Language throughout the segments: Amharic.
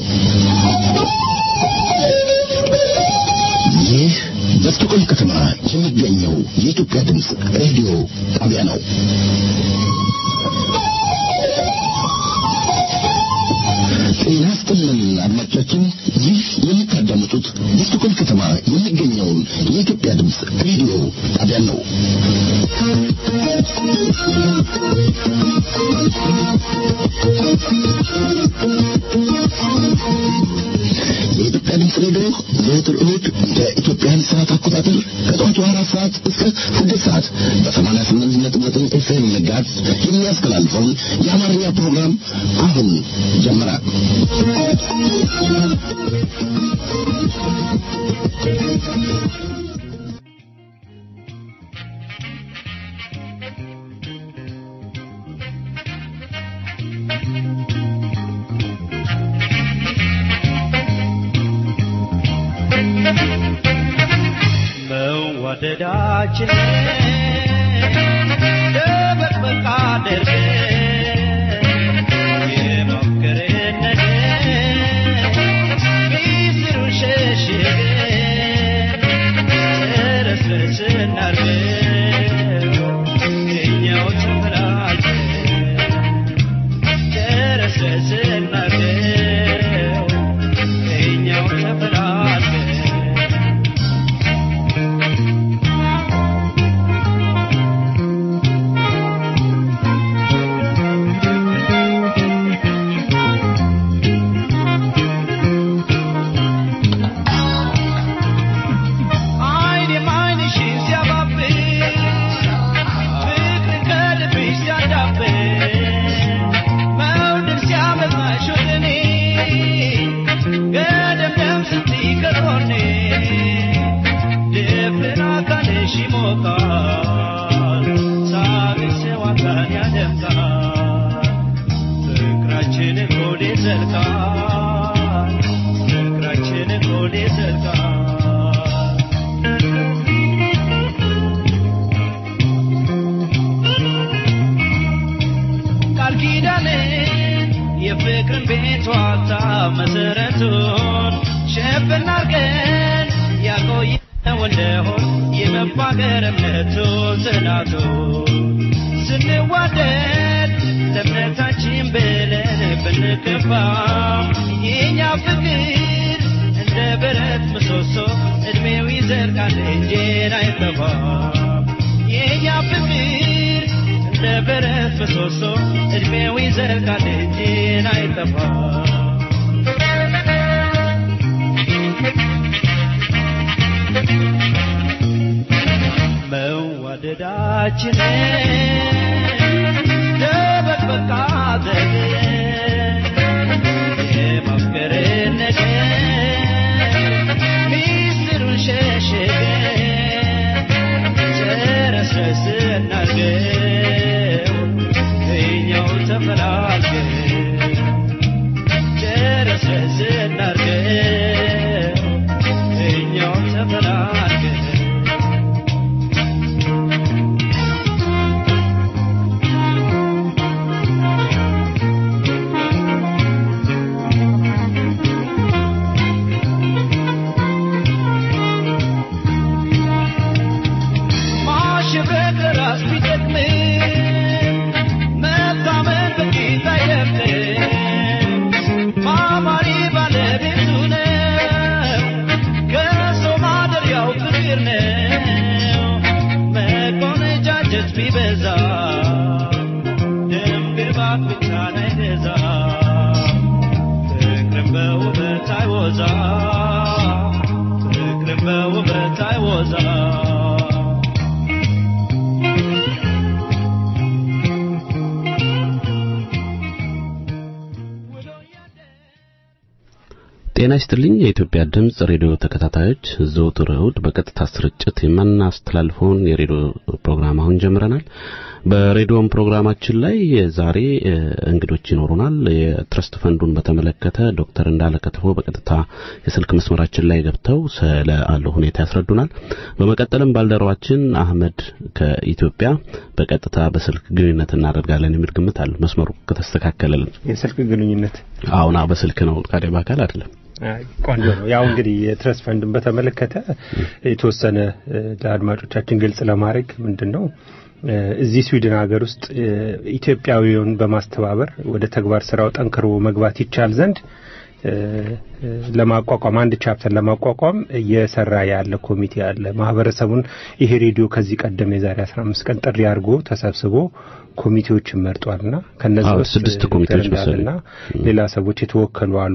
ይህ በስቶኮልም ከተማ የሚገኘው የኢትዮጵያ ድምፅ ሬዲዮ ጣቢያ ነው። ጤና ይስጥልን አድማጮቻችን፣ ይህ የምታዳምጡት በስቶኮልም ከተማ የሚገኘውን የኢትዮጵያ ድምፅ ሬዲዮ ጣቢያ ነው። የኢትዮጵያ ድምፅ ሬዲዮ ዘወትር እሁድ በኢትዮጵያን ሰዓት አቆጣጠር ከጠዋቱ አራት ሰዓት እስከ ስድስት ሰዓት በሰማንያ ስምንት ነጥብ ዘጠኝ ኤፍኤም ጋዝ የሚያስተላልፈውን የአማርኛ ፕሮግራም አሁን ጀመረ። መዋደዳችን ደበቅበቃ አድርገን የሞከርን ሚስጥሩን ሸሽገን ረስረስ እናርገው እኛው ተፈላልገን ረስረስ እናርገው እኛው ተፈላልገን አይን የማይንሽን ሲያባብን ፍቅርን ከልብሽ ሲያዳብን መውደድ ሲያመጣሽ ወደ እኔ ገደምደም ስትይ ከጎኔ ድፍን አካልሽ ይሞቃል ሳቅሽ ሰዋታን ያደምቃል ፍቅራችን ኮዴ ዘልቃል ፍቅራችን ኮዴ ዘልቃል ቃል ኪዳን የፍቅርን ቤት ዋልታ መሰረቱን ሸፍን አርገን ያቆየነው እንደሆን የመፋቀር እምነቱን ጽናቱን ስንዋደድ ለእምነታችን ብለን ብንከፋ የእኛ ፍቅር እንደ ብረት ምሰሶ እድሜው ይዘልቃል እንጄን አይጠፋም የእኛ ፍቅር እንደ ብረት ምሰሶ እድሜው ይዘልቃል እንጂን አይጠፋም መዋደዳችንን ደበቅበቃ አድርገን የማፍቀርን ነገር ሚስጥሩን ሸሽገን ጨረስረስ እናርገው እኛው ተፈላልገን ጨረስረስ እናርገው እኛው ተፈላልገን ማሸብረቅ ለራስ ቢጠቅምም መታመን በጌታ አይደለም። ማማሪ ባለቤቱ ነው፣ ከሰው ማደሪያው ፍቅር ነው። መቆነጃጀት ቢበዛ ደም ግባት ብቻን አይገዛም። ፍቅርን በውበት አይወዛ ፍቅርን በውበት አይወዛ ጤና ይስጥልኝ የኢትዮጵያ ድምጽ ሬዲዮ ተከታታዮች፣ ዘወትር እሁድ በቀጥታ ስርጭት የምናስተላልፈውን የሬዲዮ ፕሮግራም አሁን ጀምረናል። በሬዲዮም ፕሮግራማችን ላይ ዛሬ እንግዶች ይኖሩናል። የትረስት ፈንዱን በተመለከተ ዶክተር እንዳለ ከተፎ በቀጥታ የስልክ መስመራችን ላይ ገብተው ስለ አለው ሁኔታ ያስረዱናል። በመቀጠልም ባልደረባችን አህመድ ከኢትዮጵያ በቀጥታ በስልክ ግንኙነት እናደርጋለን የሚል ግምት አለ። መስመሩ ከተስተካከለልን የስልክ ግንኙነት አሁን በስልክ ነው፣ ታዲያ በአካል አይደለም። ቆንጆ ነው። ያው እንግዲህ የትረስት ፈንድን በተመለከተ የተወሰነ ለአድማጮቻችን ግልጽ ለማድረግ ምንድን ነው እዚህ ስዊድን ሀገር ውስጥ ኢትዮጵያዊውን በማስተባበር ወደ ተግባር ስራው ጠንክሮ መግባት ይቻል ዘንድ ለማቋቋም አንድ ቻፕተር ለማቋቋም እየሰራ ያለ ኮሚቴ አለ። ማህበረሰቡን ይሄ ሬዲዮ ከዚህ ቀደም የዛሬ 15 ቀን ጥሪ አድርጎ ተሰብስቦ ኮሚቴዎችን መርጧልና ከነዚህ ውስጥ ስድስት ኮሚቴዎች እና ሌላ ሰዎች የተወከሉ አሉ።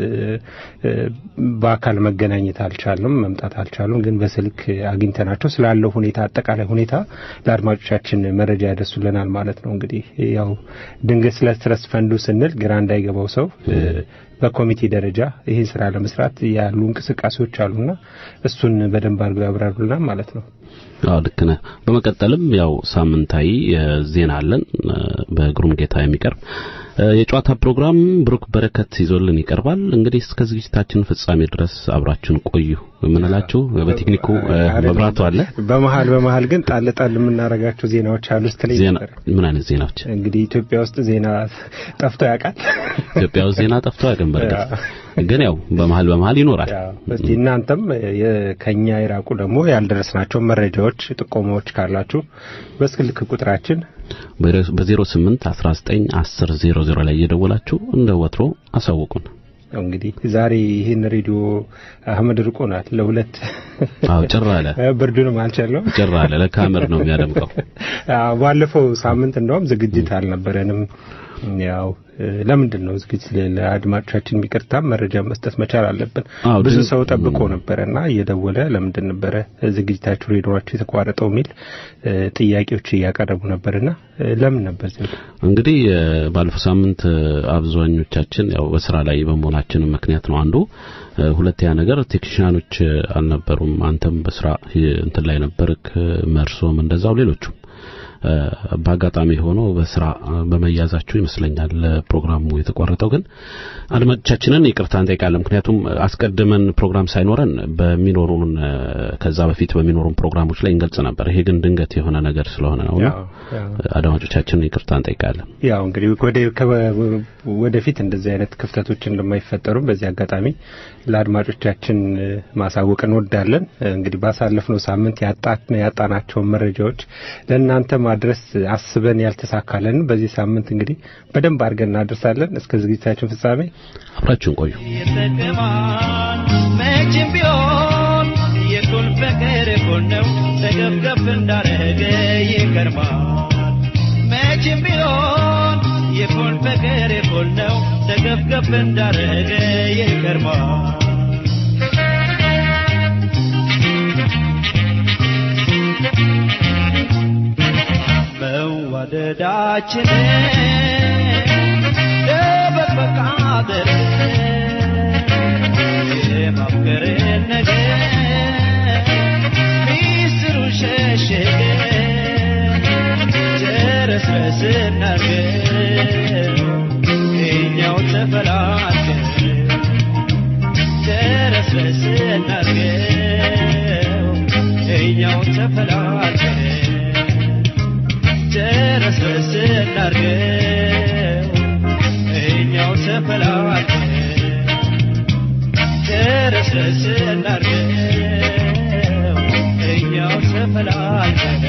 በአካል መገናኘት አልቻልም፣ መምጣት አልቻሉም። ግን በስልክ አግኝተናቸው ስላለው ሁኔታ አጠቃላይ ሁኔታ ለአድማጮቻችን መረጃ ያደርሱልናል ማለት ነው። እንግዲህ ያው ድንገት ስለ ትረስት ፈንዱ ስንል ግራ እንዳይገባው ሰው በኮሚቴ ደረጃ ይህን ስራ ለመስራት ያሉ እንቅስቃሴዎች አሉና እሱን በደንብ አድርገው ያብራሩልናል ማለት ነው። አዎ ልክ ነህ። በመቀጠልም ያው ሳምንታዊ ዜና አለን በግሩም ጌታ የሚቀርብ የጨዋታ ፕሮግራም ብሩክ በረከት ይዞልን ይቀርባል። እንግዲህ እስከ ዝግጅታችን ፍጻሜ ድረስ አብራችሁን ቆዩ የምንላችሁ በቴክኒኩ መብራቱ አለ። በመሀል በመሀል ግን ጣል ጣል የምናረጋቸው ዜናዎች አሉ ስትለኝ ዜና ነበር። ምን አይነት ዜናዎች? እንግዲህ ኢትዮጵያ ውስጥ ዜና ጠፍቶ ያውቃል? ኢትዮጵያ ውስጥ ዜና ጠፍቶ አያውቅም። በእርግጥ ግን ያው በመሀል በመሀል ይኖራል። እስቲ እናንተም ከኛ የራቁ ደግሞ ያልደረስናቸው መረጃዎች፣ ጥቆማዎች ካላችሁ በስልክ ቁጥራችን በ08 19 10 00 ላይ እየደወላችሁ እንደ ወትሮ አሳውቁን። እንግዲህ ዛሬ ይህን ሬዲዮ አህመድ ርቆናል። ለሁለት አዎ ጭር አለ፣ ብርዱንም አልቻለውም። ጭር አለ። ለካሜር ነው የሚያደምቀው። አዎ ባለፈው ሳምንት እንደውም ዝግጅት አልነበረንም። ያው ለምንድን ነው ዝግጅት ለአድማጮቻችን የሚቅርታ መረጃ መስጠት መቻል አለብን። አዎ፣ ብዙ ድን- ሰው ጠብቆ ነበረና እየደወለ ለምንድን ነበረ ዝግጅታችሁ ሬዲዮችሁ የተቋረጠው የሚል እ፣ ጥያቄዎች እያቀረቡ ነበርና እ፣ ለምን ነበር ዝም እንግዲህ እ፣ ባለፈው ሳምንት እ፣ አብዛኞቻችን ያው በስራ ላይ በመሆናችን ምክንያት ነው አንዱ። እ፣ ሁለተኛ ነገር ቴክኒሻኖች እ፣ አልነበሩም። አንተም በስራ እ፣ እንትን ላይ ነበርክ፣ እ፣ መርሶም እንደዛው ሌሎቹም እ፣ በአጋጣሚ ሆኖ በስራ እ፣ በመያዛችሁ ይመስለኛል እ፣ ፕሮግራሙ የተቋረጠው። ግን አድማጮቻችንን ይቅርታ እንጠይቃለን። ምክንያቱም እ፣ አስቀድመን ፕሮግራም ሳይኖረን በሚኖሩን እ፣ ከዛ በፊት በሚኖሩን ፕሮግራሞች ላይ እንገልጽ ነበር። ይሄ ግን ድንገት የሆነ ነገር ስለሆነ ነውና ያው ያው አድማጮቻችንን ይቅርታ እንጠይቃለን። ያው እንግዲህ ወደ ከ- ወደፊት እንደዚህ አይነት ክፍተቶች እንደማይፈጠሩ በዚህ አጋጣሚ ለአድማጮቻችን እ፣ ማሳወቅ እንወዳለን። እ፣ እንግዲህ ባሳለፍነው ሳምንት ያጣ- ያጣናቸውን መረጃዎች ለእናንተ ማድረስ አስበን ያልተሳካለን በዚህ ሳምንት እንግዲህ በደንብ አድርገን እናደርሳለን። እስከ ዝግጅታችን ፍጻሜ አብራችሁን ቆዩ። ይጠቅማል መቼም ቢሆን የኩን ፍቅር እኩል ነው ተገብገብ እንዳረገ ይገርማል መቼም ቢሆን የኩን ፍቅር እኩል ነው ተገብገብ እንዳረገ ይገርማል መዋደዳችንን ደበቅ አድርገን የማፍቀርን ነገር ሚስጥሩን ሸሽገን ጨረስረስ እናድርገን እኛው ተፈላልገን ጨረስረስ እናድርገው እኛው ተፈላልገን ጨረስረስ እናድርገው እኛው ተፈላልገን ጨረስረስ እናድርገው እኛው ተፈላልገን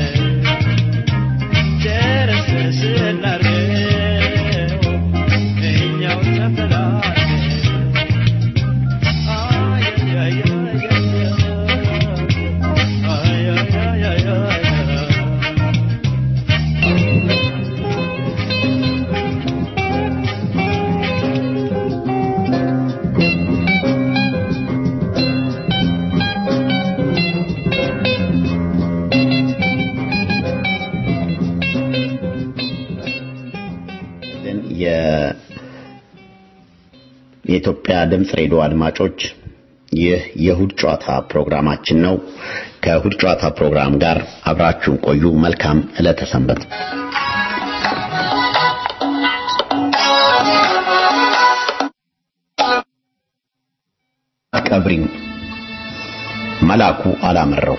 ጨረስረስ እናድርገው እኛው ተፈላልገን አይ አይ አይ አይ አይ አይ አይ የኢትዮጵያ ድምፅ ሬዲዮ አድማጮች ይህ የእሁድ ጨዋታ ፕሮግራማችን ነው። ከእሁድ ጨዋታ ፕሮግራም ጋር አብራችሁን ቆዩ። መልካም ዕለተ ሰንበት። ቀብሪኝ መላኩ አላመረው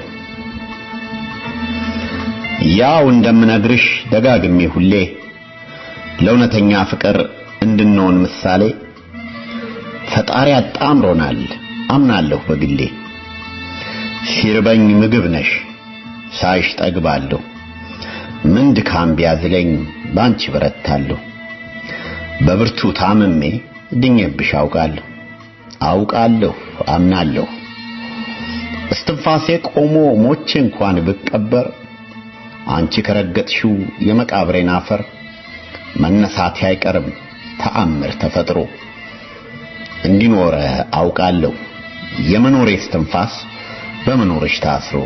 ያው እንደምነግርሽ ደጋግሜ ሁሌ ለእውነተኛ ፍቅር እንድንሆን ምሳሌ ፈጣሪ አጣምሮናል አምናለሁ በግሌ ሲርበኝ ምግብ ነሽ ሳይሽ ጠግባለሁ ምን ድካም ቢያዝለኝ ባንቺ በረታለሁ በብርቱ ታምሜ ድኜብሽ አውቃለሁ አውቃለሁ አምናለሁ እስትንፋሴ ቆሞ ሞቼ እንኳን ብቀበር አንቺ ከረገጥሽው የመቃብሬን አፈር መነሳቴ አይቀርም ተአምር ተፈጥሮ እንዲኖረ አውቃለሁ የመኖሬ እስትንፋስ በመኖርሽ ታስሮ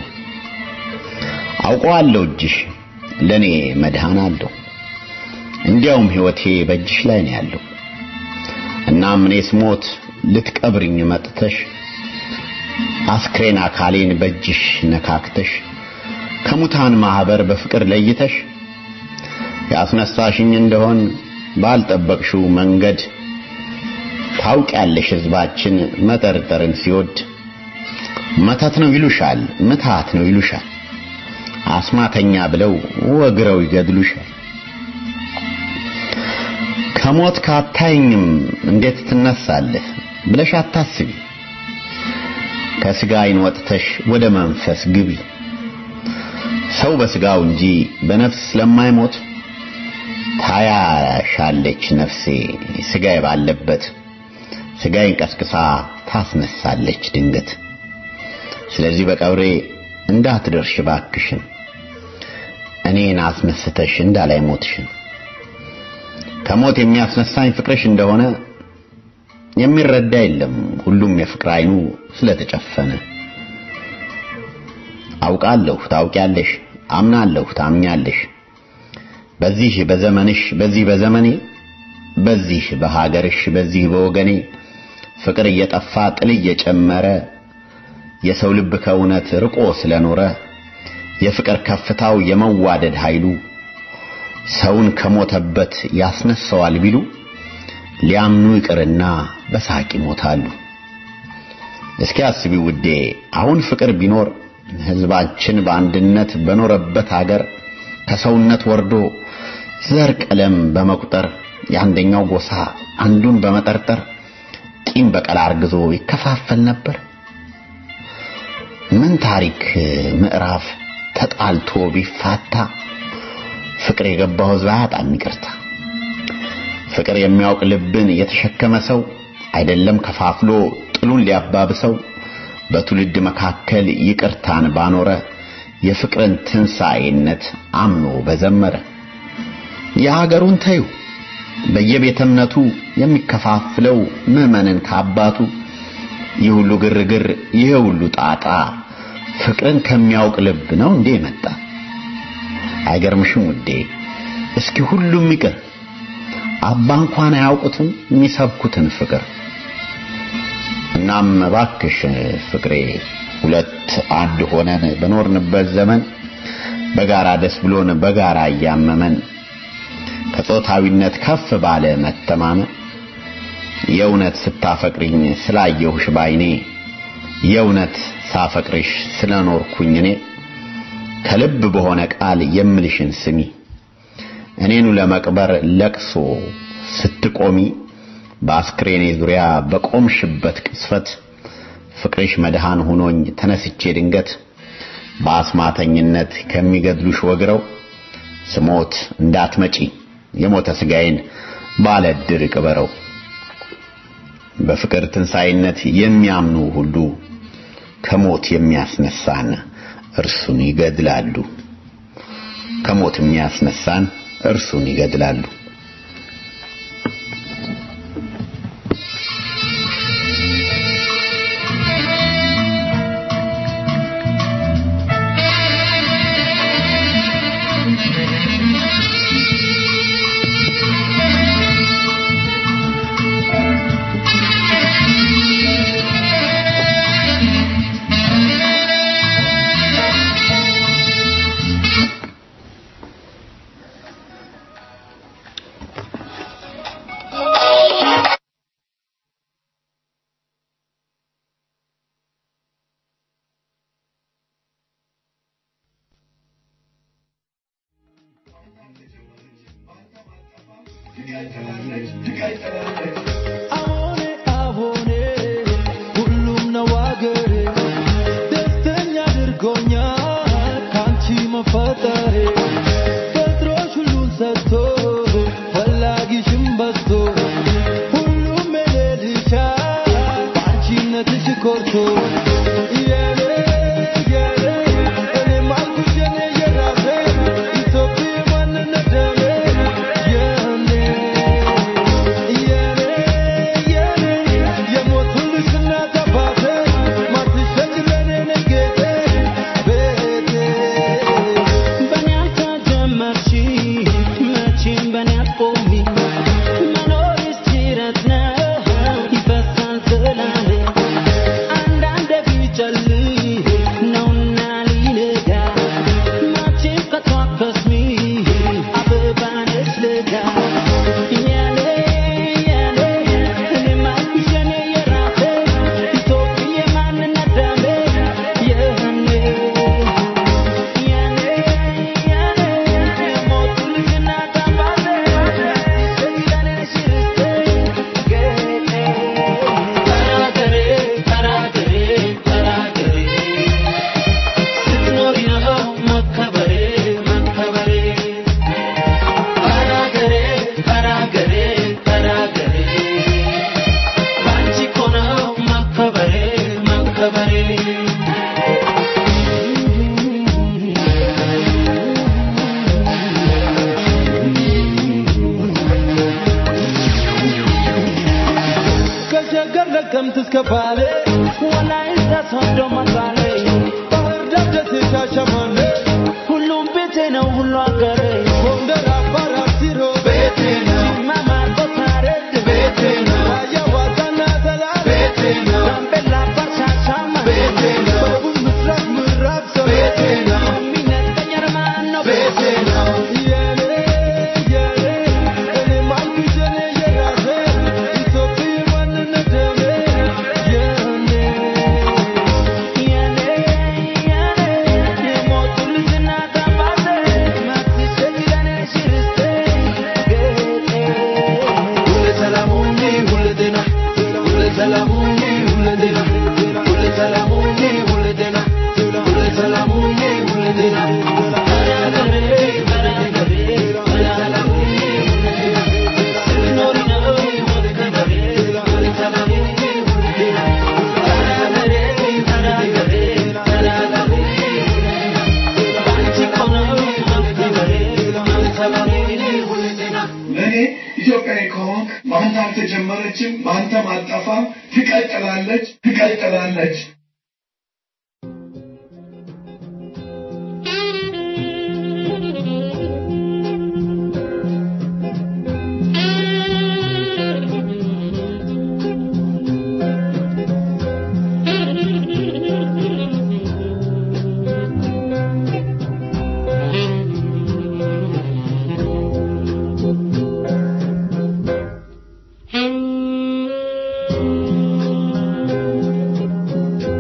አውቀዋለሁ እጅሽ ለኔ መድኃን አለው እንዲያውም ሕይወቴ በእጅሽ ላይ ነው ያለው እናም እኔ ስሞት ልትቀብርኝ መጥተሽ አስክሬን አካሌን በእጅሽ ነካክተሽ ከሙታን ማህበር በፍቅር ለይተሽ ያስነሳሽኝ እንደሆን ባልጠበቅሽው መንገድ ታውቂያለሽ ሕዝባችን መጠርጠርን ሲወድ መተት ነው ይሉሻል፣ ምትሃት ነው ይሉሻል፣ አስማተኛ ብለው ወግረው ይገድሉሻል። ከሞት ካታይኝም እንዴት ትነሳለህ ብለሽ አታስቢ። ከስጋ ዓይን ወጥተሽ ወደ መንፈስ ግቢ። ሰው በስጋው እንጂ በነፍስ ስለማይሞት ታያሻለች ነፍሴ ስጋዬ ባለበት ስጋዬን ቀስቅሳ ታስነሳለች ድንገት። ስለዚህ በቀብሬ እንዳትደርሽ ባክሽን እኔን አስነስተሽ እንዳላይ ሞትሽን ከሞት የሚያስነሳኝ ፍቅርሽ እንደሆነ የሚረዳ የለም ሁሉም የፍቅር አይኑ ስለተጨፈነ አውቃለሁ ታውቂያለሽ አምናለሁ ታምኛለሽ በዚህ በዘመንሽ በዚህ በዘመኔ በዚህ በሀገርሽ በዚህ በወገኔ ፍቅር እየጠፋ ጥል እየጨመረ የሰው ልብ ከእውነት ርቆ ስለኖረ የፍቅር ከፍታው የመዋደድ ኃይሉ ሰውን ከሞተበት ያስነሳዋል ቢሉ ሊያምኑ ይቅርና በሳቅ ይሞታሉ። እስኪ አስቢ ውዴ፣ አሁን ፍቅር ቢኖር ሕዝባችን በአንድነት በኖረበት አገር ከሰውነት ወርዶ ዘር ቀለም በመቁጠር የአንደኛው ጎሳ አንዱን በመጠርጠር ቂም በቀል አርግዞ ይከፋፈል ነበር። ምን ታሪክ ምዕራፍ ተጣልቶ ቢፋታ ፍቅር የገባው ሕዝብ አያጣም ይቅርታ። ፍቅር የሚያውቅ ልብን የተሸከመ ሰው አይደለም ከፋፍሎ ጥሉን ሊያባብሰው በትውልድ መካከል ይቅርታን ባኖረ የፍቅርን ትንሣኤነት አምኖ በዘመረ የሀገሩን ተዩ በየቤተ እምነቱ የሚከፋፍለው ምዕመንን ከአባቱ ይህ ሁሉ ግርግር ይህ ሁሉ ጣጣ ፍቅርን ከሚያውቅ ልብ ነው እንዴ መጣ? አይገርምሽም ውዴ? እስኪ ሁሉም ይቅር አባ እንኳን አያውቁትም የሚሰብኩትን ፍቅር። እናም እባክሽ ፍቅሬ ሁለት አንድ ሆነን በኖርንበት ዘመን በጋራ ደስ ብሎን በጋራ እያመመን ከጾታዊነት ከፍ ባለ መተማመን የእውነት ስታፈቅሪኝ ስላየሁሽ ባይኔ የእውነት ሳፈቅርሽ ስለኖርኩኝ እኔ ከልብ በሆነ ቃል የምልሽን ስሚ እኔኑ ለመቅበር ለቅሶ ስትቆሚ በአስክሬኔ ዙሪያ በቆምሽበት ቅስፈት ፍቅርሽ መድሃን ሆኖኝ ተነስቼ ድንገት በአስማተኝነት ከሚገድሉሽ ወግረው ስሞት እንዳትመጪ የሞተ ስጋዬን ባለ ዕድር ቅበረው። በፍቅር ትንሣኤነት የሚያምኑ ሁሉ ከሞት የሚያስነሳን እርሱን ይገድላሉ። ከሞት የሚያስነሳን እርሱን ይገድላሉ። Thank you. አዎኔ አዎኔ ሁሉም ነው አገሬ ደስተኛ አድርጎኛል ካንቺ መፈጠሬ ፈጥሮሽ ሁሉን ሰጥቶ ፈላጊሽም በዝቶ ሁሉም የሌልሻል በአንቺነትሽ ኮርቶ የኔ የኔ እኔም አልኩሽ የኔ የራሴ ኢትዮጵያ ማንነት ደሜ የኔ የኔ የኔ የሞቱልሽ እናት አባቴ ማትሸጭ ለኔ ነሽ ጌጤ ቤቴ በኔ አልተጀመርሽ መቼም በኔ አትቆሚ መኖርሽ ጅረት ነው ይፈሳል ስላለ አንዳንዴ ቢጨልም ነውና ሊነጋ መቼም ከቶ አትከስሚ አበባ ነሽ ለጋ የኔ የኔ እኔም አልኩሽ የኔ የራሴ ኢትዮጵያ ማንነት ደሜ የኔ ከሸገር ለቀምት እስከ ባሌ ወላይታ ሶዶ መቀሌ ባህር ዳር ደሴ ሻሸመኔ ሁሉም ቤቴ ነው ሁሉ አገሬ ጎንደር አፋር አርሲሮ ቤቴ ነው ጅማ ማርቆስ ሐረር ቤቴ ነው ራያ ዋሳና ሰላም ቤቴ ነው ጋምቤላ አፋር ሻሸመኔ ቤቴ ነው ደቡብ ምስራቅ ምዕራብ ሰው ቤቴ ነው የሚነጥቀኝ አርማን ነው ቤቴ ነው የኔ የኔ እኔም አልኩሽ የኔ የራሴ ኢትዮጵያ ማንነት ደሜ የኔ የኔ የኔ የሞቱልሽ እናት አባቴ ማትሸጭ ለኔ ሽርስቴ ጌጤ ሁሌ ሰላም ሁኚ ሁሌ ጤና ሁሌ ሰላም ሁኚ ሁሌ ጤና ሁሌ ሰላም ሁኚ ሁሌ ጤና ሁሌ ሰላም ሁኚ ሁሌ ጤና እኔ ኢትዮጵያዊ ከሆንክ በአንተ አልተጀመረችም፣ በአንተም አጠፋም፣ ትቀጥላለች ትቀጥላለች። Thank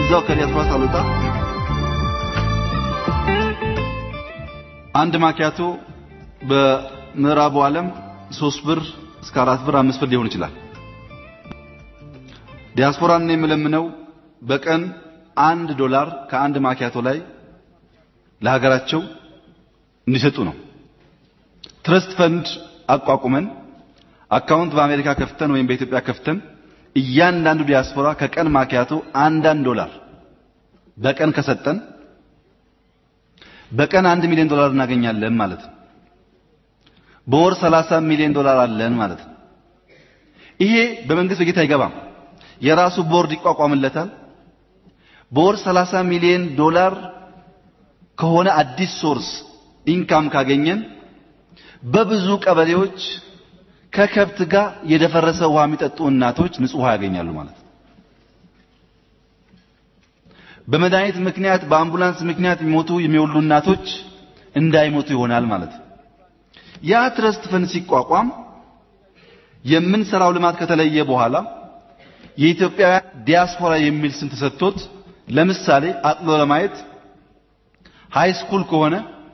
እዛው ከዲያስፖራ ሳልወጣ አንድ ማኪያቶ በምዕራቡ ዓለም ሶስት ብር እስከ አራት ብር አምስት ብር ሊሆን ይችላል። ዲያስፖራን ነው የምለምነው በቀን አንድ ዶላር ከአንድ ማኪያቶ ላይ ለሀገራቸው እንዲሰጡ ነው። ትረስት ፈንድ አቋቁመን አካውንት በአሜሪካ ከፍተን ወይም በኢትዮጵያ ከፍተን እያንዳንዱ ዲያስፖራ ከቀን ማኪያቶ አንዳንድ ዶላር በቀን ከሰጠን በቀን አንድ ሚሊዮን ዶላር እናገኛለን ማለት ነው። በወር 30 ሚሊዮን ዶላር አለን ማለት ነው። ይሄ በመንግስት በጀት አይገባም። የራሱ ቦርድ ይቋቋምለታል። በወር 30 ሚሊዮን ዶላር ከሆነ አዲስ ሶርስ ኢንካም ካገኘን በብዙ ቀበሌዎች ከከብት ጋር የደፈረሰ ውሃ የሚጠጡ እናቶች ንጹህ ውሃ ያገኛሉ ማለት ነው። በመድኃኒት ምክንያት በአምቡላንስ ምክንያት የሚሞቱ የሚወሉ እናቶች እንዳይሞቱ ይሆናል ማለት ነው። ያ ትረስት ፈንድ ሲቋቋም የምንሰራው ልማት ከተለየ በኋላ የኢትዮጵያውያን ዲያስፖራ የሚል ስም ተሰጥቶት ለምሳሌ አጥሎ ለማየት ሃይ ስኩል ከሆነ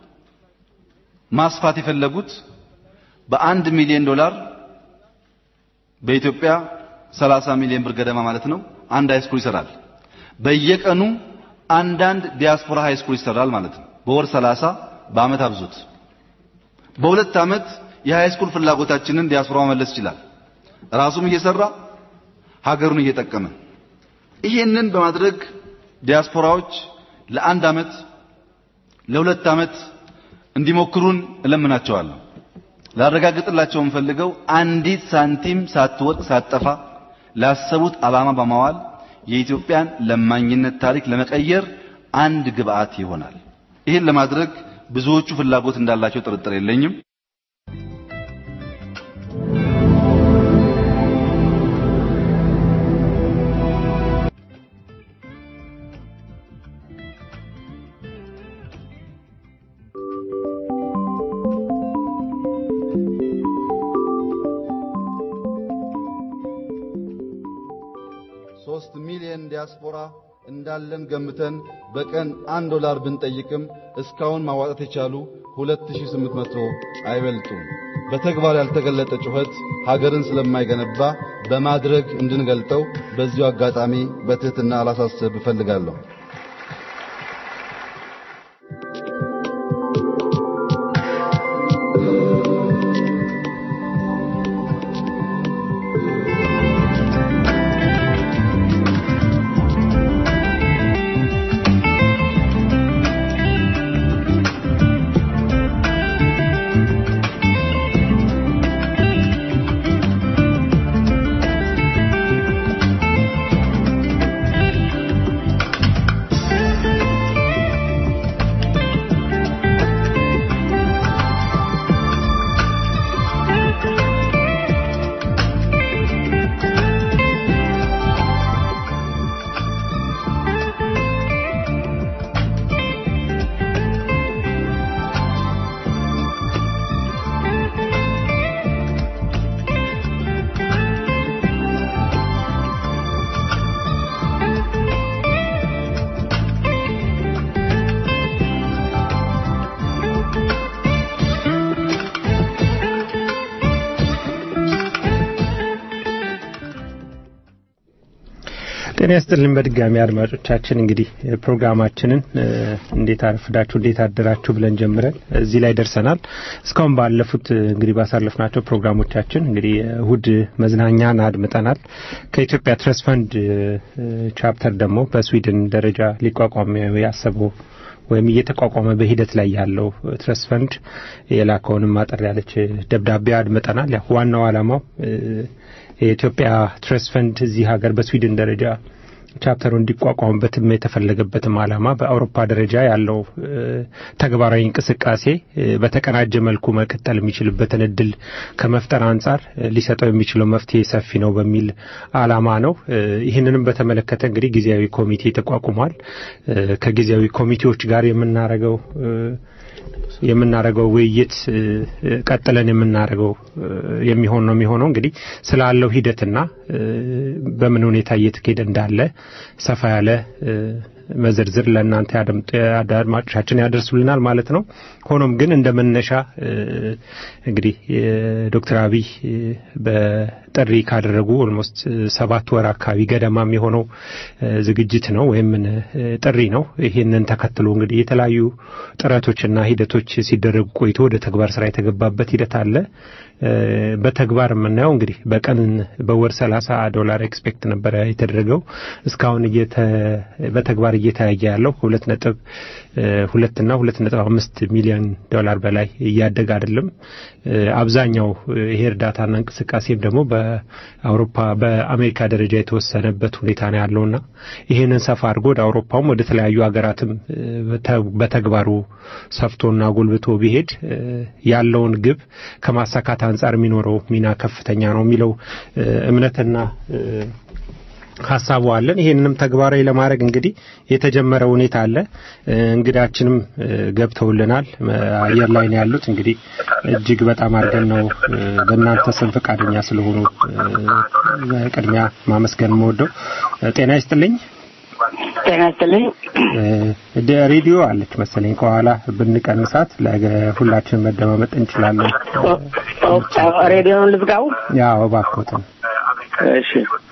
ማስፋት የፈለጉት በአንድ ሚሊዮን ዶላር በኢትዮጵያ 30 ሚሊዮን ብር ገደማ ማለት ነው። አንድ ሃይ ስኩል ይሰራል። በየቀኑ አንዳንድ ዲያስፖራ ሃይ ስኩል ይሰራል ማለት ነው። በወር 30 በአመት አብዙት። በሁለት አመት የሃይ ስኩል ፍላጎታችንን ዲያስፖራ መመለስ ይችላል። ራሱም እየሰራ ሀገሩን እየጠቀመ ይሄንን በማድረግ ዲያስፖራዎች ለአንድ አመት ለሁለት አመት እንዲሞክሩን እለምናቸዋለሁ። ላረጋግጥላቸው የምፈልገው አንዲት ሳንቲም ሳትወጥ ሳትጠፋ ላሰቡት ዓላማ በማዋል የኢትዮጵያን ለማኝነት ታሪክ ለመቀየር አንድ ግብአት ይሆናል። ይህን ለማድረግ ብዙዎቹ ፍላጎት እንዳላቸው ጥርጥር የለኝም። ሶስት ሚሊዮን ዲያስፖራ እንዳለን ገምተን በቀን አንድ ዶላር ብንጠይቅም እስካሁን ማዋጣት የቻሉ 2800 አይበልጡም። በተግባር ያልተገለጠ ጩኸት ሀገርን ስለማይገነባ በማድረግ እንድንገልጠው በዚሁ አጋጣሚ በትህትና አላሳስብ እፈልጋለሁ። ጤና ይስጥልን በድጋሚ አድማጮቻችን እንግዲህ ፕሮግራማችንን እንዴት አረፍዳችሁ እንዴት አደራችሁ ብለን ጀምረን እዚህ ላይ ደርሰናል እስካሁን ባለፉት እንግዲህ ባሳለፍናቸው ፕሮግራሞቻችን እንግዲህ እሁድ መዝናኛን አድምጠናል ከኢትዮጵያ ትረስ ፈንድ ቻፕተር ደግሞ በስዊድን ደረጃ ሊቋቋም ያሰበው ወይም እየተቋቋመ በሂደት ላይ ያለው ትረስ ፈንድ የላከውንም ማጠር ያለች ደብዳቤ አድምጠናል ያው ዋናው አላማው የኢትዮጵያ ትረስ ፈንድ እዚህ ሀገር በስዊድን ደረጃ ቻፕተሩ እንዲቋቋምበትም የተፈለገበትም አላማ በአውሮፓ ደረጃ ያለው ተግባራዊ እንቅስቃሴ በተቀናጀ መልኩ መቀጠል የሚችልበትን እድል ከመፍጠር አንጻር ሊሰጠው የሚችለው መፍትሄ ሰፊ ነው በሚል አላማ ነው። ይህንንም በተመለከተ እንግዲህ ጊዜያዊ ኮሚቴ ተቋቁሟል። ከጊዜያዊ ኮሚቴዎች ጋር የምናረገው የምናረገው ውይይት ቀጥለን የምናረገው የሚሆን ነው የሚሆነው እንግዲህ ስላለው ሂደትና እ፣ በምን ሁኔታ እየተካሄደ እንዳለ ሰፋ ያለ እ፣ መዝርዝር ለእናንተ ያደምጡ አድማጮቻችን ያደርሱልናል ማለት ነው። ሆኖም ግን እንደ መነሻ እ፣ እንግዲህ ዶክተር አብይ እ፣ በጥሪ ካደረጉ ኦልሞስት ሰባት ወር አካባቢ ገደማም የሆነው እ፣ ዝግጅት ነው ወይም እ፣ ጥሪ ነው። ይህንን ተከትሎ እንግዲህ የተለያዩ ጥረቶችና ሂደቶች ሲደረጉ ቆይቶ ወደ ተግባር ስራ የተገባበት ሂደት አለ። እ፣ በተግባር የምናየው እንግዲህ በቀን በወር 30 ዶላር ኤክስፔክት ነበረ የተደረገው እስካሁን እየተ- በተግባር እየተያየ ያለው ሁለት ነጥብ እ፣ ሁለት እና ሁለት ነጥብ አምስት ሚሊዮን ዶላር በላይ እያደገ አይደለም። እ፣ አብዛኛው እ፣ ይሄ እርዳታና እንቅስቃሴም ደግሞ በአውሮፓ በአሜሪካ ደረጃ የተወሰነበት ሁኔታ ነው ያለውና ይህንን ሰፋ አድርጎ ወደ አውሮፓም ወደ ተለያዩ ሀገራትም እ፣ በተ- በተግባሩ ሰፍቶና ጎልብቶ ቢሄድ እ፣ ያለውን ግብ ከማሳካት አንጻር የሚኖረው ሚና ከፍተኛ ነው የሚለው እ፣ እምነትና እ፣ ሀሳቡ አለን። ይሄንንም ተግባራዊ ለማድረግ እንግዲህ የተጀመረ ሁኔታ አለ። እ፣ እንግዳችንም እ፣ ገብተውልናል። እ፣ አየር ላይ ነው ያሉት። እንግዲህ እጅግ በጣም አድርገን ነው እ፣ በእናንተ ስም ፈቃደኛ ስለሆኑ እ፣ በቅድሚያ ማመስገን የምወደው እ፣ ጤና ይስጥልኝ። ጤና ይስጥልኝ። እ፣ ደ- ሬዲዮ አለች መሰለኝ ከኋላ ብንቀንሳት ለሁላችን መደማመጥ እንችላለን። ኦ- ኦ- ሬዲዮውን ልዝጋው። ያው እባክዎትን እሺ።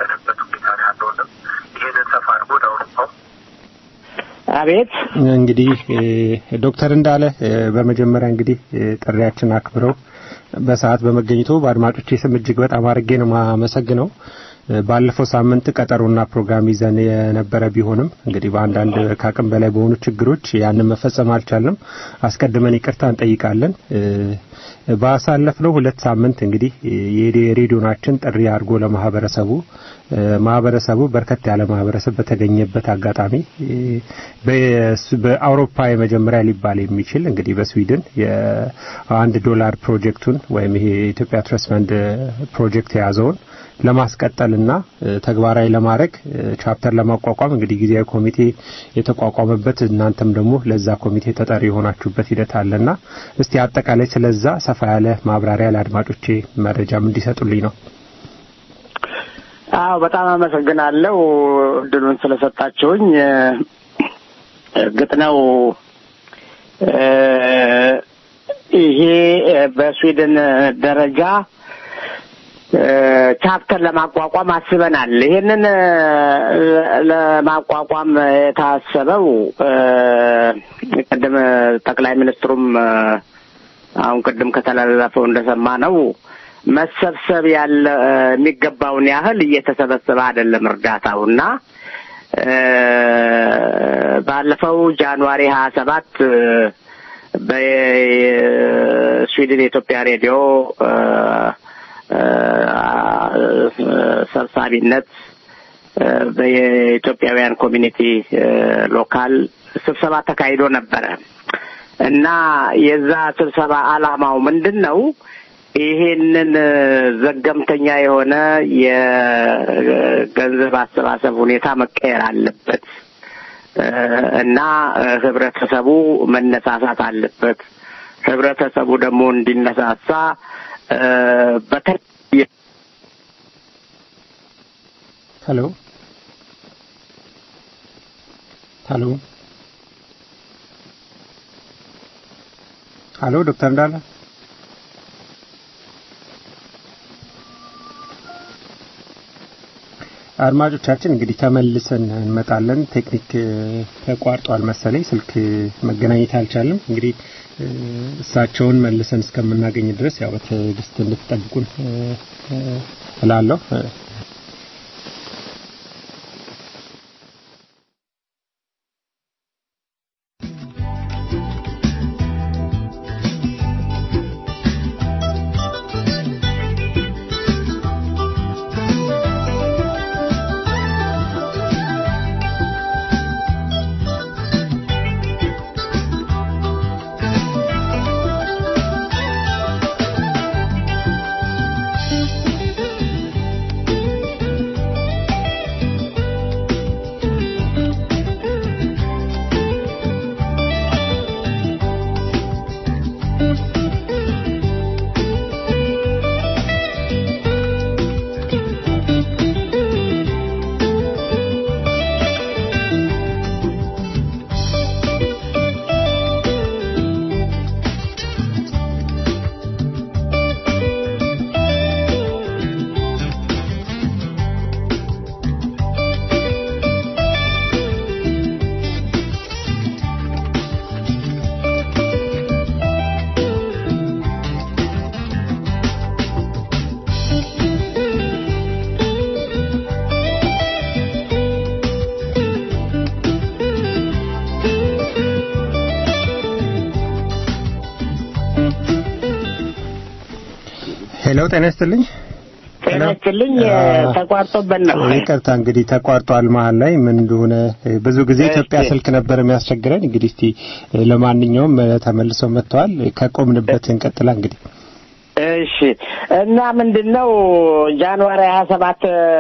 አቤት እንግዲህ እ፣ ዶክተር እንዳለ እ፣ በመጀመሪያ እንግዲህ እ፣ ጥሪያችን አክብረው በሰዓት በመገኘቱ በአድማጮቼ ስም እጅግ በጣም አድርጌ ነው ማመሰግነው። እ፣ ባለፈው ሳምንት ቀጠሮና ፕሮግራም ይዘን የነበረ ቢሆንም እንግዲህ በአንዳንድ ከአቅም በላይ በሆኑ ችግሮች ያንን መፈጸም አልቻልንም። አስቀድመን ይቅርታ እንጠይቃለን። እ፣ ባሳለፍነው ሁለት ሳምንት እንግዲህ የሬዲዮናችን ጥሪ አድርጎ ለማህበረሰቡ እ፣ ማህበረሰቡ በርከት ያለ ማህበረሰብ በተገኘበት አጋጣሚ እ፣ በስ- በአውሮፓ የመጀመሪያ ሊባል የሚችል እንግዲህ በስዊድን የአንድ ዶላር ፕሮጀክቱን ወይም ይሄ የኢትዮጵያ ትረስት ፈንድ ፕሮጀክት የያዘውን ለማስቀጠልና እ፣ ተግባራዊ ለማድረግ እ፣ ቻፕተር ለማቋቋም እንግዲህ ጊዜያዊ ኮሚቴ የተቋቋመበት እናንተም ደግሞ ለዛ ኮሚቴ ተጠሪ የሆናችሁበት ሂደት አለና እስቲ አጠቃላይ ስለዛ ሰፋ ያለ ማብራሪያ ለአድማጮቼ መረጃም እንዲሰጡልኝ ነው። አዎ በጣም አመሰግናለሁ እድሉን ስለሰጣችሁኝ። እ፣ እርግጥ ነው እ፣ ይሄ እ፣ በስዊድን ደረጃ እ፣ ቻፕተር ለማቋቋም አስበናል። ይሄንን እ፣ ለማቋቋም የታሰበው እ፣ ቅድም ጠቅላይ ሚኒስትሩም እ፣ አሁን ቅድም ከተላለፈው እንደሰማ ነው መሰብሰብ ያለ እ፣ የሚገባውን ያህል እየተሰበሰበ አይደለም እርዳታው እና እ፣ ባለፈው ጃንዋሪ ሀያ ሰባት በስዊድን የኢትዮጵያ ሬዲዮ እ፣ እ፣ ሰብሳቢነት እ፣ በየኢትዮጵያውያን ኮሚኒቲ እ፣ ሎካል ስብሰባ ተካሂዶ ነበረ እና የዛ ስብሰባ ዓላማው ምንድን ነው? ይሄንን እ፣ ዘገምተኛ የሆነ የገንዘብ አሰባሰብ ሁኔታ መቀየር አለበት እ፣ እና እ፣ ህብረተሰቡ መነሳሳት አለበት። ህብረተሰቡ ደግሞ እንዲነሳሳ እ፣ በተለየ ሄሎ ሄሎ ሄሎ ዶክተር እንዳለ አድማጮቻችን እንግዲህ ተመልሰን እንመጣለን። ቴክኒክ እ፣ ተቋርጧል መሰለኝ፣ ስልክ መገናኘት አልቻለም። እንግዲህ እ፣ እሳቸውን መልሰን እስከምናገኝ ድረስ ያው በትዕግስት እንድትጠብቁን እ፣ እ፣ እላለሁ። እ፣ Thank ሄሎ ጤና ይስጥልኝ። ጤና ይስጥልኝ። ተቋርጦበት ነው። ይቅርታ እንግዲህ ተቋርጧል መሀል ላይ ምን እንደሆነ ብዙ ጊዜ ኢትዮጵያ እሺ። ስልክ ነበር የሚያስቸግረን። እንግዲህ እስቲ ለማንኛውም ተመልሰው መጥተዋል። ከቆምንበት እንቀጥላ እንግዲህ እሺ እና ምንድን ነው ጃንዋሪ ሀያ ሰባት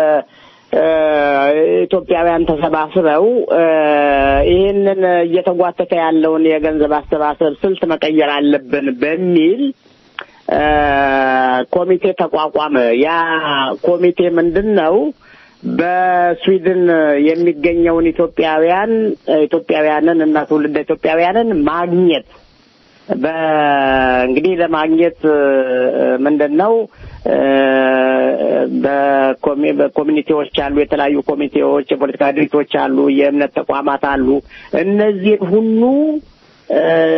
ኢትዮጵያውያን ተሰባስበው እ፣ ይህንን እየተጓተተ ያለውን የገንዘብ አሰባሰብ ስልት መቀየር አለብን በሚል እ፣ ኮሚቴ ተቋቋመ። ያ ኮሚቴ ምንድን ነው? በስዊድን የሚገኘውን ኢትዮጵያውያን ኢትዮጵያውያንን እና ትውልደ ኢትዮጵያውያንን ማግኘት በእንግዲህ ለማግኘት ምንድን ነው እ፣ በኮሚ- በኮሚኒቲዎች አሉ፣ የተለያዩ ኮሚቴዎች፣ የፖለቲካ ድርጅቶች አሉ፣ የእምነት ተቋማት አሉ። እነዚህን ሁሉ እ፣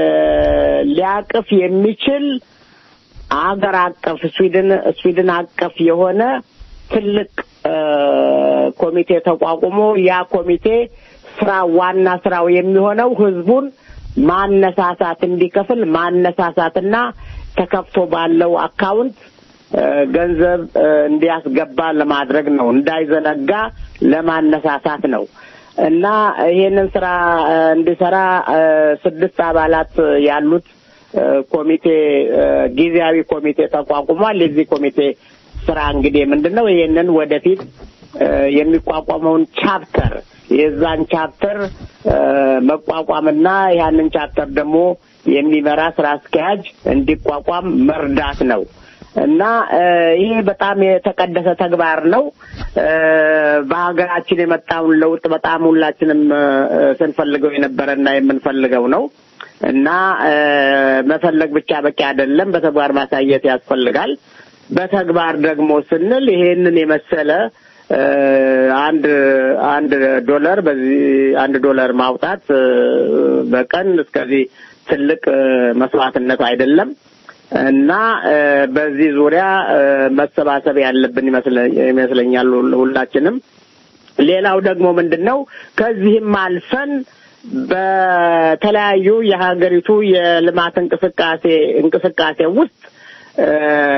ሊያቅፍ የሚችል አገር አቀፍ ስዊድን ስዊድን አቀፍ የሆነ ትልቅ እ፣ ኮሚቴ ተቋቁሞ ያ ኮሚቴ ስራ ዋና ስራው የሚሆነው ህዝቡን ማነሳሳት እንዲከፍል ማነሳሳትና ተከፍቶ ባለው አካውንት እ፣ ገንዘብ እ፣ እንዲያስገባ ለማድረግ ነው። እንዳይዘነጋ ለማነሳሳት ነው እና ይሄንን ስራ እ፣ እንዲሰራ እ፣ ስድስት አባላት ያሉት እ፣ ኮሚቴ እ፣ ጊዜያዊ ኮሚቴ ተቋቁሟል። የዚህ ኮሚቴ ስራ እንግዲህ ምንድን ነው? ይሄንን ወደፊት እ፣ የሚቋቋመውን ቻፕተር የዛን ቻፕተር እ፣ መቋቋምና ያንን ቻፕተር ደግሞ የሚመራ ስራ አስኪያጅ እንዲቋቋም መርዳት ነው እና እ፣ ይሄ በጣም የተቀደሰ ተግባር ነው። እ፣ በሀገራችን የመጣውን ለውጥ በጣም ሁላችንም እ፣ ስንፈልገው የነበረና የምንፈልገው ነው እና እ፣ መፈለግ ብቻ በቂ አይደለም፣ በተግባር ማሳየት ያስፈልጋል። በተግባር ደግሞ ስንል ይሄንን የመሰለ እ፣ አንድ አንድ ዶላር በዚህ አንድ ዶላር ማውጣት እ፣ በቀን እስከዚህ ትልቅ እ፣ መስዋዕትነት አይደለም እና እ፣ በዚህ ዙሪያ እ፣ መሰባሰብ ያለብን ይመስለ- ይመስለኛል ሁል- ሁላችንም። ሌላው ደግሞ ምንድን ነው ከዚህም አልፈን በተለያዩ የሀገሪቱ የልማት እንቅስቃሴ እንቅስቃሴ ውስጥ እ፣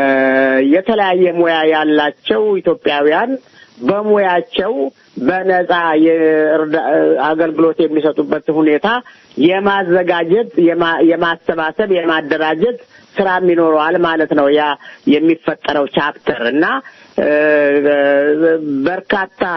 የተለያየ ሙያ ያላቸው ኢትዮጵያውያን በሙያቸው በነጻ የእርዳ- አገልግሎት የሚሰጡበት ሁኔታ የማዘጋጀት የማ- የማሰባሰብ የማደራጀት ስራም ይኖረዋል ማለት ነው። ያ የሚፈጠረው ቻፕተር እና እ፣ በርካታ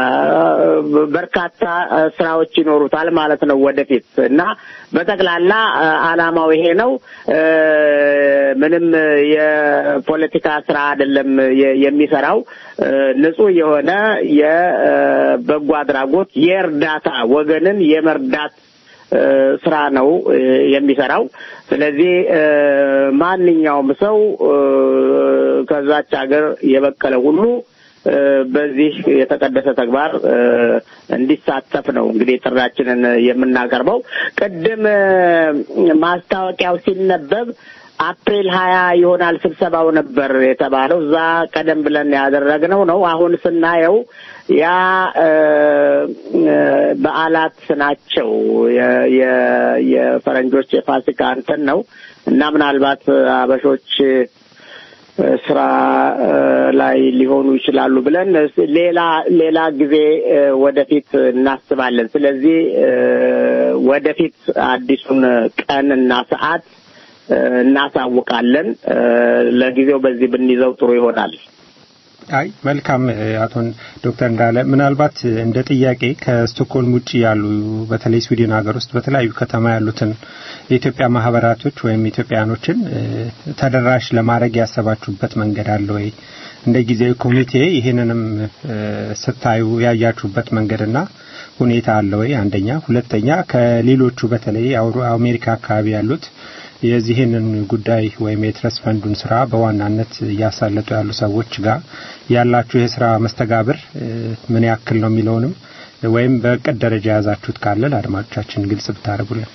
በርካታ ስራዎች ይኖሩታል ማለት ነው ወደፊት እና በጠቅላላ እ፣ አላማው ይሄ ነው። እ፣ ምንም የፖለቲካ ስራ አይደለም የ- የሚሰራው እ፣ ንጹህ የሆነ የበጎ አድራጎት የእርዳታ ወገንን የመርዳት እ፣ ስራ ነው እ፣ የሚሰራው። ስለዚህ እ፣ ማንኛውም ሰው እ፣ ከዛች ሀገር የበቀለ ሁሉ እ፣ በዚህ የተቀደሰ ተግባር እ፣ እንዲሳተፍ ነው እንግዲህ ጥሪያችንን የምናቀርበው። ቅድም እ፣ ማስታወቂያው ሲነበብ አፕሪል ሀያ ይሆናል ስብሰባው ነበር የተባለው። እዛ ቀደም ብለን ያደረግነው ነው። አሁን ስናየው ያ እ፣ እ፣ በዓላት ናቸው። የ- የ- የፈረንጆች የፋሲካ እንትን ነው እና ምናልባት አበሾች እ፣ ስራ እ፣ ላይ ሊሆኑ ይችላሉ ብለን እስ- ሌላ ሌላ ጊዜ እ፣ ወደፊት እናስባለን። ስለዚህ እ፣ ወደፊት አዲሱን ቀን እና ሰዓት እ፣ እናሳውቃለን። እ፣ ለጊዜው በዚህ ብንይዘው ጥሩ ይሆናል። አይ መልካም እ፣ አቶ ዶክተር እንዳለ ምናልባት እንደ ጥያቄ ከስቶክሆልም ውጭ ያሉ በተለይ ስዊድን ሀገር ውስጥ በተለያዩ ከተማ ያሉትን የኢትዮጵያ ማህበራቶች ወይም ኢትዮጵያኖችን እ፣ ተደራሽ ለማድረግ ያሰባችሁበት መንገድ አለ ወይ? እንደ ጊዜያዊ ኮሚቴ ይህንንም እ፣ ስታዩ ያያችሁበት መንገድና ሁኔታ አለ ወይ? አንደኛ። ሁለተኛ ከሌሎቹ በተለይ አውሮ- አሜሪካ አካባቢ ያሉት የዚህንን ጉዳይ ወይም የትረስ ፈንዱን ስራ በዋናነት እያሳለጡ ያሉ ሰዎች ጋር ያላችሁ የስራ መስተጋብር እ፣ ምን ያክል ነው የሚለውንም ወይም በእቅድ ደረጃ የያዛችሁት ካለ ለአድማጮቻችን ግልጽ ብታደርጉልን።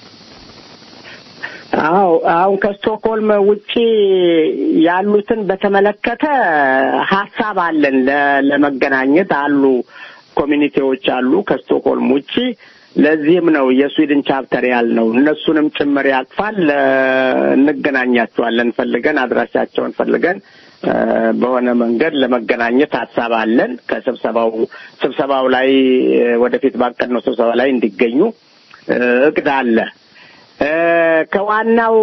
አዎ አሁን ከስቶክሆልም ውጪ ያሉትን በተመለከተ ሀሳብ አለን ለ- ለመገናኘት አሉ ኮሚኒቲዎች አሉ ከስቶክሆልም ውጪ ለዚህም ነው የስዊድን ቻፕተር ያልነው እነሱንም ጭምር ያቅፋል ለ- እንገናኛቸዋለን ፈልገን አድራሻቸውን ፈልገን እ፣ በሆነ መንገድ ለመገናኘት ሀሳብ አለን። ከስብሰባው ስብሰባው ላይ እ፣ ወደፊት ባቀድነው ስብሰባ ላይ እንዲገኙ እ፣ እቅድ አለ። እ፣ ከዋናው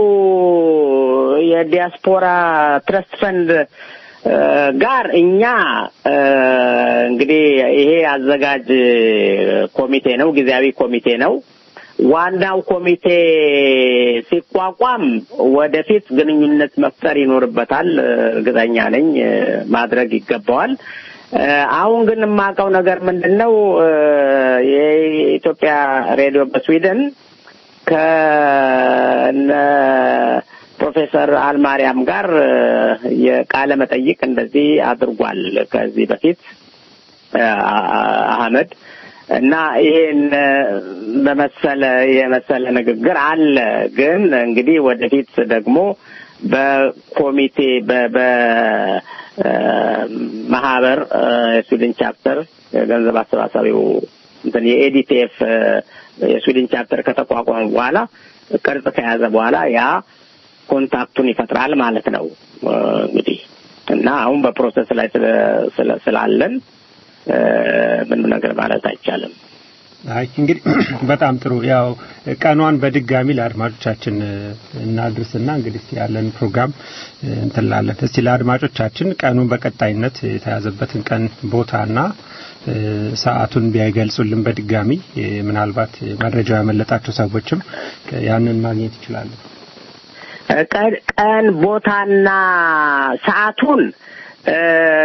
የዲያስፖራ ትረስት ፈንድ እ፣ ጋር እኛ እ፣ እንግዲህ ይሄ አዘጋጅ ኮሚቴ ነው፣ ጊዜያዊ ኮሚቴ ነው። ዋናው ኮሚቴ ሲቋቋም ወደፊት ግንኙነት መፍጠር ይኖርበታል። እርግጠኛ ነኝ እ፣ ማድረግ ይገባዋል። እ፣ አሁን ግን የማውቀው ነገር ምንድን ነው? እ፣ የኢትዮጵያ ሬዲዮ በስዊድን ከነ ፕሮፌሰር አልማርያም ጋር እ፣ የቃለ መጠይቅ እንደዚህ አድርጓል ከዚህ በፊት እ፣ አህመድ እና ይሄን እ፣ በመሰለ የመሰለ ንግግር አለ። ግን እንግዲህ ወደፊት ደግሞ በኮሚቴ በ- በ እ፣ ማህበር እ፣ የስዊድን ቻፕተር የገንዘብ አሰባሳቢው እንትን የኤዲቲኤፍ እ፣ የስዊድን ቻፕተር ከተቋቋመ በኋላ ቅርጽ ከያዘ በኋላ ያ ኮንታክቱን ይፈጥራል ማለት ነው እ፣ እንግዲህ እና አሁን በፕሮሰስ ላይ ስለ- ስለ- ስላለን እ፣ ምንም ነገር ማለት አይቻልም። አይ እንግዲህ በጣም ጥሩ ያው ቀኗን በድጋሚ ለአድማጮቻችን እ፣ እናድርስና እንግዲህ እስቲ ያለን ፕሮግራም እ፣ እንትን ላለን እስቲ ለአድማጮቻችን ቀኑን በቀጣይነት የተያዘበትን ቀን ቦታና እ፣ ሰዓቱን ቢያይገልጹልን በድጋሚ እ፣ ምናልባት መረጃው ያመለጣቸው ሰዎችም ያንን ማግኘት ይችላሉ። ቀን ቀን ቦታና ሰዓቱን እ፣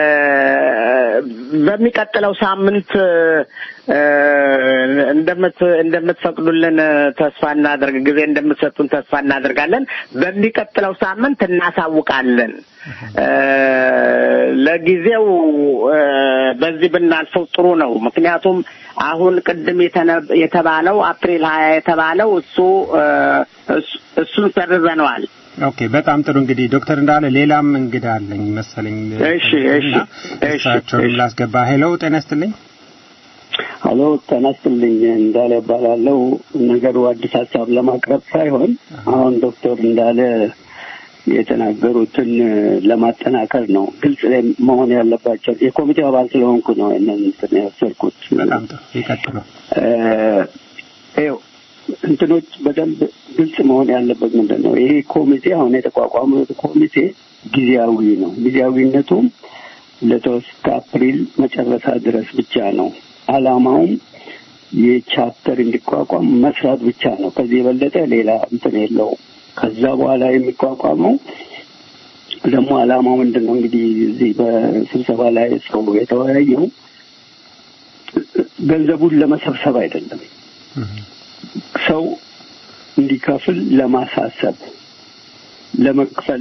በሚቀጥለው ሳምንት እ፣ እንደምት እንደምትፈቅዱልን ተስፋ እናደርግ ጊዜ እንደምትሰጡን ተስፋ እናደርጋለን። በሚቀጥለው ሳምንት እናሳውቃለን። እ፣ ለጊዜው እ፣ በዚህ ብናልፈው ጥሩ ነው። ምክንያቱም አሁን ቅድም የተነ- የተባለው አፕሪል ሀያ የተባለው እሱ እ፣ እሱ- እሱን ሰርዘነዋል። ኦኬ በጣም ጥሩ እንግዲህ ዶክተር እንዳለ ሌላም እንግዳ አለኝ መሰለኝ እሺ፣ እሺ፣ እና እሺ፣ እሳቸውንም እሺ። ላስገባ ሄሎ ጤና ይስጥልኝ ሀሎ ተነስልኝ እንዳለ እባላለሁ። ነገሩ አዲስ ሀሳብ ለማቅረብ ሳይሆን አሁን ዶክተር እንዳለ የተናገሩትን ለማጠናከር ነው። ግልጽ ላይ መሆን ያለባቸው የኮሚቴው አባል ስለሆንኩ ነው ይህንን እንትን የወሰድኩት። በጣም ጥሩ ይቀጥሉ እ፣ ይኸው እንትኖች በደንብ ግልጽ መሆን ያለበት ምንድን ነው? ይሄ ኮሚቴ አሁን የተቋቋመው ኮሚቴ ጊዜያዊ ነው። ጊዜያዊነቱም ለተወስ ከአፕሪል መጨረሻ ድረስ ብቻ ነው። አላማውም የቻፕተር እንዲቋቋም መስራት ብቻ ነው። ከዚህ የበለጠ ሌላ እንትን የለውም። ከዛ በኋላ የሚቋቋመው ደግሞ አላማው ምንድን ነው? እንግዲህ እዚህ በስብሰባ ላይ ሰው የተወያየው ገንዘቡን ለመሰብሰብ አይደለም፣ ሰው እንዲከፍል ለማሳሰብ ለመክፈል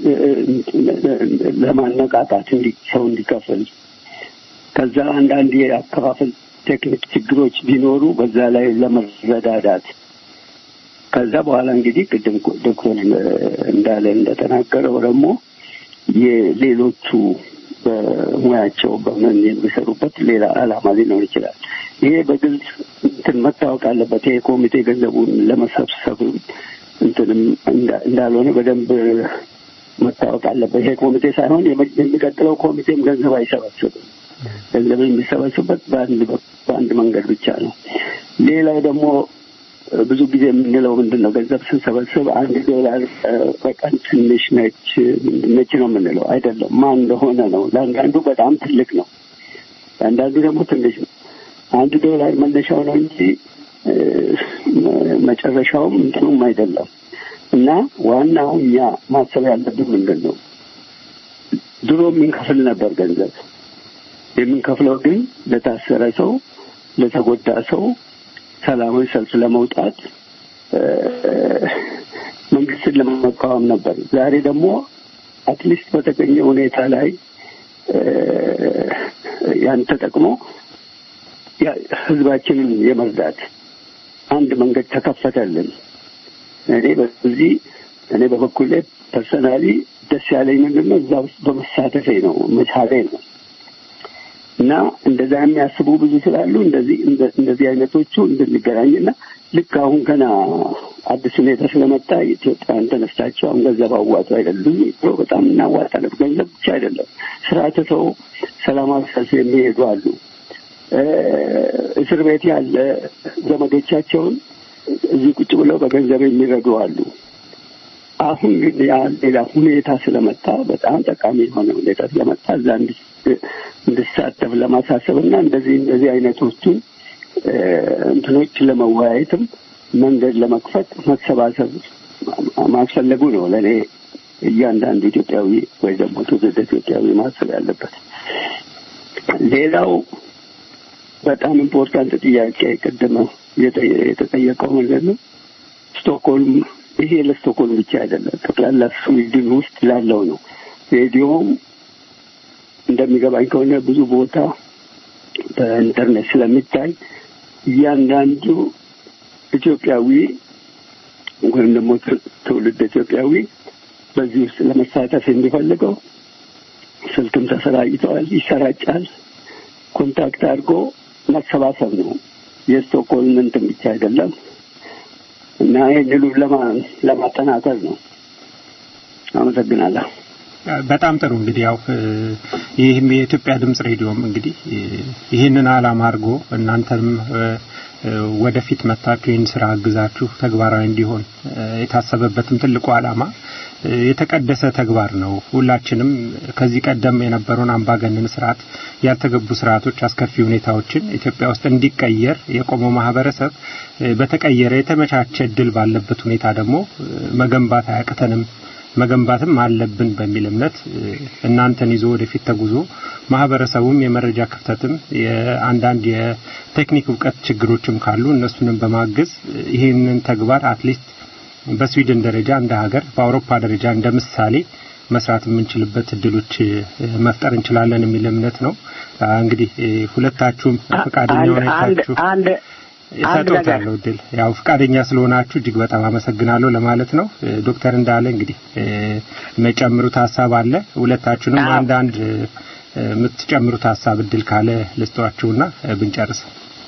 ለማነቃቃት እንዲ ሰው እንዲከፍል ከዛ አንዳንድ የአከፋፈል ቴክኒክ ችግሮች ቢኖሩ በዛ ላይ ለመረዳዳት ከዛ በኋላ እንግዲህ ቅድም ዶክተር እንዳለ እንደተናገረው ደግሞ የሌሎቹ በሙያቸው በምን የሚሰሩበት ሌላ ዓላማ ሊኖር ይችላል። ይሄ በግልጽ እንትን መታወቅ አለበት። ይሄ ኮሚቴ ገንዘቡን ለመሰብሰብ እንትንም እንዳ- እንዳልሆነ በደንብ መታወቅ አለበት። ይሄ ኮሚቴ ሳይሆን የመ- የሚቀጥለው ኮሚቴም ገንዘብ አይሰበስብም። ገንዘብ የሚሰበስብበት በአንድ በ- በአንድ መንገድ ብቻ ነው። ሌላው ደግሞ እ፣ ብዙ ጊዜ የምንለው ምንድን ነው? ገንዘብ ስንሰበስብ አንድ ዶላር እ፣ በቀን ትንሽ ነች ነች ነው የምንለው አይደለም። ማን እንደሆነ ነው። ለአንዳንዱ በጣም ትልቅ ነው፣ ለአንዳንዱ ደግሞ ትንሽ ነው። አንድ ዶላር መነሻው ነው እንጂ እ፣ መ- መጨረሻውም እንትኑም አይደለም። እና ዋናው እኛ ማሰብ ያለብን ምንድን ነው? ድሮ የምንከፍል ነበር ገንዘብ የምንከፍለው ግን ለታሰረ ሰው፣ ለተጎዳ ሰው ሰላማዊ ሰልፍ ለመውጣት እ፣ መንግስትን ለመቃወም ነበር። ዛሬ ደግሞ አትሊስት በተገኘ ሁኔታ ላይ እ፣ ያን ተጠቅሞ ያ- ህዝባችንን የመርዳት አንድ መንገድ ተከፈተልን። እኔ በዚህ እኔ በበኩሌ ፐርሰናሊ ደስ ያለኝ ምንድን ነው እዛ ውስጥ በመሳተፌ ነው መቻሌ ነው። እና እንደዛ የሚያስቡ ብዙ ስላሉ እንደዚህ እንደ- እንደዚህ አይነቶቹ እንድንገናኝና ልክ አሁን ገና አዲስ ሁኔታ ስለመጣ ኢትዮጵያን ተነስታቸው አሁን ገንዘብ አዋጡ አይደሉም ብሎ በጣም እናዋጣለን። ገንዘብ ብቻ አይደለም ስራ ትተው ሰላማዊ ሰልፍ የሚሄዱ አሉ። እ፣ እስር ቤት ያለ ዘመዶቻቸውን እዚህ ቁጭ ብለው በገንዘብ የሚረዱ አሉ። አሁን ግን ያ ሌላ ሁኔታ ስለመጣ በጣም ጠቃሚ የሆነ ሁኔታ ስለመጣ እዛ እንድ- እንድሳተፍ ለማሳሰብ እና እንደዚህ እንደዚህ አይነቶቹን እ፣ እንትኖች ለመወያየትም መንገድ ለመክፈት መሰባሰብ ማስፈለጉ ነው ለእኔ እያንዳንዱ ኢትዮጵያዊ ወይ ደግሞ ትውልደ ኢትዮጵያዊ ማሰብ ያለበት። ሌላው በጣም ኢምፖርታንት ጥያቄ ቅድም የጠየ- የተጠየቀው ምንድን ነው ስቶክሆልም ይሄ ለስቶክሆልም ብቻ አይደለም፣ ጠቅላላ ስዊድን ውስጥ ላለው ነው። ሬዲዮም እንደሚገባኝ ከሆነ ብዙ ቦታ በኢንተርኔት ስለሚታይ እያንዳንዱ ኢትዮጵያዊ ወይም ደግሞ ት- ትውልድ ኢትዮጵያዊ በዚህ ውስጥ ለመሳተፍ የሚፈልገው ስልክም ተሰራጭተዋል፣ ይሰራጫል። ኮንታክት አድርጎ መሰባሰብ ነው። የስቶክሆልም እንትን ብቻ አይደለም እና ይህንኑ ለማ- ለማጠናከር ነው። አመሰግናለሁ። በጣም ጥሩ እንግዲህ ያው እ፣ ይህም የኢትዮጵያ ድምጽ ሬዲዮም እንግዲህ እ፣ ይህንን ዓላማ አድርጎ እናንተንም እ፣ እ፣ ወደፊት መታችሁ ይህን ስራ አግዛችሁ ተግባራዊ እንዲሆን እ፣ የታሰበበትም ትልቁ ዓላማ እ፣ የተቀደሰ ተግባር ነው። ሁላችንም ከዚህ ቀደም የነበረውን አምባገነን ስርዓት፣ ያልተገቡ ስርዓቶች፣ አስከፊ ሁኔታዎችን ኢትዮጵያ ውስጥ እንዲቀየር የቆመው ማህበረሰብ እ፣ በተቀየረ የተመቻቸ እድል ባለበት ሁኔታ ደግሞ እ፣ መገንባት አያቅተንም መገንባትም አለብን በሚል እምነት እ፣ እናንተን ይዞ ወደፊት ተጉዞ ማህበረሰቡም የመረጃ ክፍተትም የአንዳንድ የቴክኒክ እውቀት ችግሮችም ካሉ እነሱንም በማገዝ እ፣ ይህንን ተግባር አትሊስት በስዊድን ደረጃ እንደ ሀገር በአውሮፓ ደረጃ እንደ ምሳሌ መስራት የምንችልበት እድሎች እ፣ መፍጠር እንችላለን የሚል እምነት ነው። አ፣ እንግዲህ እ፣ ሁለታችሁም ፈቃደኛ አንድ ሆናችሁ አንድ አንድ ነገር እሰጦታለሁ እድል ያው ፈቃደኛ ስለሆናችሁ እጅግ በጣም አመሰግናለሁ ለማለት ነው። እ፣ ዶክተር እንዳለ እንግዲህ እ፣ የሚጨምሩት ሀሳብ አለ። ሁለታችሁንም አዎ። አንዳንድ እ፣ የምትጨምሩት ሀሳብ እድል ካለ ልስጧችሁና እ፣ ብንጨርስ።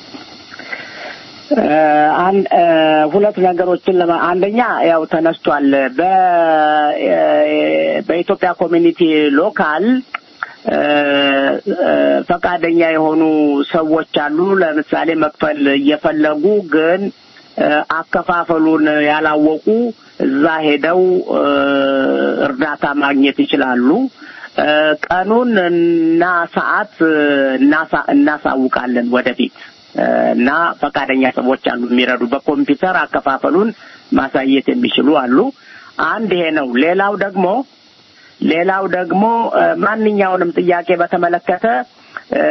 እ፣ አን- እ፣ ሁለት ነገሮችን ለማ አንደኛ ያው ተነስቷል በ እ፣ በኢትዮጵያ ኮሚኒቲ ሎካል እ፣ እ፣ ፈቃደኛ የሆኑ ሰዎች አሉ። ለምሳሌ መክፈል እየፈለጉ ግን እ፣ አከፋፈሉን ያላወቁ እዛ ሄደው እ፣ እርዳታ ማግኘት ይችላሉ። እ፣ ቀኑን እና ሰዓት እ፣ እናሳ- እናሳውቃለን ወደፊት እ፣ እና ፈቃደኛ ሰዎች አሉ የሚረዱ በኮምፒውተር አከፋፈሉን ማሳየት የሚችሉ አሉ። አንድ ይሄ ነው። ሌላው ደግሞ ሌላው ደግሞ እ፣ ማንኛውንም ጥያቄ በተመለከተ እ፣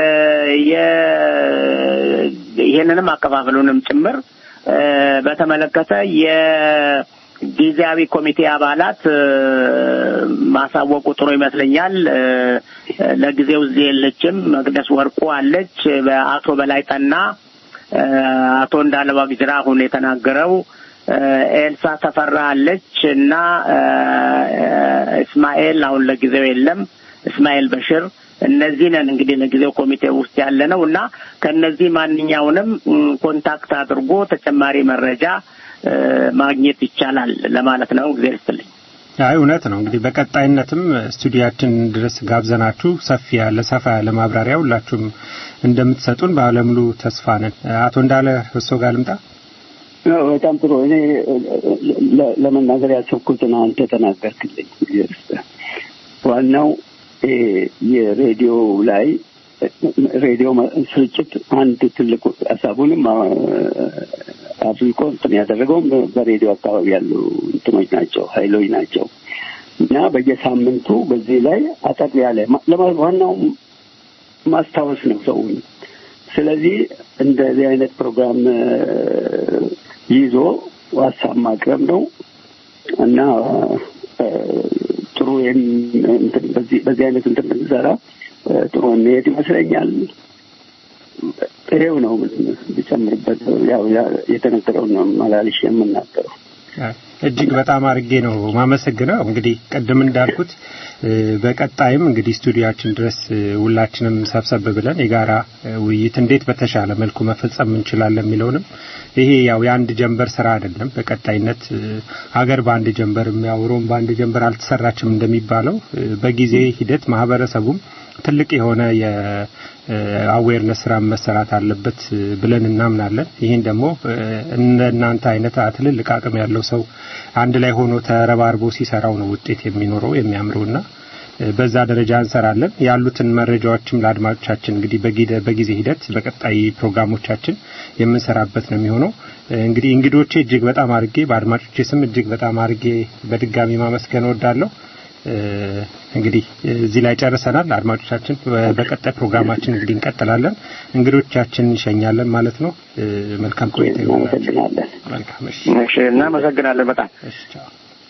የ- ይሄንንም አከፋፈሉንም ጭምር እ፣ በተመለከተ የጊዜያዊ ኮሚቴ አባላት እ፣ ማሳወቁ ጥሩ ይመስለኛል። እ፣ ለጊዜው እዚህ የለችም። መቅደስ ወርቁ አለች። በአቶ በላይ ጠና እ፣ አቶ እንዳለ ዋቅጅራ አሁን የተናገረው እ፣ ኤልሳ ተፈራ አለች እና እ፣ እስማኤል አሁን ለጊዜው የለም። እስማኤል በሽር እነዚህ ነን እንግዲህ ለጊዜው ኮሚቴ ውስጥ ያለ ነው እና ከነዚህ ማንኛውንም ም፣ ኮንታክት አድርጎ ተጨማሪ መረጃ እ፣ ማግኘት ይቻላል ለማለት ነው። እግዚአብሔር ይስጥልኝ። አይ እውነት ነው። እንግዲህ በቀጣይነትም ስቱዲያችን ድረስ ጋብዘናችሁ ሰፊ ያለ ሰፋ ያለ ማብራሪያ ሁላችሁም እንደምትሰጡን ባለሙሉ ተስፋ ነን። አቶ እንዳለ እርሶ ጋር ልምጣ። አዎ፣ በጣም ጥሩ። እኔ ለ- ለመናገር ያሰብኩትን አንተ ተናገርክልኝ። እግዚአብሔር ይስጥህ። ዋናው ይሄ የሬዲዮ ላይ ሬዲዮ መ- ስርጭት አንድ ትልቁ ሀሳቡንም አ- አፍሪኮ እንትን ያደረገውም በሬዲዮ አካባቢ ያሉ እንትኖች ናቸው፣ ኃይሎች ናቸው እና በየሳምንቱ በዚህ ላይ አጠር ያለ ማ- ለማ- ዋናው ማስታወስ ነው ሰውን። ስለዚህ እንደዚህ አይነት ፕሮግራም እ፣ ይዞ ሀሳብ ማቅረብ ነው እና እ፣ ጥሩ ይህን እንትን በዚህ በዚህ አይነት እንትን ብንሰራ እ፣ ጥሩ የሚሄድ ይመስለኛል። ይሄው ነው ብጨምርበት ያው ያ- የተነገረውን ነው መላልሽ የምናገረው። እጅግ በጣም አድርጌ ነው ማመሰግነው። እንግዲህ ቅድም እንዳልኩት እ፣ በቀጣይም እንግዲህ ስቱዲያችን ድረስ እ፣ ሁላችንም ሰብሰብ ብለን የጋራ እ፣ ውይይት እንዴት በተሻለ መልኩ መፈጸም እንችላለን የሚለውንም ይሄ ያው የአንድ ጀንበር ስራ አይደለም። በቀጣይነት እ፣ ሀገር በአንድ ጀንበር ያው ሮም በአንድ ጀንበር አልተሰራችም እንደሚባለው እ፣ በጊዜ ሂደት ማህበረሰቡም ትልቅ የሆነ የአዌርነስ ስራ መሰራት አለበት እ፣ ብለን እናምናለን። ይህን ደግሞ እ፣ እነ እናንተ አይነት ትልልቅ አቅም ያለው ሰው አንድ ላይ ሆኖ ተረባርቦ ሲሰራው ነው ውጤት የሚኖረው የሚያምረውና እ፣ በዛ ደረጃ እንሰራለን። ያሉትን መረጃዎችም ለአድማጮቻችን እንግዲህ በጊደ- በጊዜ ሂደት በቀጣይ ፕሮግራሞቻችን የምንሰራበት ነው የሚሆነው። እ፣ እንግዲህ እንግዶቼ እጅግ በጣም አድርጌ በአድማጮቼ ስም እጅግ በጣም አድርጌ በድጋሚ ማመስገን እወዳለሁ። እ፣ እንግዲህ እዚህ ላይ ጨርሰናል። አድማጮቻችን በ- በቀጣይ ፕሮግራማችን እንግዲህ እንቀጥላለን። እንግዶቻችን እንሸኛለን ማለት ነው። እ፣ መልካም ቆይታ ይሆንላችሁ። እናመሰግናለን። መልካም እሺ። እሺ እናመሰግናለን በጣም እሺ ቻው።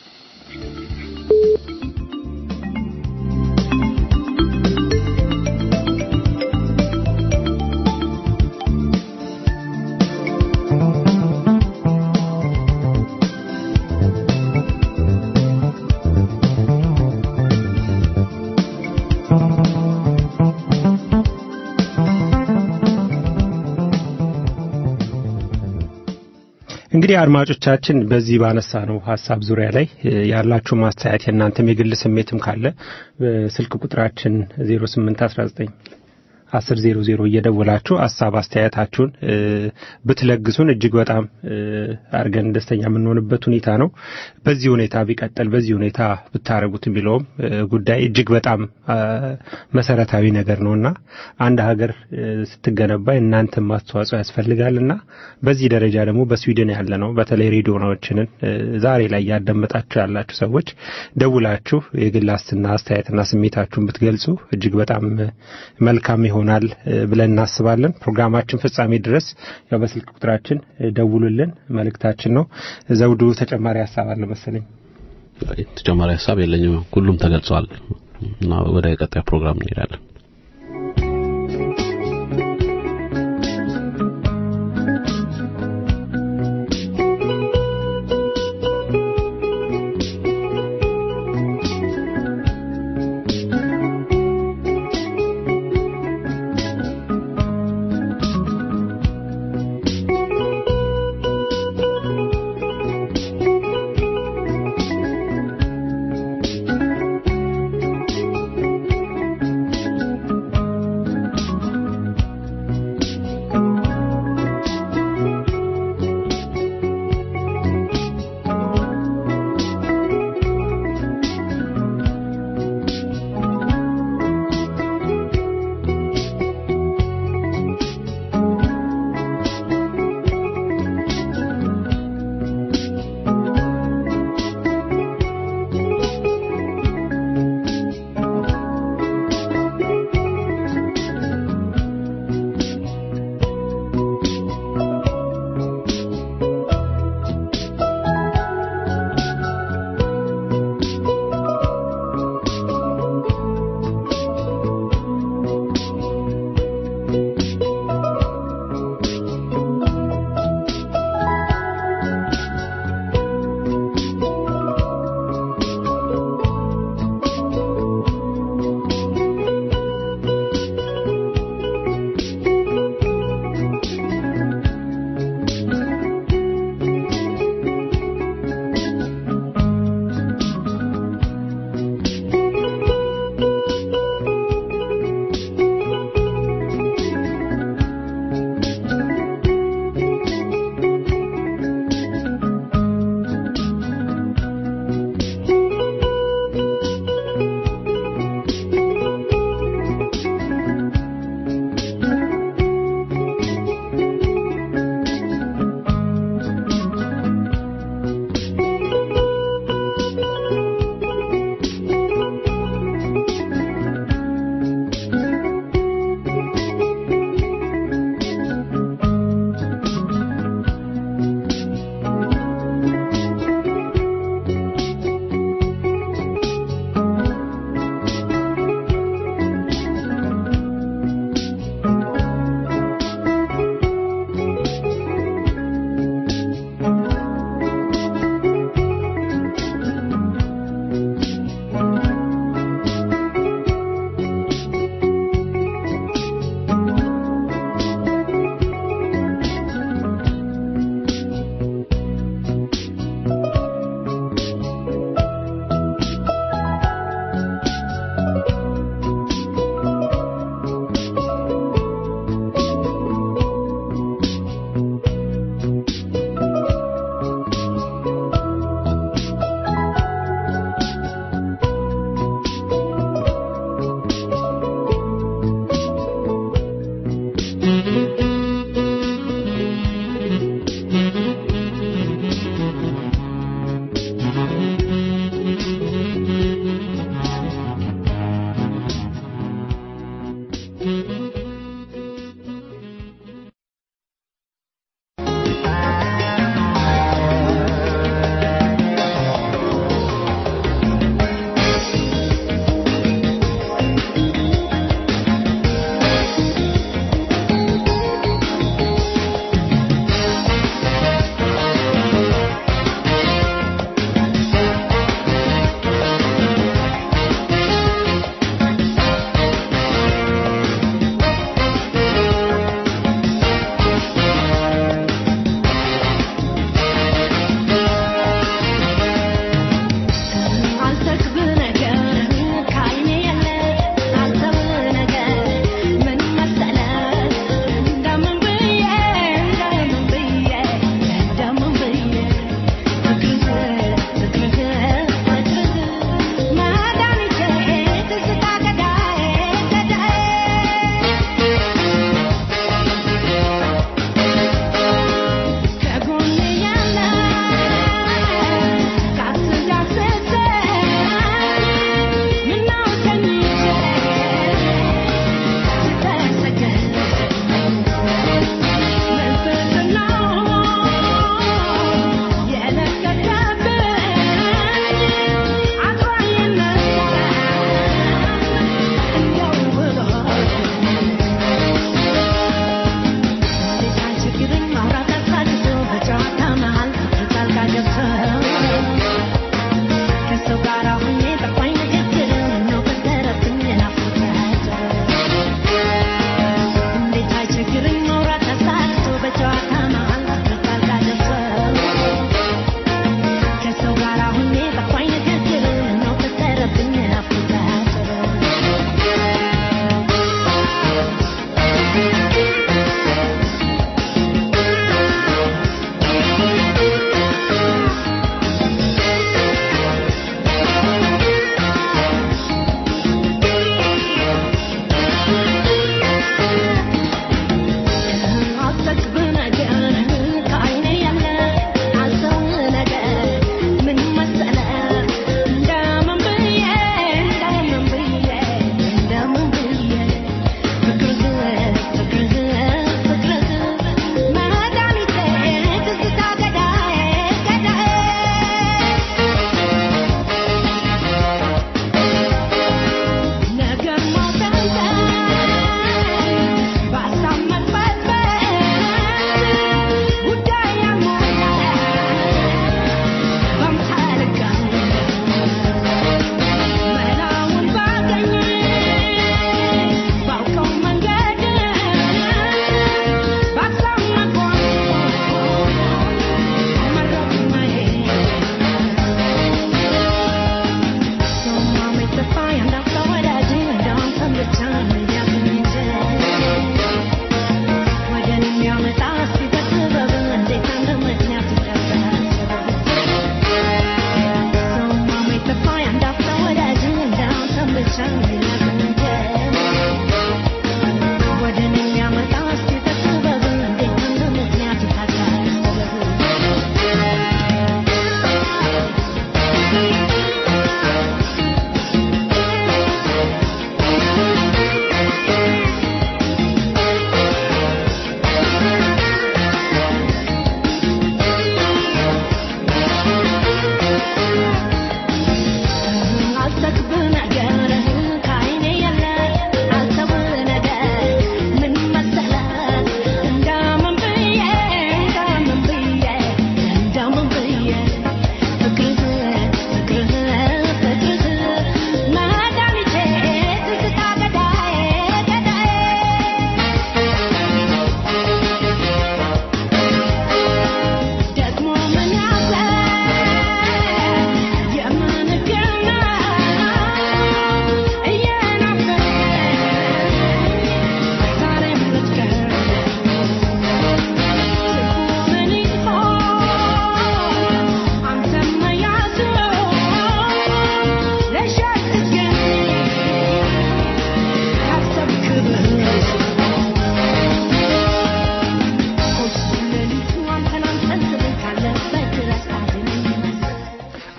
እንግዲህ አድማጮቻችን በዚህ ባነሳ ነው ሀሳብ ዙሪያ ላይ እ፣ ያላችሁ ማስተያየት የእናንተም የግል ስሜትም ካለ በስልክ ቁጥራችን 0819 አስር ዜሮ ዜሮ እየደወላችሁ ሀሳብ አስተያየታችሁን እ፣ ብትለግሱን እጅግ በጣም እ፣ አድርገን ደስተኛ የምንሆንበት ሁኔታ ነው። በዚህ ሁኔታ ቢቀጥል በዚህ ሁኔታ ብታረጉት የሚለውም እ፣ ጉዳይ እጅግ በጣም አ፣ መሰረታዊ ነገር ነውና አንድ ሀገር እ፣ ስትገነባ እናንተም ማስተዋጽኦ ያስፈልጋልና በዚህ ደረጃ ደግሞ በስዊድን ያለ ነው በተለይ ሬዲዮናዎችንን እ፣ ዛሬ ላይ ያዳመጣችሁ ያላችሁ ሰዎች ደውላችሁ የግል አስትና አስተያየትና ስሜታችሁን ብትገልጹ እጅግ በጣም እ፣ መልካም ይሆናል እ፣ ብለን እናስባለን። ፕሮግራማችን ፍጻሜ ድረስ ያው በስልክ ቁጥራችን እ፣ ደውሉልን መልእክታችን ነው። ዘውዱ ተጨማሪ ሀሳብ አለ መሰለኝ። ተጨማሪ ሀሳብ የለኝም። ሁሉም ተገልጿል እና ወደ ቀጣይ ፕሮግራም እንሄዳለን። Thank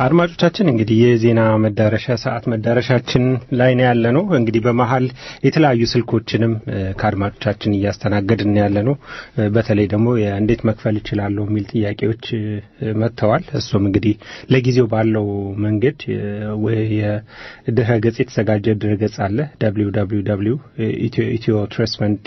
አድማጮቻችን እንግዲህ የዜና መዳረሻ ሰዓት መዳረሻችን ላይ ነው ያለ ነው። እንግዲህ በመሀል የተለያዩ ስልኮችንም እ፣ ከአድማጮቻችን እያስተናገድን ያለ ነው። እ፣ በተለይ ደግሞ እንዴት መክፈል እችላለሁ የሚል ጥያቄዎች እ፣ መጥተዋል። እሱም እንግዲህ ለጊዜው ባለው መንገድ እ፣ ወይ የድረ ገጽ የተዘጋጀ ድረ ገጽ አለ www ኢትዮ ትረስት ፈንድ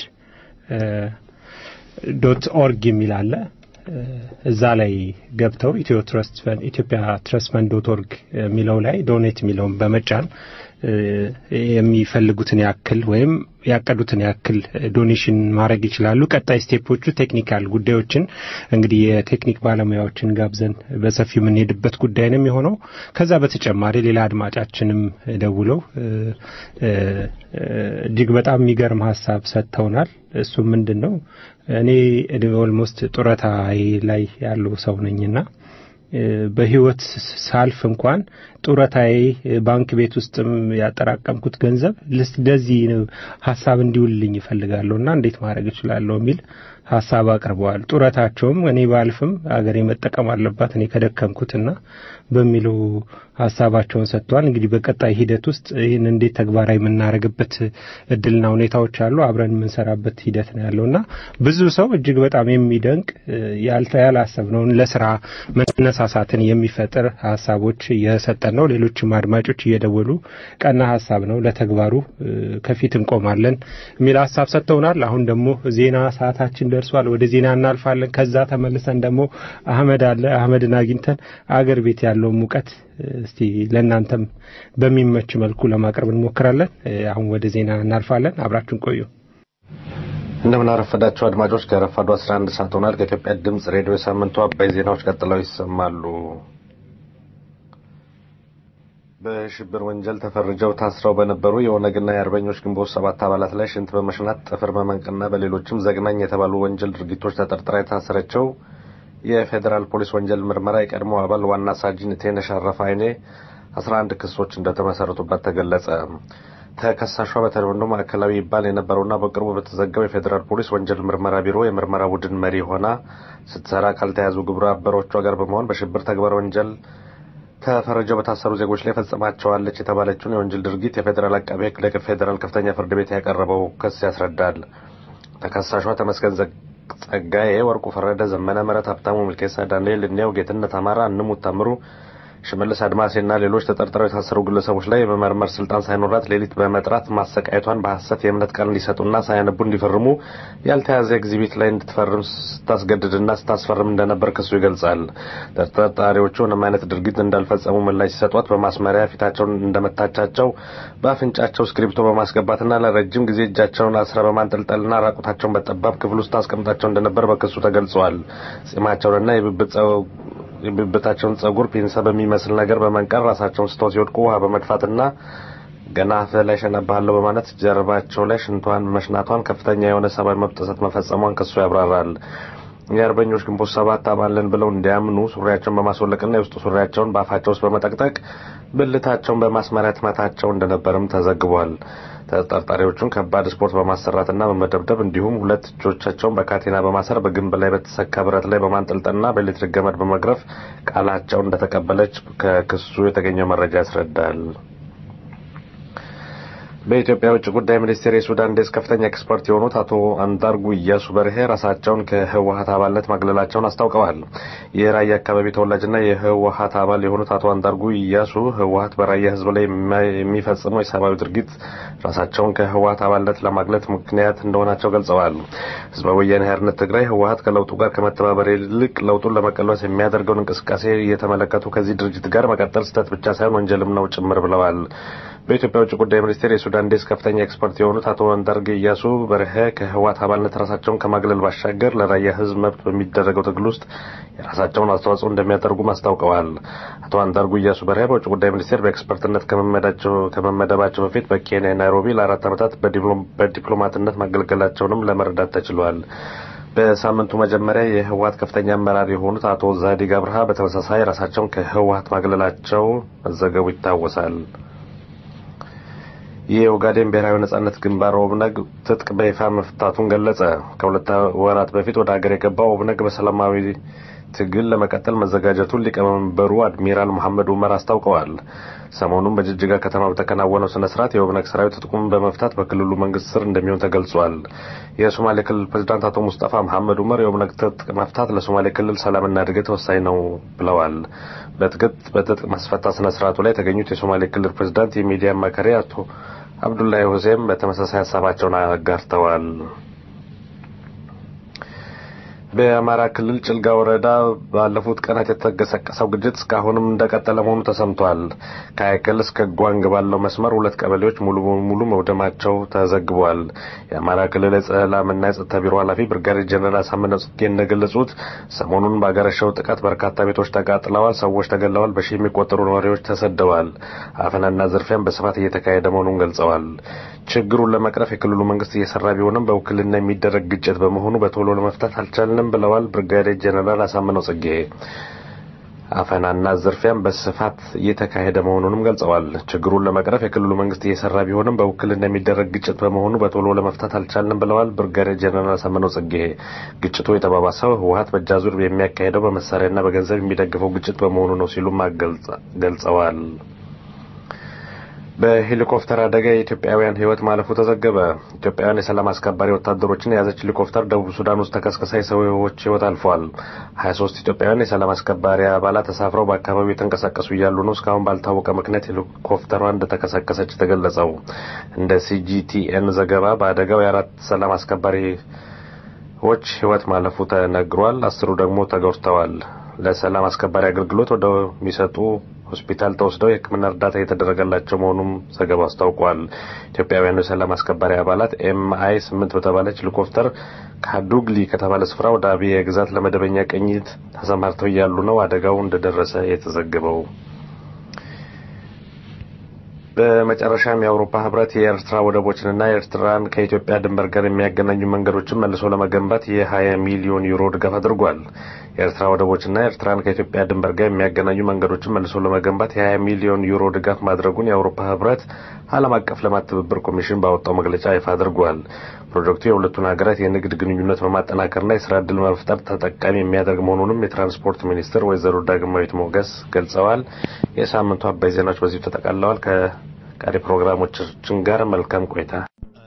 ዶት ኦርግ የሚል አለ። እዛ ላይ ገብተው ኢትዮ ትረስት ፈንድ ኢትዮጵያ ትረስት ፈንድ ዶት ኦርግ የሚለው ላይ ዶኔት የሚለውን በመጫን እ፣ የሚፈልጉትን ያክል ወይም ያቀዱትን ያክል ዶኔሽን ማድረግ ይችላሉ። ቀጣይ ስቴፖቹ ቴክኒካል ጉዳዮችን እንግዲህ የቴክኒክ ባለሙያዎችን ጋብዘን በሰፊው የምንሄድበት ጉዳይ ነው የሚሆነው። ከዛ በተጨማሪ ሌላ አድማጫችንም ደውለው እ፣ እ፣ እጅግ በጣም የሚገርም ሀሳብ ሰጥተውናል። እሱም ምንድን ነው እኔ ኦልሞስት ጡረታ ላይ ያለው ሰው ነኝና እ፣ በህይወት ሳልፍ እንኳን ጡረታዬ ባንክ ቤት ውስጥም ያጠራቀምኩት ገንዘብ ልስ- ለዚህ ነው ሀሳብ እንዲውልልኝ ይፈልጋለሁ እና እንዴት ማድረግ እችላለሁ የሚል ሀሳብ አቅርበዋል። ጡረታቸውም እኔ ባልፍም አገሬ መጠቀም አለባት እኔ ከደከምኩትና በሚለው ሀሳባቸውን ሰጥተዋል። እንግዲህ በቀጣይ ሂደት ውስጥ ይህን እንዴት ተግባራዊ የምናደርግበት እድልና ሁኔታዎች አሉ። አብረን የምንሰራበት ሂደት ነው ያለው እና ብዙ ሰው እጅግ በጣም የሚደንቅ እ፣ ያልተ ያላሰብነውን ለስራ መነሳሳትን የሚፈጥር ሀሳቦች እየሰጠን ነው። ሌሎችም አድማጮች እየደወሉ ቀና ሀሳብ ነው ለተግባሩ እ፣ ከፊት እንቆማለን የሚል ሀሳብ ሰጥተውናል። አሁን ደግሞ ዜና ሰዓታችን ደርሷል። ወደ ዜና እናልፋለን። ከዛ ተመልሰን ደግሞ አህመድ አለ። አህመድን አግኝተን አገር ቤት ያለውን ሙቀት እ፣ እስቲ ለእናንተም በሚመች መልኩ ለማቅረብ እንሞክራለን። እ፣ አሁን ወደ ዜና እናልፋለን። አብራችሁን ቆዩ። እንደምን አረፈዳችሁ አድማጮች። ከረፋዱ 11 ሰዓት ሆኗል። ከኢትዮጵያ ድምጽ ሬዲዮ የሳምንቱ አባይ ዜናዎች ቀጥለው ይሰማሉ። በሽብር ወንጀል ተፈርጀው ታስረው በነበሩ የኦነግና የአርበኞች ግንቦት ሰባት አባላት ላይ ሽንት በመሽናት ጥፍር በመንቅና በሌሎችም ዘግናኝ የተባሉ ወንጀል ድርጊቶች ተጠርጥራ የታሰረችው የፌዴራል ፖሊስ ወንጀል ምርመራ የቀድሞ አባል ዋና ሳጅን ቴነሽ አረፋ አይኔ 11 ክሶች እንደተመሰረቱበት ተገለጸ። ተከሳሿ በተለምዶ ማዕከላዊ ይባል የነበረውና በቅርቡ በተዘጋው የፌዴራል ፖሊስ ወንጀል ምርመራ ቢሮ የምርመራ ቡድን መሪ ሆና ስትሰራ ካልተያዙ ግብረ አበሮቿ ጋር በመሆን በሽብር ተግባር ወንጀል ተፈርጀው በታሰሩ ዜጎች ላይ ፈጽማቸዋለች የተባለችውን የወንጀል ድርጊት የፌዴራል አቃቤ ሕግ ለፌዴራል ከፍተኛ ፍርድ ቤት ያቀረበው ክስ ያስረዳል። ተከሳሿ ተመስገን ዘ- ጸጋዬ፣ ወርቁ ፈረደ፣ ዘመነ መረት፣ ሀብታሙ ሚልኬሳ፣ ዳንኤል እንየው፣ ጌትነት አማራ፣ እንሙት ታምሩ ሽመልስ አድማሴና ሌሎች ተጠርጥረው የታሰሩ ግለሰቦች ላይ የመመርመር ስልጣን ሳይኖራት ሌሊት በመጥራት ማሰቃየቷን በሐሰት የእምነት ቃል እንዲሰጡና ሳያነቡ እንዲፈርሙ ያልተያዘ ኤግዚቢት ላይ እንድትፈርም ስታስገድድና ስታስፈርም እንደነበር ክሱ ይገልጻል። ተጠርጣሪዎቹ ምንም አይነት ድርጊት እንዳልፈጸሙ ምላሽ ሲሰጧት በማስመሪያ ፊታቸውን እንደመታቻቸው በአፍንጫቸው እስክሪብቶ በማስገባትና ለረጅም ጊዜ እጃቸውን አስራ በማንጠልጠልና ራቁታቸውን በጠባብ ክፍል ውስጥ ታስቀምጣቸው እንደነበር በክሱ ተገልጿል። ጺማቸውንና የብብት ጸው የብብታቸውን ጸጉር ፒንሳ በሚመስል ነገር በመንቀር ራሳቸውን ስተው ሲወድቁ ውሃ በመድፋትና ገና አፍህ ላይ ሸነባለሁ በማለት ጀርባቸው ላይ ሽንቷን መሽናቷን ከፍተኛ የሆነ ሰብአዊ መብት ጥሰት መፈጸሟን ክሱ ያብራራል። የአርበኞች ግንቦት ሰባት አባልን ብለው እንዲያምኑ ሱሪያቸውን በማስወለቅና የውስጥ ሱሪያቸውን በአፋቸው ውስጥ በመጠቅጠቅ ብልታቸውን በማስመሪያ ትመታቸው እንደነበርም ተዘግቧል። ተጠርጣሪዎቹን ከባድ ስፖርት በማሰራትና በመደብደብ እንዲሁም ሁለት እጆቻቸውን በካቴና በማሰር በግንብ ላይ በተሰካ ብረት ላይ በማንጠልጠልና በኤሌክትሪክ ገመድ በመግረፍ ቃላቸውን እንደተቀበለች ከክሱ የተገኘው መረጃ ያስረዳል። በኢትዮጵያ የውጭ ጉዳይ ሚኒስቴር የሱዳን ዴስክ ከፍተኛ ኤክስፐርት የሆኑት አቶ አንዳርጉ እያሱ በርሄ ራሳቸውን ከህወሀት አባልነት ማግለላቸውን አስታውቀዋል። የራያ አካባቢ ተወላጅና የህወሀት አባል የሆኑት አቶ አንዳርጉ እያሱ ህወሀት በራያ ህዝብ ላይ የሚፈጽመው የሰብአዊ ድርጊት ራሳቸውን ከህወሀት አባልነት ለማግለት ምክንያት እንደሆናቸው ገልጸዋል። ህዝባዊ ወያኔ ሓርነት ትግራይ ህወሀት ከለውጡ ጋር ከመተባበር ይልቅ ለውጡን ለመቀልበስ የሚያደርገውን እንቅስቃሴ እየተመለከቱ ከዚህ ድርጅት ጋር መቀጠል ስህተት ብቻ ሳይሆን ወንጀልም ነው ጭምር ብለዋል። በኢትዮጵያ ውጭ ጉዳይ ሚኒስቴር የሱዳን ዴስክ ከፍተኛ ኤክስፐርት የሆኑት አቶ አንዳርጌ እያሱ በርሄ ከህወሓት አባልነት ራሳቸውን ከማግለል ባሻገር ለራያ ህዝብ መብት በሚደረገው ትግል ውስጥ የራሳቸውን አስተዋጽኦ እንደሚያደርጉም አስታውቀዋል። አቶ አንዳርጉ እያሱ በርሄ በውጭ ጉዳይ ሚኒስቴር በኤክስፐርትነት ከመመደባቸው በፊት በኬንያ ናይሮቢ ለአራት ዓመታት በዲፕሎማትነት ማገልገላቸውንም ለመረዳት ተችሏል። በሳምንቱ መጀመሪያ የህወሓት ከፍተኛ አመራር የሆኑት አቶ ዛዲግ አብርሃ በተመሳሳይ ራሳቸውን ከህወሓት ማግለላቸው መዘገቡ ይታወሳል። የኦጋዴን ብሔራዊ ነጻነት ግንባር ኦብነግ ትጥቅ በይፋ መፍታቱን ገለጸ። ከሁለት ወራት በፊት ወደ ሀገር የገባው ኦብነግ በሰላማዊ ትግል ለመቀጠል መዘጋጀቱን ሊቀመንበሩ አድሚራል መሐመድ ኡመር አስታውቀዋል። ሰሞኑን በጅጅጋ ከተማ በተከናወነው ስነ ስርዓት የኦብነግ ሰራዊት ትጥቁን በመፍታት በክልሉ መንግስት ስር እንደሚሆን ተገልጿል። የሶማሌ ክልል ፕሬዝዳንት አቶ ሙስጠፋ መሐመድ ኡመር የኦብነግ ትጥቅ መፍታት ለሶማሌ ክልል ሰላምና እድገት ወሳኝ ነው ብለዋል። በትጥቅ ማስፈታት ስነ ስርዓቱ ላይ የተገኙት የሶማሌ ክልል ፕሬዝዳንት የሚዲያ አማካሪ አቶ አብዱላሂ ሁሴን በተመሳሳይ ሀሳባቸውን አጋርተዋል። በአማራ ክልል ጭልጋ ወረዳ ባለፉት ቀናት የተቀሰቀሰው ግጭት እስካሁንም እንደቀጠለ መሆኑ ተሰምቷል። ከአይከል እስከ ጓንግ ባለው መስመር ሁለት ቀበሌዎች ሙሉ በሙሉ መውደማቸው ተዘግቧል። የአማራ ክልል የሰላምና የጸጥታ ቢሮ ኃላፊ ብርጋዴር ጀነራል አሳምነው ጽጌ እንደገለጹት ሰሞኑን ባገረሸው ጥቃት በርካታ ቤቶች ተቃጥለዋል፣ ሰዎች ተገለዋል፣ በሺህ የሚቆጠሩ ነዋሪዎች ተሰደዋል። አፈናና ዝርፊያም በስፋት እየተካሄደ መሆኑን ገልጸዋል። ችግሩን ለመቅረፍ የክልሉ መንግስት እየሰራ ቢሆንም በውክልና የሚደረግ ግጭት በመሆኑ በቶሎ ለመፍታት አልቻልንም ብለዋል። ብርጋዴር ጀነራል አሳምነው ጽጌ አፈናና ዝርፊያም በስፋት እየተካሄደ መሆኑንም ገልጸዋል። ችግሩን ለመቅረፍ የክልሉ መንግስት እየሰራ ቢሆንም በውክልና የሚደረግ ግጭት በመሆኑ በቶሎ ለመፍታት አልቻልንም ብለዋል። ብርጋዴር ጀነራል አሳምነው ጽጌ ግጭቱ የተባባሰው ህወሀት በእጃዙር የሚያካሄደው በመሳሪያና በገንዘብ የሚደግፈው ግጭት በመሆኑ ነው ሲሉም ገልጸዋል። በሄሊኮፕተር አደጋ የኢትዮጵያውያን ህይወት ማለፉ ተዘገበ። ኢትዮጵያውያን የሰላም አስከባሪ ወታደሮችን የያዘች ሄሊኮፕተር ደቡብ ሱዳን ውስጥ ተከስክሳ የሰዎች ህይወት አልፏል። ሀያ ሶስት ኢትዮጵያውያን የሰላም አስከባሪ አባላት ተሳፍረው በአካባቢው የተንቀሳቀሱ እያሉ ነው እስካሁን ባልታወቀ ምክንያት ሄሊኮፕተሯ እንደተከሰከሰች የተገለጸው። እንደ ሲጂቲኤን ዘገባ በአደጋው የአራት ሰላም አስከባሪዎች ህይወት ማለፉ ተነግሯል። አስሩ ደግሞ ተጎድተዋል። ለሰላም አስከባሪ አገልግሎት ወደሚሰጡ ሆስፒታል ተወስደው የሕክምና እርዳታ እየተደረገላቸው መሆኑም ዘገባው አስታውቋል። ኢትዮጵያውያኑ የሰላም አስከባሪ አባላት ኤምአይ ስምንት በተባለች ሄሊኮፕተር ካዱግሊ ከተባለ ስፍራ ወደ አብየ ግዛት ለመደበኛ ቅኝት ተሰማርተው እያሉ ነው አደጋው እንደደረሰ የተዘገበው። በመጨረሻም የአውሮፓ ህብረት የኤርትራ ወደቦችንና ኤርትራን ከኢትዮጵያ ድንበር ጋር የሚያገናኙ መንገዶችን መልሶ ለመገንባት የ20 ሚሊዮን ዩሮ ድጋፍ አድርጓል። የኤርትራ ወደቦችና ኤርትራን ከኢትዮጵያ ድንበር ጋር የሚያገናኙ መንገዶችን መልሶ ለመገንባት የ20 ሚሊዮን ዩሮ ድጋፍ ማድረጉን የአውሮፓ ህብረት ዓለም አቀፍ ልማት ትብብር ኮሚሽን ባወጣው መግለጫ ይፋ አድርጓል። ፕሮጀክቱ የሁለቱን ሀገራት የንግድ ግንኙነት በማጠናከርና የስራ ዕድል መፍጠር ተጠቃሚ የሚያደርግ መሆኑንም የትራንስፖርት ሚኒስትር ወይዘሮ ዳግማዊት ሞገስ ገልጸዋል። የሳምንቱ አባይ ዜናዎች በዚሁ ተጠቃለዋል። ከቀሪ ፕሮግራሞቻችን ጋር መልካም ቆይታ።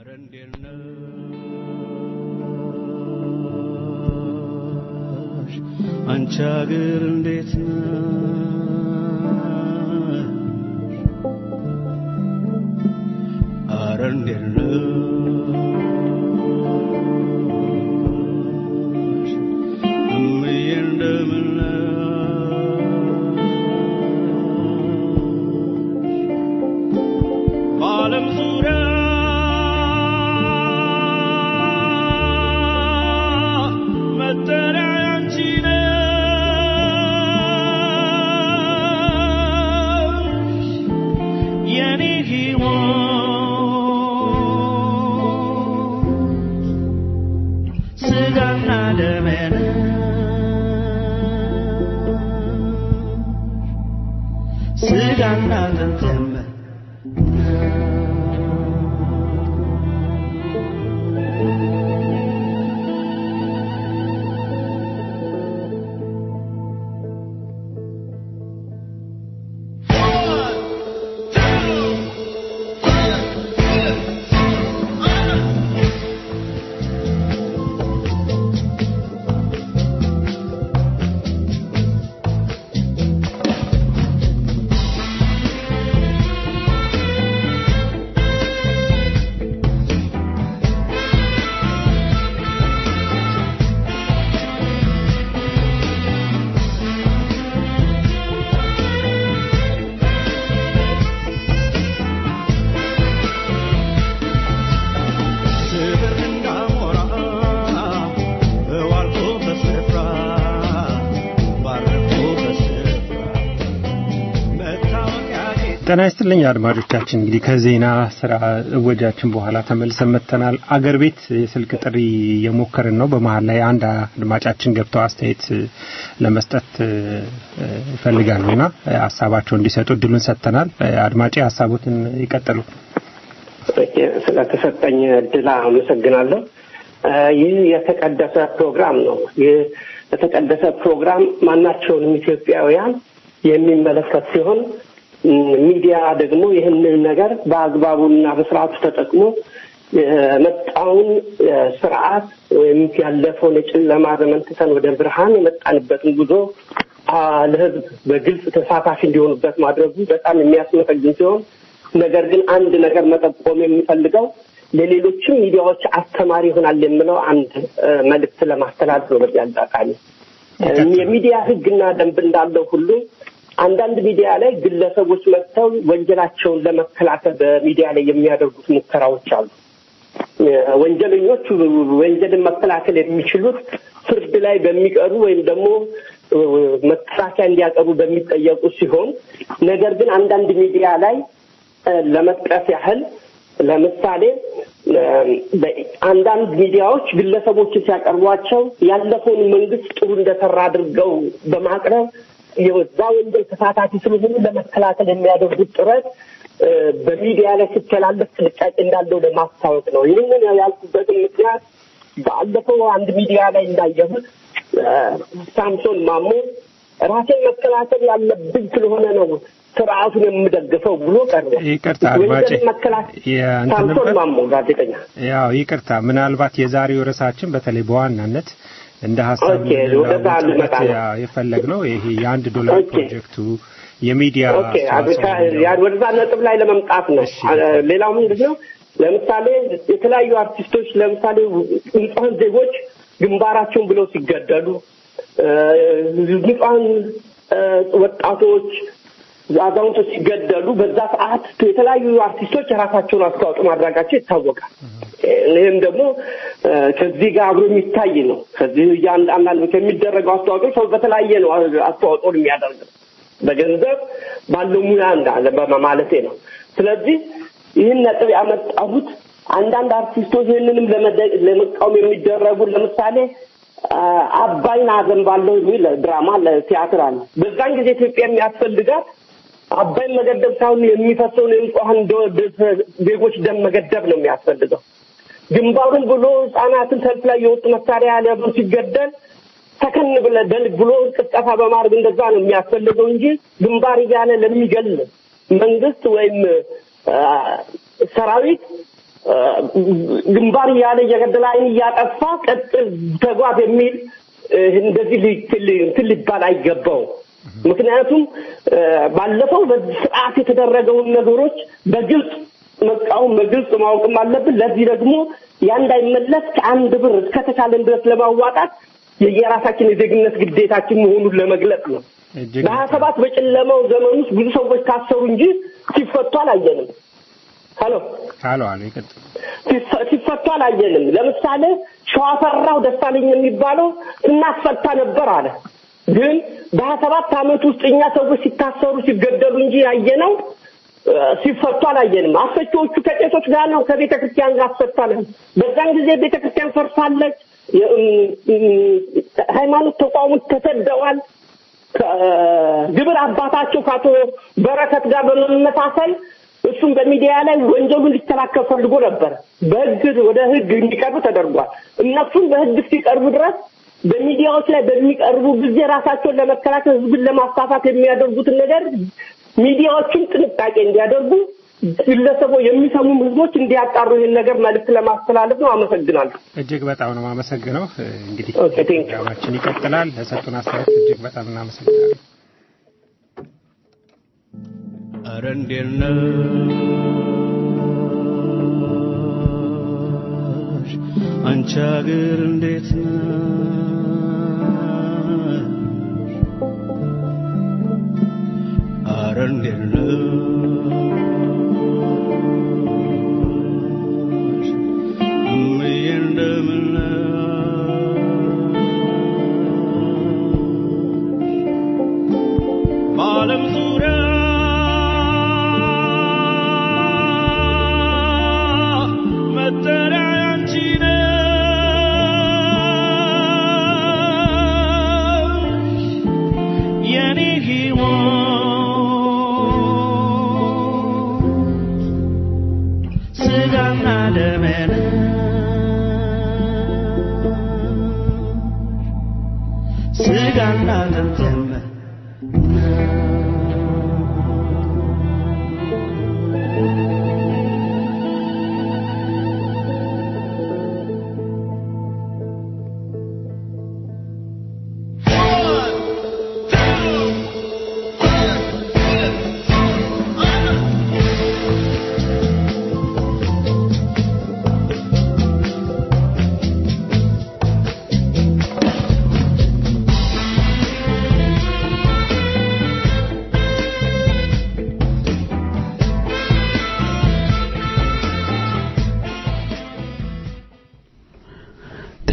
አንቺ አገር እንዴት ነሽ? አረ እንዴት ነሽ? እምዬ እንደምን ነሽ? በዓለም ዙሪያ መጠሪያ ያንቺ ነሽ የኔ ሕይወት ስጋና ደሜ ነሽ ስጋና አጥንቴም ስብር እንዳሞራ በዋልኩበት ስፍራ ባረፍኩበት ስፍራ መታወቂያ ጤና ይስጥልኝ አድማጮቻችን። እንግዲህ ከዜና ስራ እወጃችን በኋላ ተመልሰን መጥተናል። አገር ቤት የስልክ ጥሪ የሞከርን ነው። በመሀል ላይ አንድ አድማጫችን ገብተው አስተያየት ለመስጠት ይፈልጋሉ እና ሀሳባቸው እንዲሰጡ እድሉን ሰጥተናል። አድማጭ ሀሳቦትን ይቀጥሉ። ስለተሰጠኝ እድል አመሰግናለሁ። ይህ የተቀደሰ ፕሮግራም ነው። ይህ የተቀደሰ ፕሮግራም ማናቸውንም ኢትዮጵያውያን የሚመለከት ሲሆን እም፣ ሚዲያ ደግሞ ይህንን ነገር በአግባቡና በስርዓቱ ተጠቅሞ የመጣውን እ፣ ስርዓት ወይም ያለፈውን የጨለማ ዘመን ትተን ወደ ብርሃን የመጣንበትን ጉዞ አ፣ ለህዝብ በግልጽ ተሳታፊ እንዲሆኑበት ማድረጉ በጣም የሚያስመሰግን ሲሆን ነገር ግን አንድ ነገር መጠቆም የሚፈልገው ለሌሎችም ሚዲያዎች አስተማሪ ይሆናል የምለው አንድ እ፣ መልእክት ለማስተላለፍ ነው። በዚህ አጋጣሚ እ፣ የሚዲያ ህግና ደንብ እንዳለው ሁሉ አንዳንድ ሚዲያ ላይ ግለሰቦች መጥተው ወንጀላቸውን ለመከላከል በሚዲያ ላይ የሚያደርጉት ሙከራዎች አሉ። እ፣ ወንጀለኞቹ ወንጀልን መከላከል የሚችሉት ፍርድ ላይ በሚቀሩ ወይም ደግሞ እ፣ መከላከያ እንዲያቀርቡ በሚጠየቁ ሲሆን ነገር ግን አንዳንድ ሚዲያ ላይ እ፣ ለመጥቀስ ያህል ለምሳሌ እ፣ በ- አንዳንድ ሚዲያዎች ግለሰቦችን ሲያቀርቧቸው ያለፈውን መንግስት ጥሩ እንደሰራ አድርገው በማቅረብ የዛ ወንጀል ተሳታፊ ስለሆኑ ለመከላከል የሚያደርጉት ጥረት እ፣ በሚዲያ ላይ ሲተላለፍ ጥንቃቄ እንዳለው ለማስታወቅ ነው። ይህንን ያልኩበትን ምክንያት ባለፈው አንድ ሚዲያ ላይ እንዳየሁት እ፣ ሳምሶን ማሞ ራሴን መከላከል ያለብኝ ስለሆነ ነው ስርዓቱን የምደግፈው ብሎ ቀርቧል። ይቅርታ አድማጬ ወንጀልን መከላከል የእንትን ሳምሶን ነበር? ማሞ ጋዜጠኛ ያው ይቅርታ፣ ምናልባት የዛሬው ርዕሳችን በተለይ በዋናነት እንደ ሀሳብ ኦኬ፣ ወደዛ ልመጣ ነው። የፈለግ ነው ይሄ የአንድ ዶላር ኦኬ። ፕሮጀክቱ የሚዲያ ኦኬ አብካ ያ- ወደዛ ነጥብ ላይ ለመምጣት ነው። አ- ሌላው ምንድን ነው? ለምሳሌ የተለያዩ አርቲስቶች ለምሳሌ ንጹሐን ዜጎች ግንባራቸውን ብለው ሲገደሉ እ፣ ንጹሐን እ፣ ወጣቶች አዛውንቶች ሲገደሉ በዛ ሰዓት የተለያዩ አርቲስቶች የራሳቸውን አስተዋጽኦ ማድረጋቸው ይታወቃል። ይህም ደግሞ እ፣ ከዚህ ጋር አብሮ የሚታይ ነው። ከዚህ እያንዳንድ ከሚደረገው አስተዋጽኦ ሰው በተለያየ ነው አስተዋጽኦ የሚያደርገው በገንዘብ ባለው ሙያ እንዳለ በማለቴ ነው። ስለዚህ ይህን ነጥብ ያመጣሁት አንዳንድ አርቲስቶች ይህንንም ለመደ- ለመቃወም የሚደረጉ ለምሳሌ አ፣ አባይን አዘንባለሁ የሚል ድራማ ለቲያትር አለ። በዛን ጊዜ ኢትዮጵያ የሚያስፈልጋት አባይን መገደብ ሳይሆን የሚፈሰውን የንጹሐን ደ- ዜጎች ደም መገደብ ነው የሚያስፈልገው። ግንባሩን ብሎ ህጻናትን ሰልፍ ላይ የወጡ መሳሪያ ያለብን ሲገደል ሰከን ብለ ደል ብሎ ቅስቀሳ በማድረግ እንደዛ ነው የሚያስፈልገው እንጂ ግንባር እያለ ለሚገል መንግስት ወይም አ፣ ሰራዊት አ፣ ግንባር እያለ እየገደለ አይን እያጠፋ ቀጥል ተጓዝ የሚል እ፣ እንደዚህ ሊ- ሊ- እንትን ሊባል አይገባውም። ምክንያቱም አ፣ ባለፈው በዚህ ስርዓት የተደረገውን ነገሮች በግልጽ መቃወም በግልጽ ማወቅም አለብን። ለዚህ ደግሞ ያ እንዳይመለስ ከአንድ ብር እስከተቻለን ድረስ ለማዋጣት የየራሳችን የዜግነት ግዴታችን መሆኑን ለመግለጽ ነው። በሀያ ሰባት በጨለማው ዘመን ውስጥ ብዙ ሰዎች ታሰሩ እንጂ ሲፈቱ አላየንም። ሀሎ አሎ አሎ ይቀጥል። ሲፈ- ሲፈቱ አላየንም። ለምሳሌ ሸዋፈራው ደሳለኝ የሚባለው እናስፈታ ነበር አለ። ግን በሀያ ሰባት ዓመት ውስጥ እኛ ሰዎች ሲታሰሩ ሲገደሉ እንጂ ያየነው እ፣ ሲፈቱ አላየንም። አስፈቺዎቹ ከቄሶች ጋር ነው ከቤተ ክርስቲያን ጋር አስፈታለን። በዛን ጊዜ ቤተ ክርስቲያን ፈርሳለች። የ- እም፣ እም፣ ሃይማኖት ተቋሞች ተሰደዋል። ከግብር አባታቸው ከአቶ በረከት ጋር በመመሳሰል እሱም በሚዲያ ላይ ወንጀሉ እንዲከላከል ፈልጎ ነበር። በህግ ወደ ህግ እንዲቀርቡ ተደርጓል። እነሱም በህግ እስኪቀርቡ ድረስ በሚዲያዎች ላይ በሚቀርቡ ጊዜ ራሳቸውን ለመከላከል ህዝብን ለማሳሳት የሚያደርጉትን ነገር ሚዲያዎችም ጥንቃቄ እንዲያደርጉ ግለሰቦች የሚሰሙም ህዝቦች እንዲያጣሩ ይህን ነገር መልዕክት ለማስተላለፍ ነው። አመሰግናለሁ። እጅግ በጣም ነው የማመሰግነው። እንግዲህ ኦኬ፣ ቴንክ ዩ። ፕሮግራማችን ይቀጥላል። ለሰጡን አስተያየት እጅግ በጣም እናመሰግናለን። ኧረ እንዴት ነሽ አንቺ አገር እንዴት ነሽ ኧረ እንዴት ነሽ እምዬ እንደምን ነሽ በዓለም ዙሪያ መጠሪያ ያንቺ ነሽ የኔ ሕይወት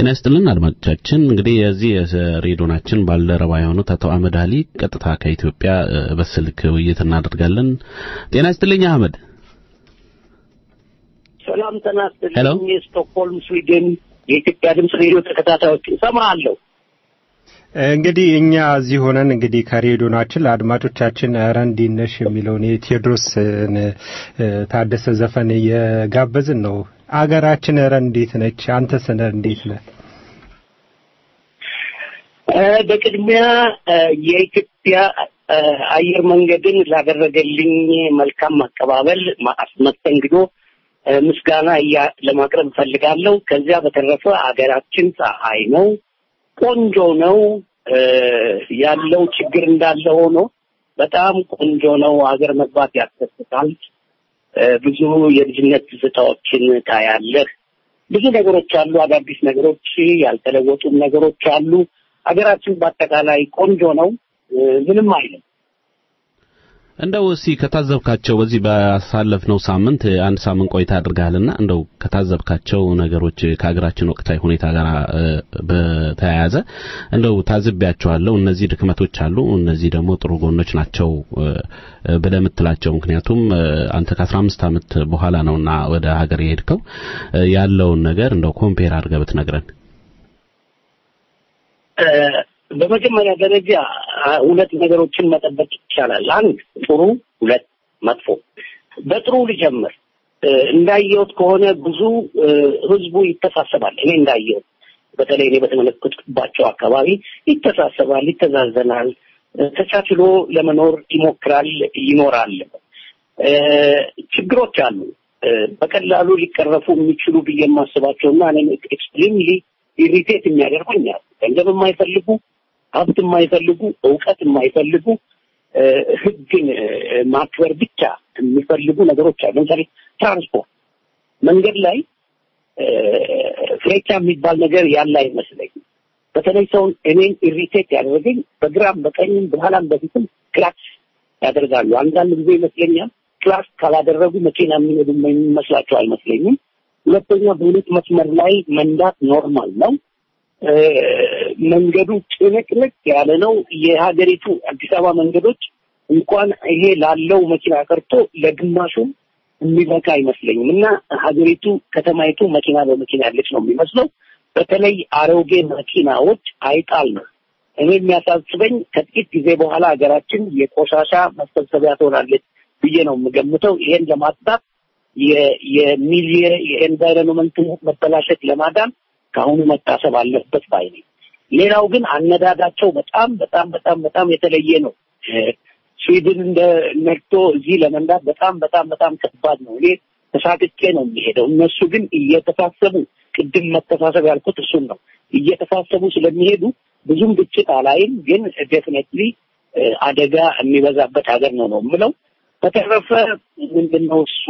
ጤና ይስጥልን አድማጮቻችን። እንግዲህ የዚህ የሬዲዮናችን ባልደረባ የሆኑት አቶ አህመድ አሊ ቀጥታ ከኢትዮጵያ እ፣ በስልክ ውይይት እናደርጋለን። ጤና ይስጥልኝ አህመድ። ሰላም ጤና ሄሎ። ይስጥልኝ። የስቶክሆልም ስዊድን የኢትዮጵያ ድምፅ ሬዲዮ ተከታታዮች እሰማለሁ። እንግዲህ እኛ እዚህ ሆነን እንግዲህ ከሬዲዮናችን ለአድማጮቻችን ኧረ እንዴት ነሽ የሚለውን የቴዎድሮስን እ፣ ታደሰ ዘፈን እየጋበዝን ነው። አገራችን ኧረ እንዴት ነች? አንተስ ኧረ እንዴት ነህ? እ፣ በቅድሚያ እ፣ የኢትዮጵያ እ፣ አየር መንገድን ላደረገልኝ መልካም አቀባበል ማ- መስተንግዶ እ፣ ምስጋና እያ- ለማቅረብ እፈልጋለሁ። ከዚያ በተረፈ አገራችን ፀሐይ ነው፣ ቆንጆ ነው። እ፣ ያለው ችግር እንዳለ ሆኖ በጣም ቆንጆ ነው። ሀገር መግባት ያስደስታል። እ፣ ብዙ የልጅነት ትዝታዎችን ታያለህ። ብዙ ነገሮች አሉ፣ አዳዲስ ነገሮች፣ ያልተለወጡም ነገሮች አሉ። ሀገራችን በአጠቃላይ ቆንጆ ነው። እ፣ ምንም አይልም። እንደው እስቲ ከታዘብካቸው በዚህ ባሳለፍነው ሳምንት አንድ ሳምንት ቆይታ አድርገሃልና እንደው ከታዘብካቸው ነገሮች ከሀገራችን ወቅታዊ ሁኔታ ጋር እ፣ በተያያዘ እንደው ታዝቢያቸዋለሁ እነዚህ ድክመቶች አሉ፣ እነዚህ ደግሞ ጥሩ ጎኖች ናቸው እ፣ እ፣ ብለህ የምትላቸው ምክንያቱም እ፣ አንተ ከአስራ አምስት ዓመት በኋላ ነውና ወደ ሀገር የሄድከው እ፣ ያለውን ነገር እንደው ኮምፔር አድርገህ ብትነግረን። እ፣ በመጀመሪያ ደረጃ አ፣ ሁለት ነገሮችን መጠበቅ ይቻላል። አንድ ጥሩ፣ ሁለት መጥፎ። በጥሩ ልጀምር። እ፣ እንዳየሁት ከሆነ ብዙ እ፣ ህዝቡ ይተሳሰባል። እኔ እንዳየሁት በተለይ እኔ በተመለከትኩባቸው አካባቢ ይተሳሰባል፣ ይተዛዘናል፣ እ፣ ተቻችሎ ለመኖር ይሞክራል፣ ይኖራል። እ፣ ችግሮች አሉ እ፣ በቀላሉ ሊቀረፉ የሚችሉ ብዬ የማስባቸውና እኔ ኤክስትሪምሊ ኢሪቴት የሚያደርጉኝ አሉ። ገንዘብ የማይፈልጉ ሀብት የማይፈልጉ እውቀት የማይፈልጉ እ፣ ህግን እ፣ ማክበር ብቻ የሚፈልጉ ነገሮች አሉ። ለምሳሌ ትራንስፖርት መንገድ ላይ እ፣ ፍሬቻ የሚባል ነገር ያለ አይመስለኝም። በተለይ ሰውን እኔን ኢሪቴት ያደረገኝ በግራም በቀኝም በኋላም በፊትም ክላክስ ያደርጋሉ። አንዳንድ ጊዜ ይመስለኛል ክላክስ ካላደረጉ መኪና የሚሄዱ የሚመስላቸው አይመስለኝም። ሁለተኛ በሁለት መስመር ላይ መንዳት ኖርማል ነው። እ፣ መንገዱ ጭንቅንቅ ያለ ነው። የሀገሪቱ አዲስ አበባ መንገዶች እንኳን ይሄ ላለው መኪና ቀርቶ ለግማሹም የሚበቃ አይመስለኝም እና ሀገሪቱ ከተማይቱ መኪና በመኪና ያለች ነው የሚመስለው። በተለይ አሮጌ መኪናዎች አይጣል ነው። እኔ የሚያሳስበኝ ከጥቂት ጊዜ በኋላ ሀገራችን የቆሻሻ መሰብሰቢያ ትሆናለች ብዬ ነው የምገምተው። ይሄን ለማጥፋት የ- የሚሊየ የኤንቫይሮንመንት መበላሸት ለማዳን ከአሁኑ መታሰብ አለበት ባይ ነኝ። ሌላው ግን አነዳዳቸው በጣም በጣም በጣም በጣም የተለየ ነው። እ፣ ስዊድን እንደ ነግቶ እዚህ ለመንዳት በጣም በጣም በጣም ከባድ ነው። እኔ ተሳቅቄ ነው የሚሄደው። እነሱ ግን እየተሳሰቡ ቅድም መተሳሰብ ያልኩት እሱን ነው። እየተሳሰቡ ስለሚሄዱ ብዙም ግጭት አላይም፣ ግን ዴፊኔትሊ አደጋ የሚበዛበት ሀገር ነው ነው የምለው። በተረፈ ምንድን ነው እሱ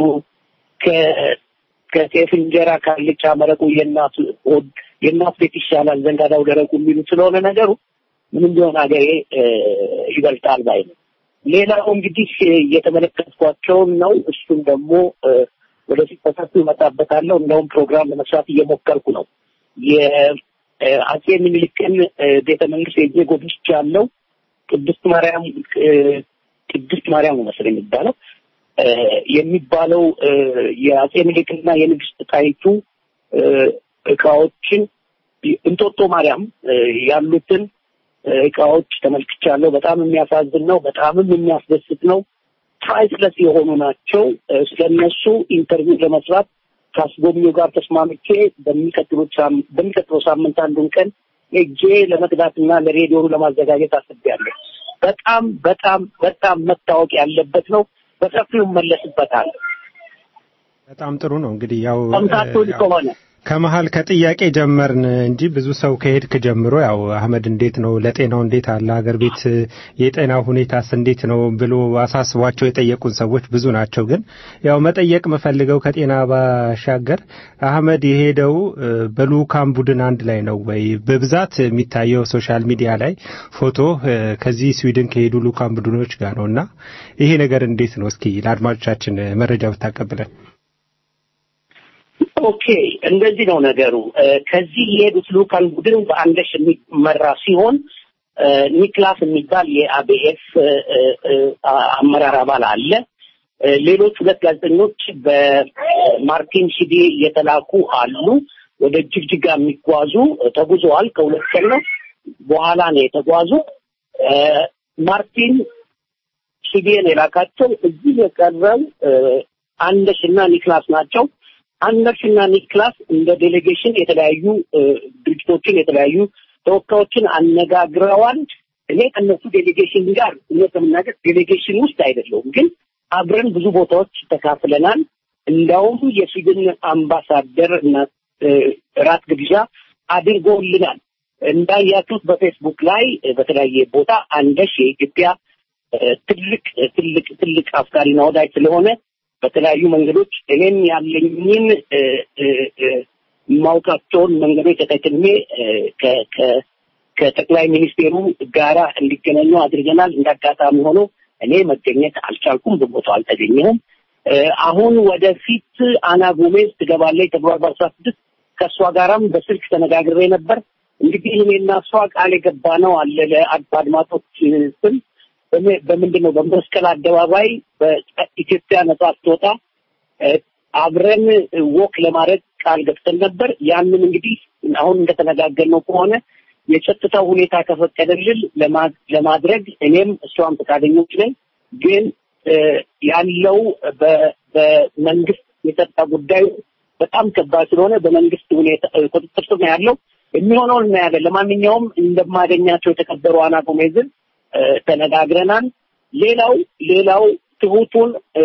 ከ- ከጤፍ እንጀራ ካልጫ መረቁ የእናቱ ሆድ የእናት ቤት ይሻላል ዘንጋዳው ደረቁ የሚሉ ስለሆነ ነገሩ ምንም ቢሆን ሀገሬ እ፣ ይበልጣል ባይ ነው። ሌላው እንግዲህ እ፣ እየተመለከትኳቸውን ነው። እሱም ደግሞ እ፣ ወደፊት በሰፊው እመጣበታለሁ። እንደውም ፕሮግራም ለመስራት እየሞከርኩ ነው። የአጼ ምኒልክን እ፣ ቤተ መንግስት ሄጄ ጎብኝቻለሁ። ቅድስት ማርያም እ፣ ቅድስት ማርያም ነው መሰለኝ የሚባለው እ፣ የሚባለው እ፣ የአጼ ምኒልክና የንግስት ጣይቱ እ፣ እቃዎችን እንጦጦ ማርያም እ፣ ያሉትን እ፣ እቃዎች ተመልክቻለሁ። በጣም የሚያሳዝን ነው። በጣምም የሚያስደስት ነው። ፕራይስለስ የሆኑ ናቸው። እ፣ ስለነሱ ኢንተርቪው ለመስራት ከአስጎብኚው ጋር ተስማምቼ በሚቀጥሉት ሳም- በሚቀጥለው ሳምንት አንዱን ቀን ሄጄ ለመቅዳትና ለሬዲዮኑ ለማዘጋጀት አስቤያለሁ። በጣም በጣም በጣም መታወቅ ያለበት ነው። በሰፊው እመለስበታል። በጣም ጥሩ ነው። እንግዲህ ያው ሰምታችሁኝ ያው ከሆነ ከመሀል ከጥያቄ ጀመርን እንጂ ብዙ ሰው ከሄድክ ጀምሮ ያው አህመድ እንዴት ነው ለጤናው እንዴት አለ ሀገር ቤት የጤና ሁኔታስ እንዴት ነው ብሎ አሳስቧቸው የጠየቁን ሰዎች ብዙ ናቸው። ግን ያው መጠየቅ የምፈልገው ከጤና ባሻገር አህመድ የሄደው እ፣ በልኡካን ቡድን አንድ ላይ ነው ወይ? በብዛት የሚታየው ሶሻል ሚዲያ ላይ ፎቶ እ፣ ከዚህ ስዊድን ከሄዱ ልኡካን ቡድኖች ጋር ነው እና ይሄ ነገር እንዴት ነው? እስኪ ለአድማጮቻችን መረጃ ብታቀብለን። ኦኬ እንደዚህ ነው ነገሩ። እ፣ ከዚህ የሄዱት ልኡካን ቡድን በአንደሽ የሚመራ ሲሆን እ፣ ኒክላስ የሚባል የአቤኤፍ እ፣ እ፣ እ፣ አመራር አባል አለ። እ፣ ሌሎች ሁለት ጋዜጠኞች በማርቲን ሺዴ የተላኩ አሉ። ወደ ጅግጅጋ የሚጓዙ እ፣ ተጉዘዋል። ከሁለት ቀን ነው በኋላ ነው የተጓዙ። እ፣ ማርቲን ሺዴን የላካቸው እዚህ የቀረው እ፣ አንደሽ እና ኒክላስ ናቸው። አንደርስ እና ኒክላስ እንደ ዴሌጌሽን የተለያዩ እ፣ ድርጅቶችን የተለያዩ ተወካዮችን አነጋግረዋል። እኔ ከእነሱ ዴሌጌሽን ጋር እውነት ለመናገር ዴሌጌሽን ውስጥ አይደለሁም፣ ግን አብረን ብዙ ቦታዎች ተካፍለናል። እንዲያውም የስዊድን አምባሳደር እና እ፣ ራት ግብዣ አድርገውልናል። እንዳያችሁት በፌስቡክ ላይ እ፣ በተለያየ ቦታ አንደሽ የኢትዮጵያ እ፣ ትልቅ ትልቅ ትልቅ አፍቃሪና ወዳጅ ስለሆነ በተለያዩ መንገዶች እኔም ያለኝን እ፣ እ፣ እ፣ የማውቃቸውን መንገዶች ተጠቅሜ እ፣ ከ- ከ- ከጠቅላይ ሚኒስቴሩ ጋራ እንዲገናኙ አድርገናል። እንዳጋጣሚ ሆኖ እኔ መገኘት አልቻልኩም፣ በቦታው አልተገኘሁም። እ፣ አሁን ወደፊት አና ጎሜዝ ትገባለች ተብሏል በአስራ ስድስት ከእሷ ጋራም በስልክ ተነጋግሬ ነበር። እንግዲህ እኔና እሷ ቃል የገባ ነው አለ ለአድማጮች ስም በም- በምንድን ነው በመስቀል አደባባይ በኢትዮጵያ ነጻ ስትወጣ እ፣ አብረን ወክ ለማድረግ ቃል ገብተን ነበር። ያንን እንግዲህ አሁን እንደተነጋገርነው ከሆነ የጸጥታው ሁኔታ ከፈቀደልን ለማ- ለማድረግ እኔም እሷም ፈቃደኞች ነን። ግን እ፣ ያለው በ- በመንግስት የጸጥታ ጉዳዩ በጣም ከባድ ስለሆነ በመንግስት ሁኔታ እ፣ ቁጥጥር ስር ነው ያለው። የሚሆነውን እናያለን። ለማንኛውም እንደማገኛቸው የተከበሩ አና ጎሜዝን እ፣ ተነጋግረናል። ሌላው ሌላው ትሁቱን እ፣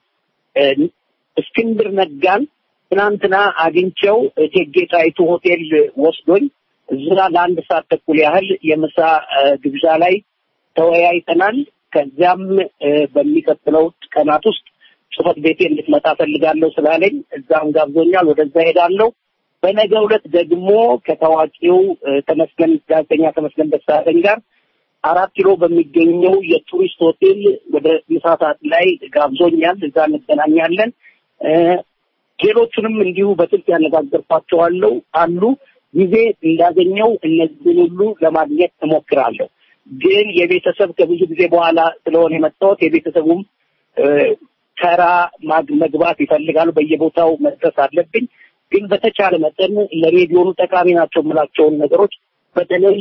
እ፣ እስክንድር ነጋን ትናንትና አግኝቸው እቴጌ ጣይቱ ሆቴል ወስዶኝ እዛ ለአንድ ሰዓት ተኩል ያህል የምሳ እ፣ ግብዣ ላይ ተወያይተናል። ከዚያም እ፣ በሚቀጥለው ቀናት ውስጥ ጽህፈት ቤቴ እንድትመጣ ፈልጋለሁ ስላለኝ እዛም ጋብዞኛል። ወደዛ ሄዳለሁ። በነገ ዕለት ደግሞ ከታዋቂው እ፣ ተመስገን ጋዜጠኛ ተመስገን ደሳለኝ ጋር አራት ኪሎ በሚገኘው የቱሪስት ሆቴል ወደ ምሳ ሰዓት ላይ ጋብዞኛል። እዛ እንገናኛለን። እ፣ ሌሎቹንም እንዲሁ በስልክ ያነጋገርኳቸዋለሁ አሉ። ጊዜ እንዳገኘው እነዚህን ሁሉ ለማግኘት እሞክራለሁ። ግን የቤተሰብ ከብዙ ጊዜ በኋላ ስለሆነ የመጣሁት የቤተሰቡም እ፣ ተራ ማግ- መግባት ይፈልጋሉ። በየቦታው መድረስ አለብኝ። ግን በተቻለ መጠን ለሬዲዮኑ ጠቃሚ ናቸው የምላቸውን ነገሮች በተለይ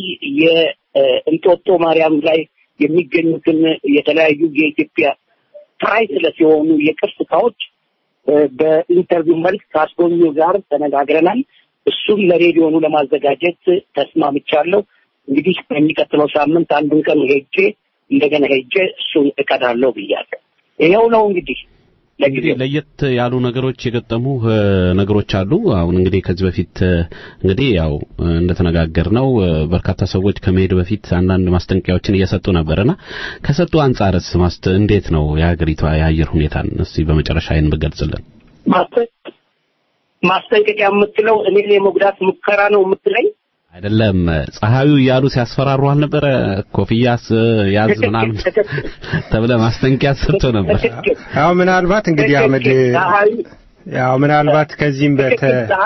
የእንጦጦ ማርያም ላይ የሚገኙትን የተለያዩ የኢትዮጵያ ፕራይስለስ የሆኑ የቅርስ እቃዎች እ፣ በኢንተርቪው መልክ ከአስጎብኚው ጋር ተነጋግረናል። እሱም ለሬዲዮኑ ለማዘጋጀት ተስማምቻለሁ። እንግዲህ በሚቀጥለው ሳምንት አንዱን ቀን ሄጄ እንደገና ሄጄ እሱን እቀዳለሁ ብያለሁ። ይኸው ነው እንግዲህ እንግዲህ ለየት ያሉ ነገሮች የገጠሙ እ፣ ነገሮች አሉ። አሁን እንግዲህ ከዚህ በፊት እ፣ እንግዲህ ያው እ፣ እንደተነጋገርነው እ፣ በርካታ ሰዎች ከመሄድ በፊት አንዳንድ ማስጠንቀቂያዎችን እየሰጡ ነበርና ከሰጡ አንጻርስ ማስተ እንዴት ነው የሀገሪቷ የአየር ሁኔታን እስቲ በመጨረሻ ይህን ብገልጽልን። ማስጠ- ማስጠንቀቂያ የምትለው እኔን የመጉዳት ሙከራ ነው የምትለኝ? አይደለም ፀሐዩ እያሉ ሲያስፈራሩ አልነበረ? ኮፍያስ ያዝ ምናምን ተብለ ማስጠንቀቂያ ሰጥቶ ነበር። ያው ምናልባት እንግዲህ አመድ ያው ምናልባት ከዚህም በተ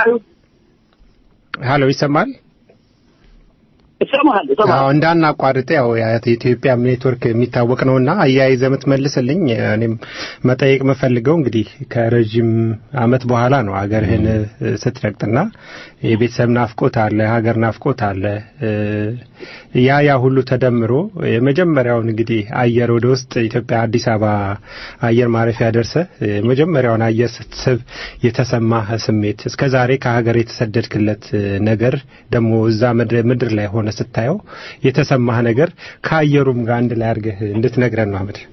ሀሎ ይሰማል? እሰማሃለሁ እሰማሃለሁ። አዎ እንዳናቋርጥ ያው የኢትዮጵያ ኔትወርክ የሚታወቅ ነውና አያይዘ የምትመልስልኝ እኔም መጠየቅ የምፈልገው እንግዲህ ከረዥም አመት በኋላ ነው ሀገርህን እ፣ ስትረግጥና የቤተሰብ ናፍቆት አለ፣ ሀገር ናፍቆት አለ። እ፣ ያ ያ ሁሉ ተደምሮ የመጀመሪያውን እንግዲህ አየር ወደ ውስጥ ኢትዮጵያ አዲስ አበባ አየር ማረፊያ ደርሰ የመጀመሪያውን አየር ስትስብ የተሰማህ ስሜት እስከ ዛሬ ከሀገር የተሰደድክለት እ፣ ነገር ደግሞ እዛ ምድር ምድር ላይ ሆነ ስታየው የተሰማህ ነገር ከአየሩም ጋር አንድ ላይ አድርገህ እንድትነግረን ነው አመድ።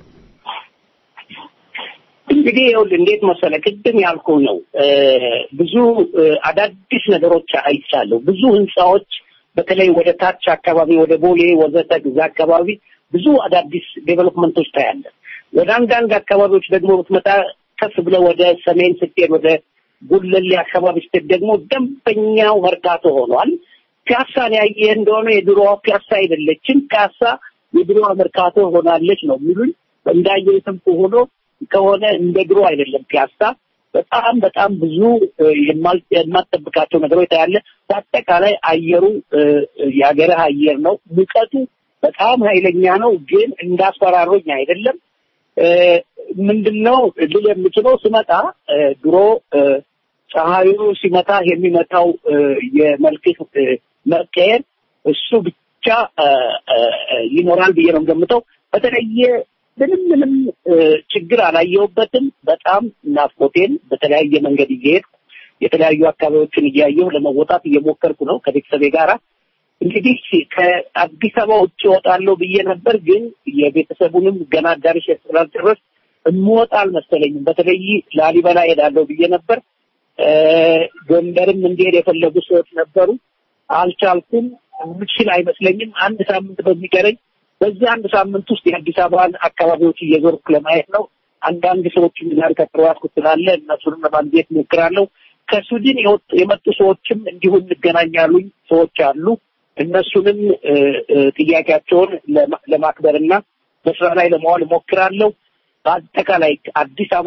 እንግዲህ ይኸውልህ እንዴት መሰለህ ቅድም ያልኩህ ነው እ፣ ብዙ እ፣ አዳዲስ ነገሮች አይቻለሁ። ብዙ ህንፃዎች በተለይ ወደ ታች አካባቢ ወደ ቦሌ ወዘተ እዛ አካባቢ ብዙ አዳዲስ ዴቨሎፕመንቶች ታያለህ። ወደ አንዳንድ አካባቢዎች ደግሞ ብትመጣ ከፍ ብለህ ወደ ሰሜን ስትሄድ ወደ ጉለሌ አካባቢ ስትሄድ ደግሞ ደንበኛው መርካቶ ሆኗል። ፒያሳን ያየህ እንደሆነ የድሮዋ ፒያሳ አይደለችም። ፒያሳ የድሮዋ መርካቶ ሆናለች ነው የሚሉኝ። እንዳየሁትም ሆኖ ከሆነ እንደ ድሮ አይደለም ፒያሳ። በጣም በጣም ብዙ እ፣ የማል- የማትጠብቃቸው ነገሮች ታያለ። በአጠቃላይ አየሩ እ፣ የሀገርህ አየር ነው። ሙቀቱ በጣም ኃይለኛ ነው፣ ግን እንዳስፈራሮኝ አይደለም። እ፣ ምንድነው ልል የምችለው ስመጣ እ፣ ድሮ እ፣ ፀሐዩ ሲመታ የሚመጣው እ፣ የመልክህ እ፣ መቀየር እሱ ብቻ እ፣ እ፣ እ፣ ይኖራል ብዬ ነው የምገምተው። በተለየ ምንም ምንም እ፣ ችግር አላየሁበትም። በጣም ናፍቆቴን በተለያየ መንገድ እየሄድኩ የተለያዩ አካባቢዎችን እያየሁ ለመወጣት እየሞከርኩ ነው ከቤተሰቤ ጋራ። እንግዲህ ከአዲስ አበባ ውጭ እወጣለሁ ብዬ ነበር፣ ግን የቤተሰቡንም ገና አዳርሼ ስላልጨረስ እምወጣ አልመሰለኝም። በተለይ ላሊበላ ሄዳለሁ ብዬ ነበር። እ፣ ጎንደርም እንዲሄድ የፈለጉ ሰዎች ነበሩ። አልቻልኩም። የምችል አይመስለኝም። አንድ ሳምንት በሚቀረኝ በዚህ አንድ ሳምንት ውስጥ የአዲስ አበባን አካባቢዎች እየዞርኩ ለማየት ነው። አንዳንድ ሰዎችም ጋር ከተዋስኩ ስላለ እነሱንም ለማግኘት ሞክራለሁ። ከስዊድን የወጡ- የመጡ ሰዎችም እንዲሁ እንገናኛሉኝ ሰዎች አሉ። እነሱንም እ፣ እ፣ ጥያቄያቸውን ለማ- ለማክበርና በስራ ላይ ለማዋል እሞክራለሁ። በአጠቃላይ አዲስ አበባ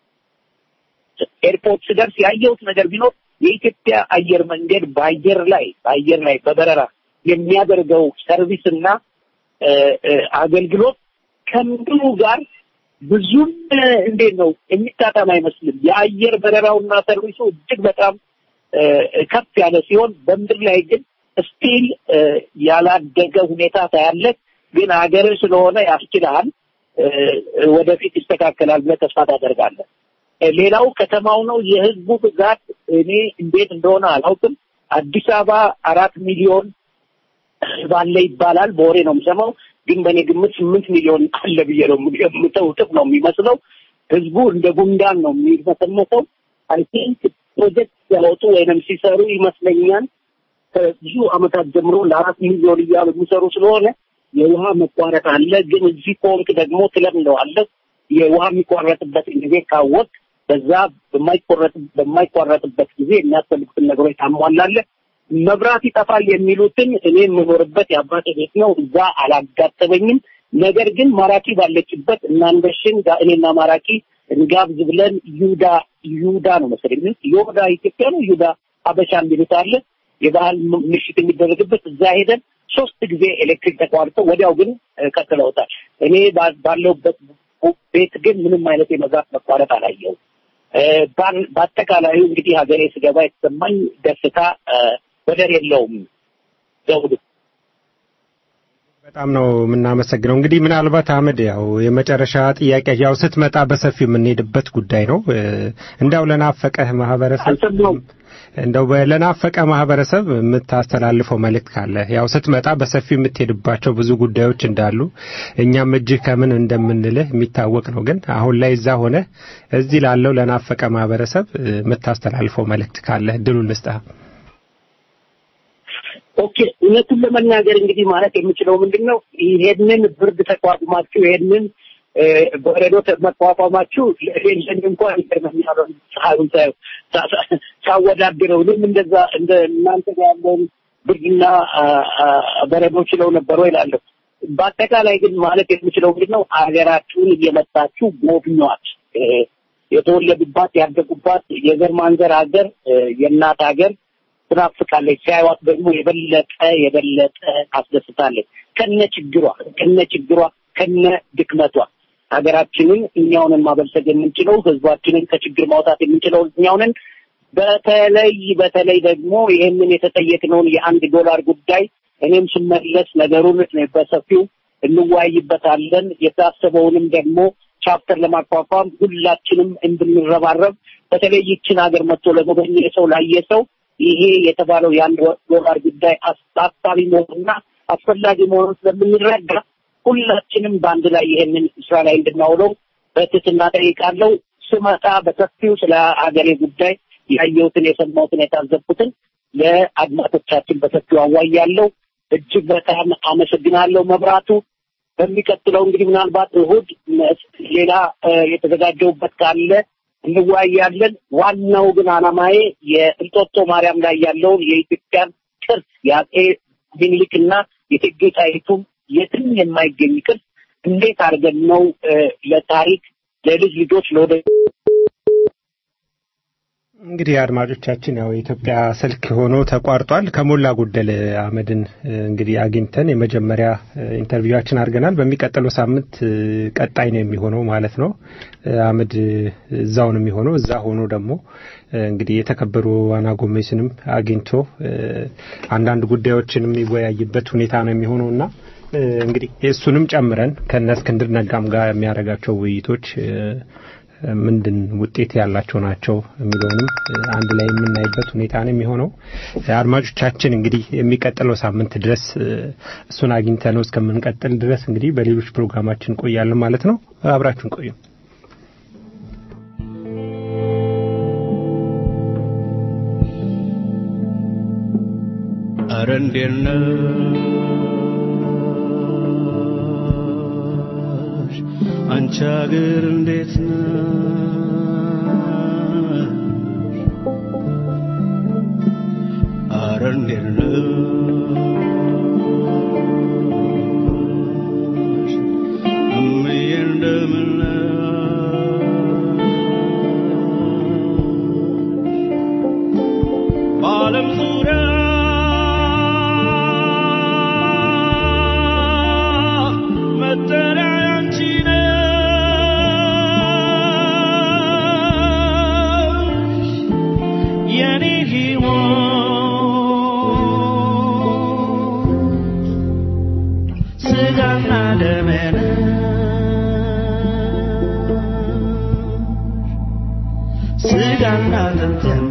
ኤርፖርት ስደርስ ያየሁት ነገር ቢኖር የኢትዮጵያ አየር መንገድ በአየር ላይ በአየር ላይ በበረራ የሚያደርገው ሰርቪስ እና እ፣ እ፣ አገልግሎት ከምድሩ ጋር ብዙም እ፣ እንዴት ነው የሚጣጣም አይመስልም። የአየር በረራውና ሰርቪሱ እጅግ በጣም እ፣ ከፍ ያለ ሲሆን በምድር ላይ ግን ስቲል ያላደገ ሁኔታ ታያለህ። ግን ሀገር ስለሆነ ያስችልሃል። እ፣ ወደፊት ይስተካከላል ብለህ ተስፋ ታደርጋለህ። እ፣ ሌላው ከተማው ነው። የህዝቡ ብዛት እኔ እንዴት እንደሆነ አላውቅም። አዲስ አበባ አራት ሚሊዮን ባለ ይባላል። በወሬ ነው የምሰማው፣ ግን በእኔ ግምት ስምንት ሚሊዮን አለ ብዬ ነው የምገምተው። እጥፍ ነው የሚመስለው። ህዝቡ እንደ ጉንዳን ነው የሚመሰመሰው። አይ ቲንክ ፕሮጀክት ሲያወጡ ወይንም ሲሰሩ ይመስለኛል ከብዙ አመታት ጀምሮ ለአራት ሚሊዮን እያሉ የሚሰሩ ስለሆነ የውሃ መቋረጥ አለ። ግን እዚህ ከሆንክ ደግሞ ትለምደዋለህ። የውሃ የሚቋረጥበትን ጊዜ ካወቅ በዛ በማይቆረጥ በማይቋረጥበት ጊዜ የሚያስፈልጉትን ነገሮች ታሟላለህ። መብራት ይጠፋል የሚሉትን እኔ የምኖርበት የአባቴ ቤት ነው። እዛ አላጋጠመኝም። ነገር ግን ማራኪ ባለችበት እናንበሽን ጋ- እኔና ማራኪ እንጋብዝ ብለን ይሁዳ ይሁዳ ነው መሰለኝ ይሁዳ ኢትዮጵያ ነው ይሁዳ አበሻ የሚሉት አለ የባህል ም- ምሽት የሚደረግበት እዛ ሄደን ሶስት ጊዜ ኤሌክትሪክ ተቋርጠው ወዲያው ግን እ፣ ቀጥለውታል። እኔ ባ- ባለሁበት ቤት ግን ምንም አይነት የመብራት መቋረጥ አላየሁም። እ፣ ባን- በአጠቃላዩ እንግዲህ ሀገሬ ስገባ የተሰማኝ ደስታ እ፣ ወደር የለውም። ዘውዱ በጣም ነው የምናመሰግነው። እንግዲህ ምናልባት አህመድ ያው የመጨረሻ ጥያቄ ያው ስትመጣ በሰፊው የምንሄድበት ጉዳይ ነው። እ፣ እንዳው ለናፈቀህ ማህበረሰብ እንደው በ- ለናፈቀ ማህበረሰብ የምታስተላልፈው መልእክት ካለ ያው ስትመጣ በሰፊው የምትሄድባቸው ብዙ ጉዳዮች እንዳሉ እኛም እጅህ ከምን እንደምንልህ የሚታወቅ ነው። ግን አሁን ላይ እዛ ሆነ እዚህ ላለው ለናፈቀ ማህበረሰብ እ፣ የምታስተላልፈው መልእክት ካለ እድሉን ልስጥህ። ኦኬ እውነቱን ለመናገር እንግዲህ ማለት የምችለው ምንድን ነው ይሄንን ብርድ ተቋቁማችሁ ይሄንን እ፣ በረዶ ተ- መቋቋማችሁ ለሌለን እንኳን ይገርመኛል። ፀሐዩን ሳየው ሳ- ሳ- ሳወዳድረው እኔም እንደዛ እንደ እናንተ ጋር ያለውን ብርድና አ፣ አ፣ በረዶ ችለው ነበር ወይ እላለሁ። በአጠቃላይ ግን ማለት የምችለው ምንድን ነው ሀገራችሁን እየመጣችሁ ጎብኟት። እ፣ የተወለዱባት ያደጉባት የዘር ማንዘር ሀገር እ፣ የእናት ሀገር ትናፍቃለች። ሲያዩት ደግሞ የበለጠ የበለጠ ታስደስታለች። ከነ ችግሯ ከነ ችግሯ ከነ ድክመቷ ሀገራችንን እኛውንን ማበልጸግ የምንችለው ህዝባችንን ከችግር ማውጣት የምንችለው እኛውንን በተለይ በተለይ ደግሞ ይህንን የተጠየቅነውን የአንድ ዶላር ጉዳይ እኔም ስመለስ ነገሩን በሰፊው እንወያይበታለን። የታሰበውንም ደግሞ ቻፕተር ለማቋቋም ሁላችንም እንድንረባረብ በተለይ ይችን ሀገር መጥቶ ለጎበኘ ሰው ላየ ሰው ይሄ የተባለው የአንድ ዶላር ጉዳይ አሳሳቢ መሆኑና አስፈላጊ መሆኑን ስለምንረዳ ሁላችንም በአንድ ላይ ይሄንን ስራ ላይ እንድናውለው በትህትና ጠይቃለሁ። ስመጣ በሰፊው ስለ ሀገሬ ጉዳይ ያየሁትን፣ የሰማሁትን፣ የታዘብኩትን ለአድማጮቻችን በሰፊው አዋያለሁ። እጅግ በጣም አመሰግናለሁ። መብራቱ በሚቀጥለው እንግዲህ ምናልባት እሁድ ሌላ እ፣ የተዘጋጀውበት ካለ እንወያያለን። ዋናው ግን አላማዬ የእንጦጦ ማርያም ላይ ያለውን የኢትዮጵያን ቅርስ የአጼ ሚኒሊክና የእቴጌ ጣይቱ የትም የማይገኝ ቅርስ እንዴት አድርገን ነው እ፣ ለታሪክ ለልጅ ልጆች ለወደ እንግዲህ አድማጮቻችን ያው የኢትዮጵያ ስልክ ሆኖ ተቋርጧል። ከሞላ ጎደል አህመድን እ፣ እንግዲህ አግኝተን የመጀመሪያ እ፣ ኢንተርቪዋችን አድርገናል። በሚቀጥለው ሳምንት እ፣ ቀጣይ ነው የሚሆነው ማለት ነው። እ፣ አህመድ እ፣ እዛው ነው የሚሆነው። እዛ ሆኖ ደግሞ እ፣ እንግዲህ የተከበሩ አና ጎሜስንም አግኝቶ እ፣ አንዳንድ ጉዳዮችን የሚወያይበት ሁኔታ ነው የሚሆነው እና እ፣ እንግዲህ እሱንም ጨምረን ከነ እስክንድር ነጋም ጋር የሚያደርጋቸው ውይይቶች እ፣ ምንድን ውጤት ያላቸው ናቸው የሚለውንም እ፣ አንድ ላይ የምናይበት ሁኔታ ነው የሚሆነው። እ፣ አድማጮቻችን እንግዲህ የሚቀጥለው ሳምንት ድረስ እ፣ እሱን አግኝተ ነው እስከምንቀጥል ድረስ እንግዲህ በሌሎች ፕሮግራማችን እንቆያለን ማለት ነው። አብራችሁን ቆዩ። ኧረ እንዴት ነሽ አንቺ አገር እንዴት ነሽ ኧረ እንዴት ነሽ እምዬ እንደምን ነሽ በዓለም ዙሪያ መጠሪያ ያንቺ ነሽ የኔ ሕይወት ስጋና ደሜ ነሽ ስጋና አጥንቴም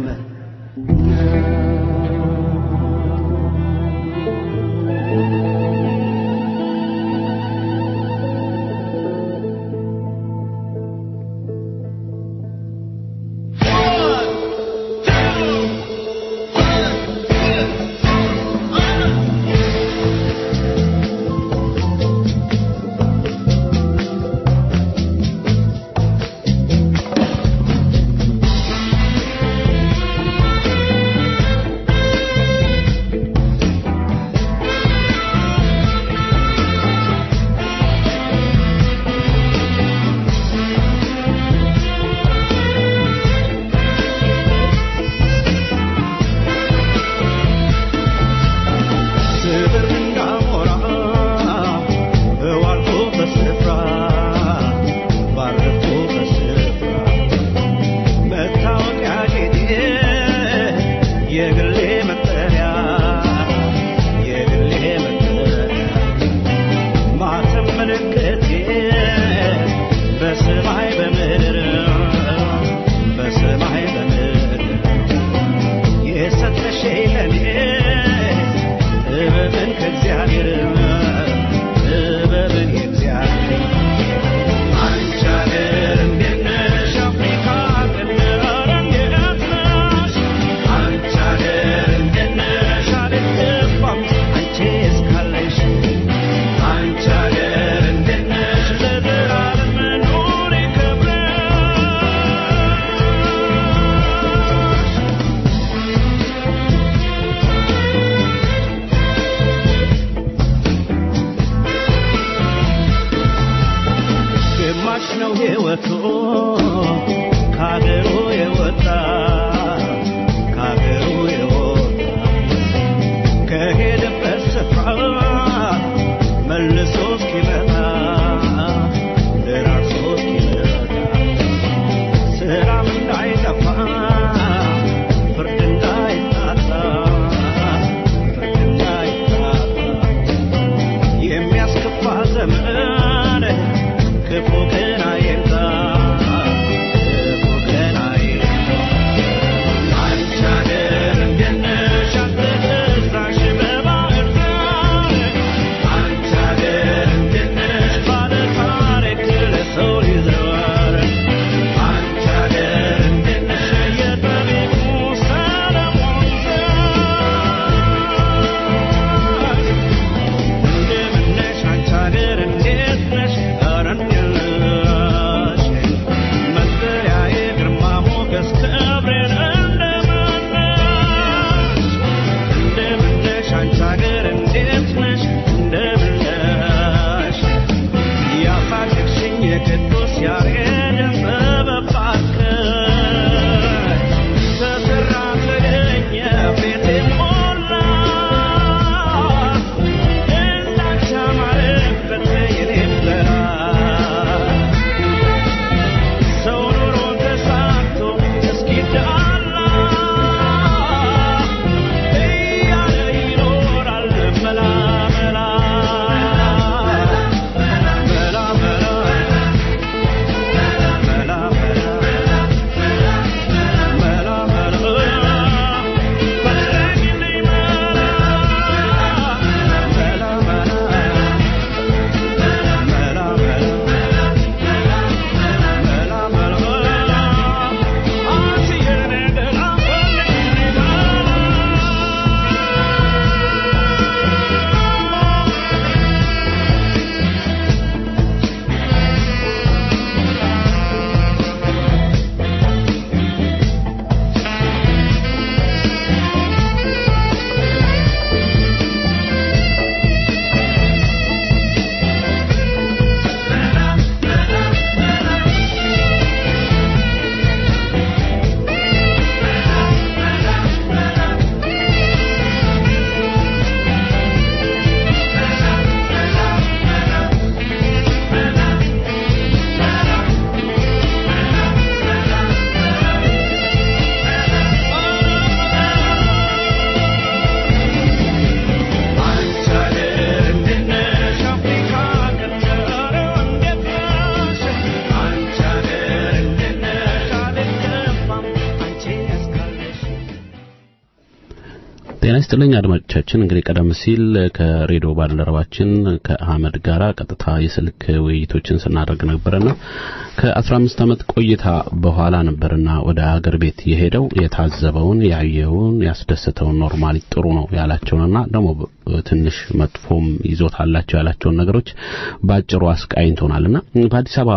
ጤና ይስጥልኝ አድማጮቻችን። እንግዲህ ቀደም ሲል ከሬዲዮ ባልደረባችን ከአህመድ ጋራ ቀጥታ የስልክ ውይይቶችን ስናደርግ ነበርና ከ15 ዓመት ቆይታ በኋላ ነበርና ወደ ሀገር ቤት የሄደው የታዘበውን ያየውን ያስደሰተውን ኖርማሊ ጥሩ ነው ያላቸውንና ደግሞ ትንሽ መጥፎም ይዞት አላቸው ያላቸውን ነገሮች ባጭሩ አስቃኝቶናልና በአዲስ አበባ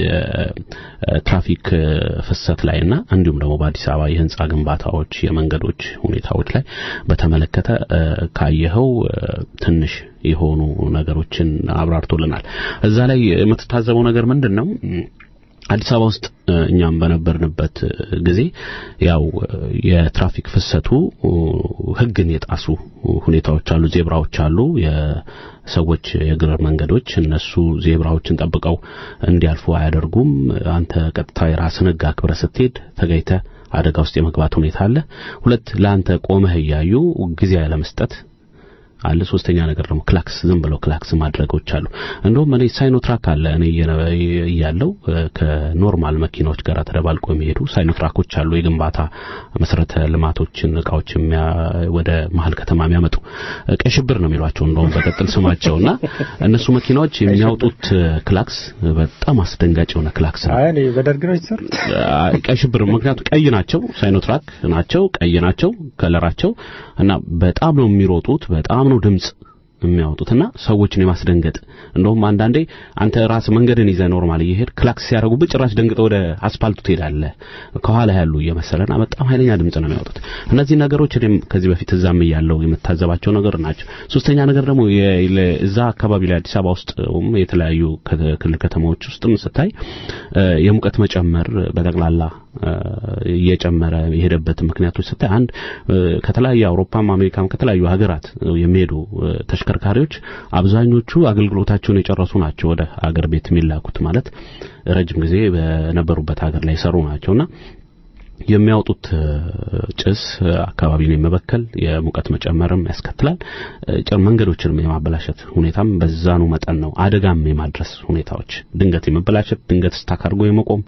የትራፊክ ፍሰት ላይና እንዲሁም ደግሞ በአዲስ አበባ የህንጻ ግንባታዎች የመንገዶች ሁኔታዎች ላይ በተመለከተ ካየኸው ትንሽ የሆኑ ነገሮችን አብራርቶልናል። እዛ ላይ የምትታዘበው ነገር ምንድን ነው? አዲስ አበባ ውስጥ እኛም በነበርንበት ጊዜ ያው የትራፊክ ፍሰቱ ህግን የጣሱ ሁኔታዎች አሉ፣ ዜብራዎች አሉ፣ የሰዎች የእግር መንገዶች እነሱ ዜብራዎችን ጠብቀው እንዲያልፉ አያደርጉም። አንተ ቀጥታ የራስን ህግ አክብረህ ስትሄድ ተገኝተህ አደጋ ውስጥ የመግባት ሁኔታ አለ። ሁለት ለአንተ ቆመህ እያዩ ጊዜ ያለመስጠት አለ። ሶስተኛ ነገር ደግሞ ክላክስ ዝም ብለው ክላክስ ማድረጎች አሉ። እንደውም እኔ ሳይኖትራክ አለ እኔ እያለው ከኖርማል መኪናዎች ጋር ተደባልቆ የሚሄዱ ሳይኖትራኮች አሉ። የግንባታ መሰረተ ልማቶችን እቃዎች ወደ መሀል ከተማ የሚያመጡ ቀይ ሽብር ነው የሚሏቸው እንደውም በቀጥል ስማቸውና እነሱ መኪናዎች የሚያወጡት ክላክስ በጣም አስደንጋጭ የሆነ ክላክስ ነው። አይ በደርግ ነው የተሰሩት ቀይ ሽብር ምክንያቱም ቀይ ናቸው፣ ሳይኖትራክ ናቸው፣ ቀይ ናቸው ከለራቸው እና በጣም ነው የሚሮጡት በጣም ነው ድምጽ የሚያወጡትና ሰዎችን የማስደንገጥ እንደውም አንዳንዴ አንተ ራስ መንገድን ይዘህ ኖርማል እየሄድ ክላክስ ሲያደርጉብህ ጭራሽ ደንግጠህ ወደ አስፋልቱ ትሄዳለህ ከኋላ ያሉ እየመሰለና በጣም ኃይለኛ ድምጽ ነው የሚያወጡት። እነዚህ ነገሮች እኔም ከዚህ በፊት እዛም እያለው የምታዘባቸው ነገር ናቸው። ሶስተኛ ነገር ደግሞ እዛ አካባቢ ላይ አዲስ አበባ ውስጥ የተለያዩ ክልል ከተማዎች ውስጥም ስታይ የሙቀት መጨመር በጠቅላላ እየጨመረ የሄደበት ምክንያቶች ስታይ አንድ ከተለያዩ አውሮፓም አሜሪካም ከተለያዩ ሀገራት የሚሄዱ ተሽከርካሪዎች አብዛኞቹ አገልግሎታቸውን የጨረሱ ናቸው ወደ አገር ቤት የሚላኩት ማለት ረጅም ጊዜ በነበሩበት ሀገር ላይ የሰሩ ናቸውና የሚያወጡት ጭስ አካባቢን የመበከል የሙቀት መጨመርም ያስከትላል። ጭር መንገዶችንም የማበላሸት ሁኔታም በዛኑ መጠን ነው። አደጋም የማድረስ ሁኔታዎች ድንገት የመበላሸት ድንገት ስታክ አድርጎ የመቆም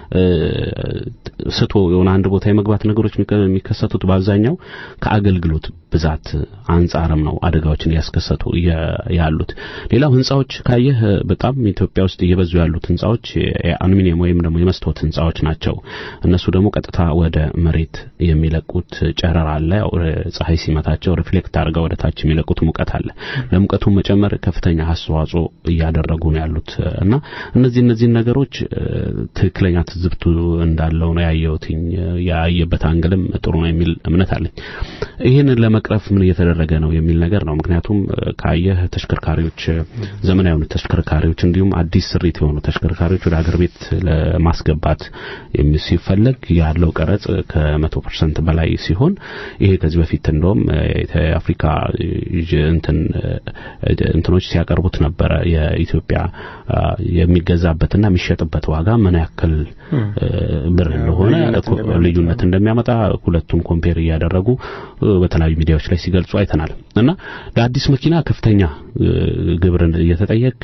ስቶ የሆነ አንድ ቦታ የመግባት ነገሮች የሚከሰቱት በአብዛኛው ከአገልግሎት ብዛት አንጻርም ነው አደጋዎችን እያስከሰቱ ያሉት። ሌላው ህንጻዎች ካየህ በጣም ኢትዮጵያ ውስጥ እየበዙ ያሉት ህንጻዎች የአሉሚኒየም ወይም ደግሞ የመስታወት ህንጻዎች ናቸው። እነሱ ደግሞ ቀጥታ ወደ መሬት የሚለቁት ጨረር አለ። ያው ፀሐይ ሲመታቸው ሪፍሌክት አድርገው ወደ ታች የሚለቁት ሙቀት አለ። ለሙቀቱ መጨመር ከፍተኛ አስተዋጽኦ እያደረጉ ነው ያሉት እና እነዚህ እነዚህን ነገሮች ትክክለኛ ትዝብቱ እንዳለው ነው ያየሁትኝ። ያየበት አንግልም ጥሩ ነው የሚል እምነት አለኝ። ይህንን ለመቅረፍ ምን እየተደረገ ነው የሚል ነገር ነው። ምክንያቱም ካየህ ተሽከርካሪዎች ዘመናዊ የሆኑ ተሽከርካሪዎች እንዲሁም አዲስ ስሪት የሆኑ ተሽከርካሪዎች ወደ ሀገር ቤት ለማስገባት ሲፈለግ ያለው ቀረጽ ከመቶ ፐርሰንት በላይ ሲሆን ይሄ ከዚህ በፊት እንደውም የአፍሪካ እንትን እንትኖች ሲያቀርቡት ነበረ የኢትዮጵያ የሚገዛበትና የሚሸጥበት ዋጋ ምን ያክል ብር እንደሆነ ልዩነት እንደሚያመጣ ሁለቱን ኮምፔር እያደረጉ በተለያዩ ሚዲያዎች ላይ ሲገልጹ አይተናል እና ለአዲስ መኪና ከፍተኛ ግብርን እየተጠየቅ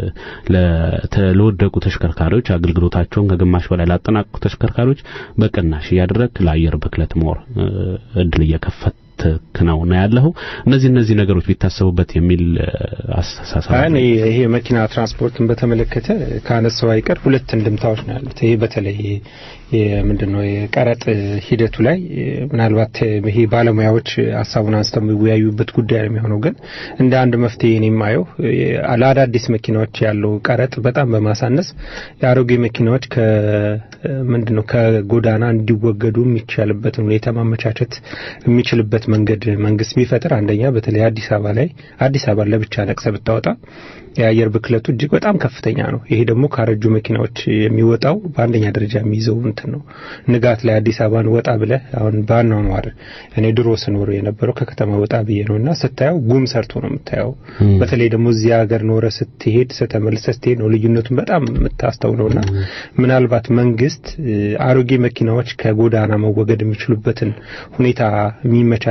ለወደቁ ተሽከርካሪዎች አገልግሎታቸውን ከግማሽ በላይ ላጠናቀቁ ተሽከርካሪዎች በቅናሽ እያደረግ ለአየር ብክለት ሞር እድል እየከፈት ነው ነው ያለው። እነዚህ እነዚህ ነገሮች ቢታሰቡበት የሚል አስተሳሰብ እኔ ይሄ መኪና ትራንስፖርትን በተመለከተ ካነሳው አይቀር ሁለት እንድምታዎች ነው ያሉት። ይሄ በተለይ ምንድነው የቀረጥ ሂደቱ ላይ ምናልባት ይሄ ባለሙያዎች ሀሳቡን አንስተው የሚወያዩበት ጉዳይ ነው የሚሆነው። ግን እንደ አንድ መፍትሄ እኔ የማየው ለአዳዲስ መኪናዎች ያለው ቀረጥ በጣም በማሳነስ የአሮጌ መኪናዎች ምንድነው ከጎዳና እንዲወገዱ የሚቻልበትን ሁኔታ ማመቻቸት የሚችልበት መንገድ መንግስት ቢፈጥር አንደኛ በተለይ አዲስ አበባ ላይ አዲስ አበባ ለብቻ ነቅሰ ብታወጣ የአየር ብክለቱ እጅግ በጣም ከፍተኛ ነው። ይሄ ደግሞ ካረጁ መኪናዎች የሚወጣው በአንደኛ ደረጃ የሚይዘው እንትን ነው። ንጋት ላይ አዲስ አበባን ወጣ ብለህ አሁን በአኗኗር እኔ ድሮ ስኖር የነበረው ከከተማ ወጣ ብዬ ነው እና ስታየው ጉም ሰርቶ ነው የምታየው። በተለይ ደግሞ እዚህ ሀገር ኖረ ስትሄድ ስተመልሰ ስትሄድ ነው ልዩነቱን በጣም የምታስተውለው እና ምናልባት መንግስት አሮጌ መኪናዎች ከጎዳና መወገድ የሚችሉበትን ሁኔታ የሚመቻች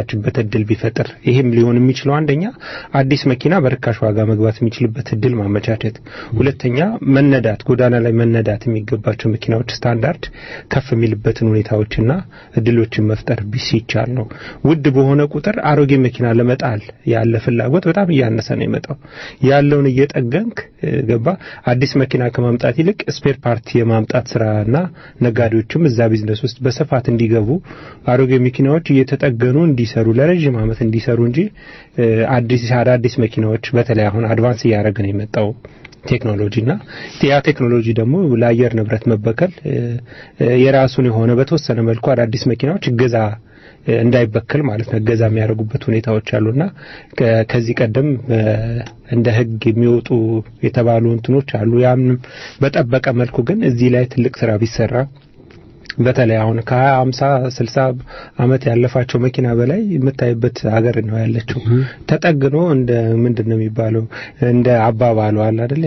የሚመቻችበት እድል ቢፈጥር ይሄም ሊሆን የሚችለው አንደኛ አዲስ መኪና በርካሽ ዋጋ መግባት የሚችልበት እድል ማመቻቸት፣ ሁለተኛ መነዳት ጎዳና ላይ መነዳት የሚገባቸው መኪናዎች ስታንዳርድ ከፍ የሚልበትን ሁኔታዎችና እድሎችን መፍጠር ሲቻል ነው። ውድ በሆነ ቁጥር አሮጌ መኪና ለመጣል ያለ ፍላጎት በጣም እያነሰ ነው የመጣው። ያለውን እየጠገንክ ገባ አዲስ መኪና ከማምጣት ይልቅ ስፔር ፓርቲ የማምጣት ስራና ነጋዴዎችም እዛ ቢዝነስ ውስጥ በስፋት እንዲገቡ አሮጌ መኪናዎች እየተጠገኑ እንዲሰሩ ለረዥም ዓመት እንዲሰሩ እንጂ አዲስ አዳዲስ መኪናዎች በተለይ አሁን አድቫንስ እያደረገ ነው የመጣው ቴክኖሎጂ እና ያ ቴክኖሎጂ ደግሞ ለአየር ንብረት መበከል የራሱን የሆነ በተወሰነ መልኩ አዳዲስ መኪናዎች እገዛ እንዳይበከል ማለት ነው እገዛ የሚያደርጉበት ሁኔታዎች አሉና ከዚህ ቀደም እንደ ሕግ የሚወጡ የተባሉ እንትኖች አሉ። ያምንም በጠበቀ መልኩ ግን እዚህ ላይ ትልቅ ስራ ቢሰራ በተለይ አሁን ከሀያ ሃምሳ ስልሳ አመት ያለፋቸው መኪና በላይ የምታይበት ሀገር ነው ያለችው። ተጠግኖ እንደ ምንድን ነው የሚባለው እንደ አባባሉ አለ አይደለ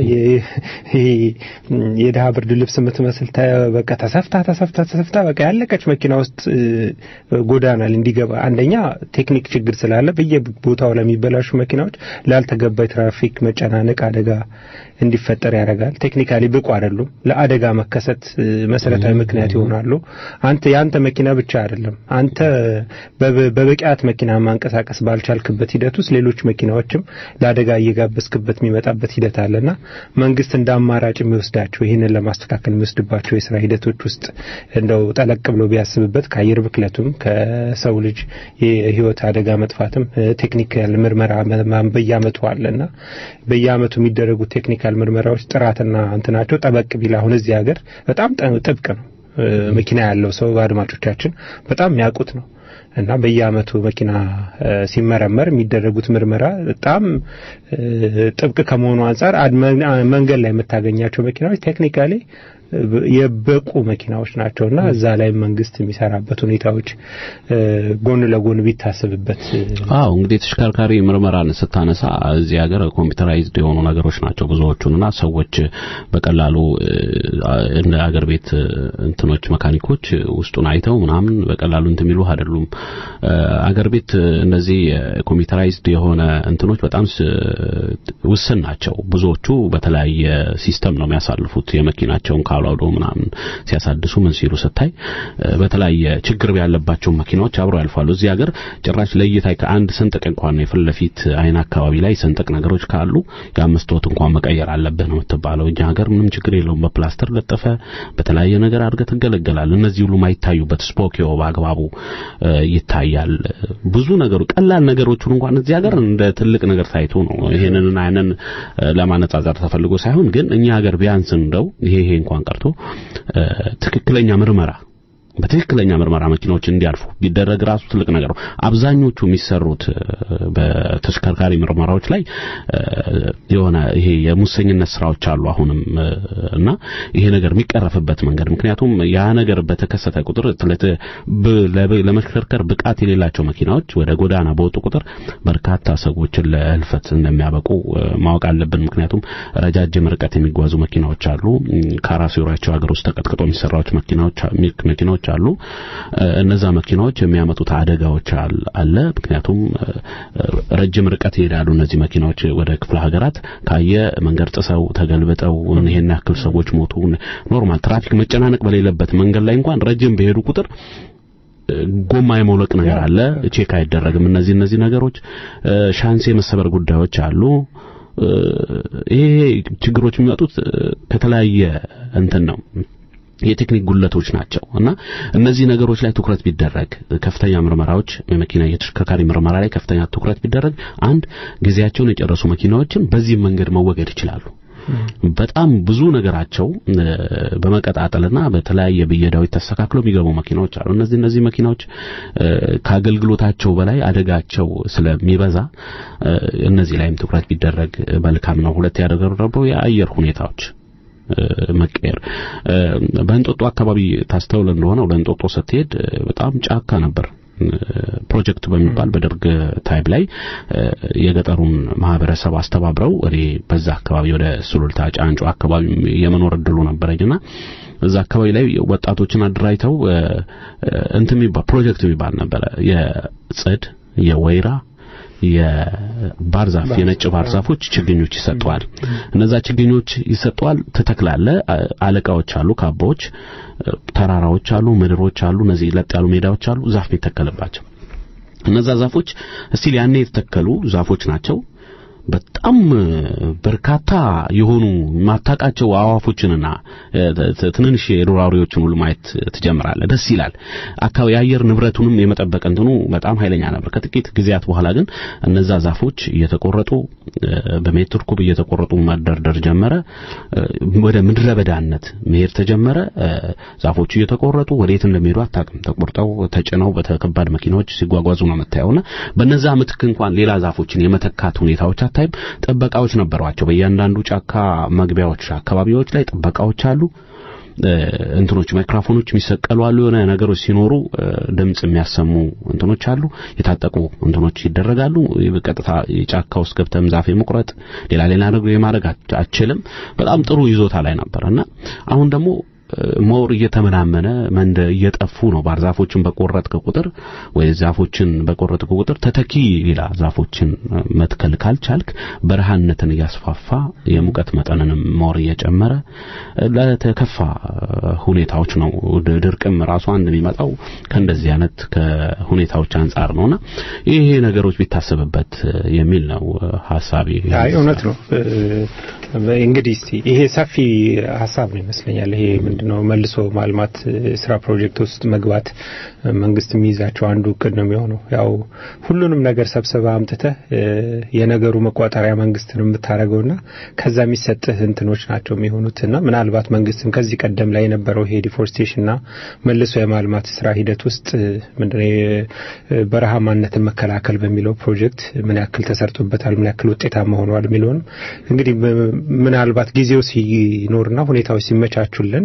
የድሀ ብርድ ልብስ የምትመስል በቃ ተሰፍታ ተሰፍታ ተሰፍታ በቃ ያለቀች መኪና ውስጥ ጎዳና እንዲገባ አንደኛ ቴክኒክ ችግር ስላለ በየቦታው ለሚበላሹ መኪናዎች ላልተገባ የትራፊክ መጨናነቅ አደጋ እንዲፈጠር ያደርጋል። ቴክኒካሊ ብቁ አይደሉም። ለአደጋ መከሰት መሰረታዊ ምክንያት ይሆናሉ። አንተ የአንተ መኪና ብቻ አይደለም። አንተ በብቃት መኪና ማንቀሳቀስ ባልቻልክበት ሂደት ውስጥ ሌሎች መኪናዎችም ለአደጋ እየጋበዝክበት የሚመጣበት ሂደት አለና መንግስት እንደ አማራጭ የሚወስዳቸው ይህንን ለማስተካከል የሚወስድባቸው የስራ ሂደቶች ውስጥ እንደው ጠለቅ ብሎ ቢያስብበት ከአየር ብክለቱም ከሰው ልጅ የህይወት አደጋ መጥፋትም ቴክኒካል ምርመራ በየአመቱ አለና በየአመቱ የሚደረጉ ቴክኒካል ምርመራዎች ጥራትና እንትናቸው ጠበቅ ቢል አሁን እዚህ ሀገር በጣም ጥብቅ ነው። መኪና ያለው ሰው አድማጮቻችን በጣም የሚያውቁት ነው እና በየአመቱ መኪና ሲመረመር የሚደረጉት ምርመራ በጣም ጥብቅ ከመሆኑ አንጻር መንገድ ላይ የምታገኛቸው መኪናዎች ቴክኒካሊ የበቁ መኪናዎች ናቸውና እዛ ላይ መንግስት የሚሰራበት ሁኔታዎች ጎን ለጎን ቢታሰብበት። አዎ እንግዲህ ተሽከርካሪ ምርመራን ስታነሳ እዚህ ሀገር ኮምፒውተራይዝድ የሆኑ ነገሮች ናቸው ብዙዎቹንና ሰዎች በቀላሉ እንደ አገር ቤት እንትኖች መካኒኮች ውስጡን አይተው ምናምን በቀላሉ እንትን የሚሉ አይደሉም። አገር ቤት እነዚህ ኮምፒውተራይዝድ የሆነ እንትኖች በጣም ውስን ናቸው። ብዙዎቹ በተለያየ ሲስተም ነው የሚያሳልፉት የመኪናቸውን ካላውዶ ምናምን ሲያሳድሱ ምን ሲሉ ስታይ በተለያየ ችግር ያለባቸው መኪናዎች አብረው ያልፋሉ። እዚህ ሀገር ጭራሽ ለይታ ከአንድ ስንጥቅ እንኳን የፊት ለፊት አይን አካባቢ ላይ ስንጥቅ ነገሮች ካሉ የአምስት ወት እንኳን መቀየር አለብህ ነው የምትባለው። እኛ ሀገር ምንም ችግር የለውም። በፕላስተር ለጠፈ በተለያየ ነገር አድርገህ ትገለገላል። እነዚህ ሁሉ ማይታዩበት ስፖኪዮ በአግባቡ ይታያል። ብዙ ነገሩ ቀላል ነገሮቹን እንኳን እዚህ ሀገር እንደ ትልቅ ነገር ታይቶ ነው ይሄንን አይነን ለማነጻጸር ተፈልጎ ሳይሆን ግን እኛ ሀገር ቢያንስ እንደው ይሄ ይሄ እንኳን ቀርቶ ትክክለኛ ምርመራ በትክክለኛ ምርመራ መኪናዎች እንዲያልፉ ቢደረግ ራሱ ትልቅ ነገር ነው። አብዛኞቹ የሚሰሩት በተሽከርካሪ ምርመራዎች ላይ የሆነ ይሄ የሙሰኝነት ስራዎች አሉ አሁንም እና ይሄ ነገር የሚቀረፍበት መንገድ ምክንያቱም ያ ነገር በተከሰተ ቁጥር ለመሽከርከር ብቃት የሌላቸው መኪናዎች ወደ ጎዳና በወጡ ቁጥር በርካታ ሰዎችን ለህልፈት እንደሚያበቁ ማወቅ አለብን። ምክንያቱም ረጃጅም ርቀት የሚጓዙ መኪናዎች አሉ። ካራሲዮራቸው ሀገር ውስጥ ተቀጥቅጦ የሚሰራዎች መኪናዎች መኪናዎች አሉ። እነዛ መኪናዎች የሚያመጡት አደጋዎች አለ። ምክንያቱም ረጅም ርቀት ይሄዳሉ እነዚህ መኪናዎች ወደ ክፍለ ሀገራት ካየ መንገድ ጥሰው ተገልብጠው ይሄን ያክል ሰዎች ሞቱ። ኖርማል ትራፊክ መጨናነቅ በሌለበት መንገድ ላይ እንኳን ረጅም በሄዱ ቁጥር ጎማ የመውለቅ ነገር አለ። ቼክ አይደረግም። እነዚህ እነዚህ ነገሮች ሻንስ የመሰበር ጉዳዮች አሉ። ይሄ ችግሮች የሚመጡት ከተለያየ እንትን ነው የቴክኒክ ጉለቶች ናቸው እና እነዚህ ነገሮች ላይ ትኩረት ቢደረግ ከፍተኛ ምርመራዎች የመኪና የተሽከርካሪ ምርመራ ላይ ከፍተኛ ትኩረት ቢደረግ አንድ ጊዜያቸውን የጨረሱ መኪናዎችን በዚህ መንገድ መወገድ ይችላሉ። በጣም ብዙ ነገራቸው በመቀጣጠልና በተለያየ ብየዳዎች ተስተካክለው የሚገቡ መኪናዎች አሉ። እነዚህ እነዚህ መኪናዎች ከአገልግሎታቸው በላይ አደጋቸው ስለሚበዛ እነዚህ ላይም ትኩረት ቢደረግ መልካም ነው። ሁለት ያደረገው ደግሞ የአየር ሁኔታዎች መቀየር በእንጦጦ አካባቢ ታስተውል እንደሆነ ወደ እንጦጦ ስትሄድ በጣም ጫካ ነበር። ፕሮጀክት በሚባል በደርግ ታይም ላይ የገጠሩን ማህበረሰብ አስተባብረው እኔ በዛ አካባቢ ወደ ሱሉልታ ጫንጮ አካባቢ የመኖር እድሉ ነበረኝና እዛ አካባቢ ላይ ወጣቶችን አደራጅተው እንትን የሚባል ፕሮጀክት የሚባል ነበረ የጽድ የወይራ የባህር ዛፍ የነጭ ባህር ዛፎች ችግኞች ይሰጠዋል። እነዛ ችግኞች ይሰጠዋል። ትተክላለ። አለቃዎች አሉ፣ ካባዎች፣ ተራራዎች አሉ፣ ምድሮች አሉ። እነዚህ ለጥ ያሉ ሜዳዎች አሉ፣ ዛፍ የሚተከልባቸው እነዛ ዛፎች እስቲል ያኔ የተተከሉ ዛፎች ናቸው። በጣም በርካታ የሆኑ ማታቃቸው አዋፎችንና ትንንሽ የዱር አውሬዎችን ሁሉ ማየት ትጀምራለህ። ደስ ይላል። አካባቢ የአየር ንብረቱንም የመጠበቅ እንትኑ በጣም ኃይለኛ ነበር። ከጥቂት ጊዜያት በኋላ ግን እነዛ ዛፎች እየተቆረጡ በሜትር ኩብ እየተቆረጡ መደርደር ጀመረ። ወደ ምድረ በዳነት መሄድ ተጀመረ። ዛፎቹ እየተቆረጡ ወዴት እንደሚሄዱ አታውቅም። ተቆርጠው ተጭነው በተከባድ መኪናዎች ሲጓጓዙ ነው የምታየውና በነዛ ምትክ እንኳን ሌላ ዛፎችን የመተካት ሁኔታዎች አታይም። ጥበቃዎች ነበሯቸው። በእያንዳንዱ ጫካ መግቢያዎች አካባቢዎች ላይ ጥበቃዎች አሉ። እንትኖች ማይክሮፎኖች የሚሰቀሉ አሉ። የሆነ ነገሮች ሲኖሩ ድምጽ የሚያሰሙ እንትኖች አሉ። የታጠቁ እንትኖች ይደረጋሉ። በቀጥታ የጫካ ውስጥ ገብተም ዛፍ የመቁረጥ ሌላ ሌላ ነገር የማድረግ አችልም። በጣም ጥሩ ይዞታ ላይ ነበር እና አሁን ደግሞ ሞር እየተመናመነ መንደ እየጠፉ ነው። ባህር ዛፎችን በቆረጥክ ቁጥር ወይ ዛፎችን በቆረጥክ ቁጥር ተተኪ ሌላ ዛፎችን መትከል ካልቻልክ በረሃነትን እያስፋፋ የሙቀት መጠንንም ሞር እየጨመረ ለተከፋ ሁኔታዎች ነው። ድርቅም ራሱ አንድ የሚመጣው ከእንደዚህ አይነት ከሁኔታዎች አንጻር ነውና ይሄ ነገሮች ቢታሰብበት የሚል ነው ሀሳቤ። አይ እውነት ነው። እንግዲህ እስቲ ይሄ ሰፊ ሀሳብ ነው ይመስለኛል። ይሄ ምንድነው መልሶ ማልማት ስራ ፕሮጀክት ውስጥ መግባት መንግስት የሚይዛቸው አንዱ እቅድ ነው የሚሆነው። ያው ሁሉንም ነገር ሰብስበ አምጥተህ የነገሩ መቋጠሪያ መንግስት ነው የምታደርገውና ከዛ የሚሰጥህ እንትኖች ናቸው የሚሆኑትና ምናልባት መንግስትም ከዚህ ቀደም ላይ የነበረው ይሄ ዲፎርስቴሽንና መልሶ የማልማት ስራ ሂደት ውስጥ ምንድነው በረሃማነትን መከላከል በሚለው ፕሮጀክት ምን ያክል ተሰርቶበታል፣ ምን ያክል ውጤታማ ሆነዋል የሚለውንም እንግዲህ ምናልባት ጊዜው ሲኖርና ሁኔታዎች ሲመቻቹልን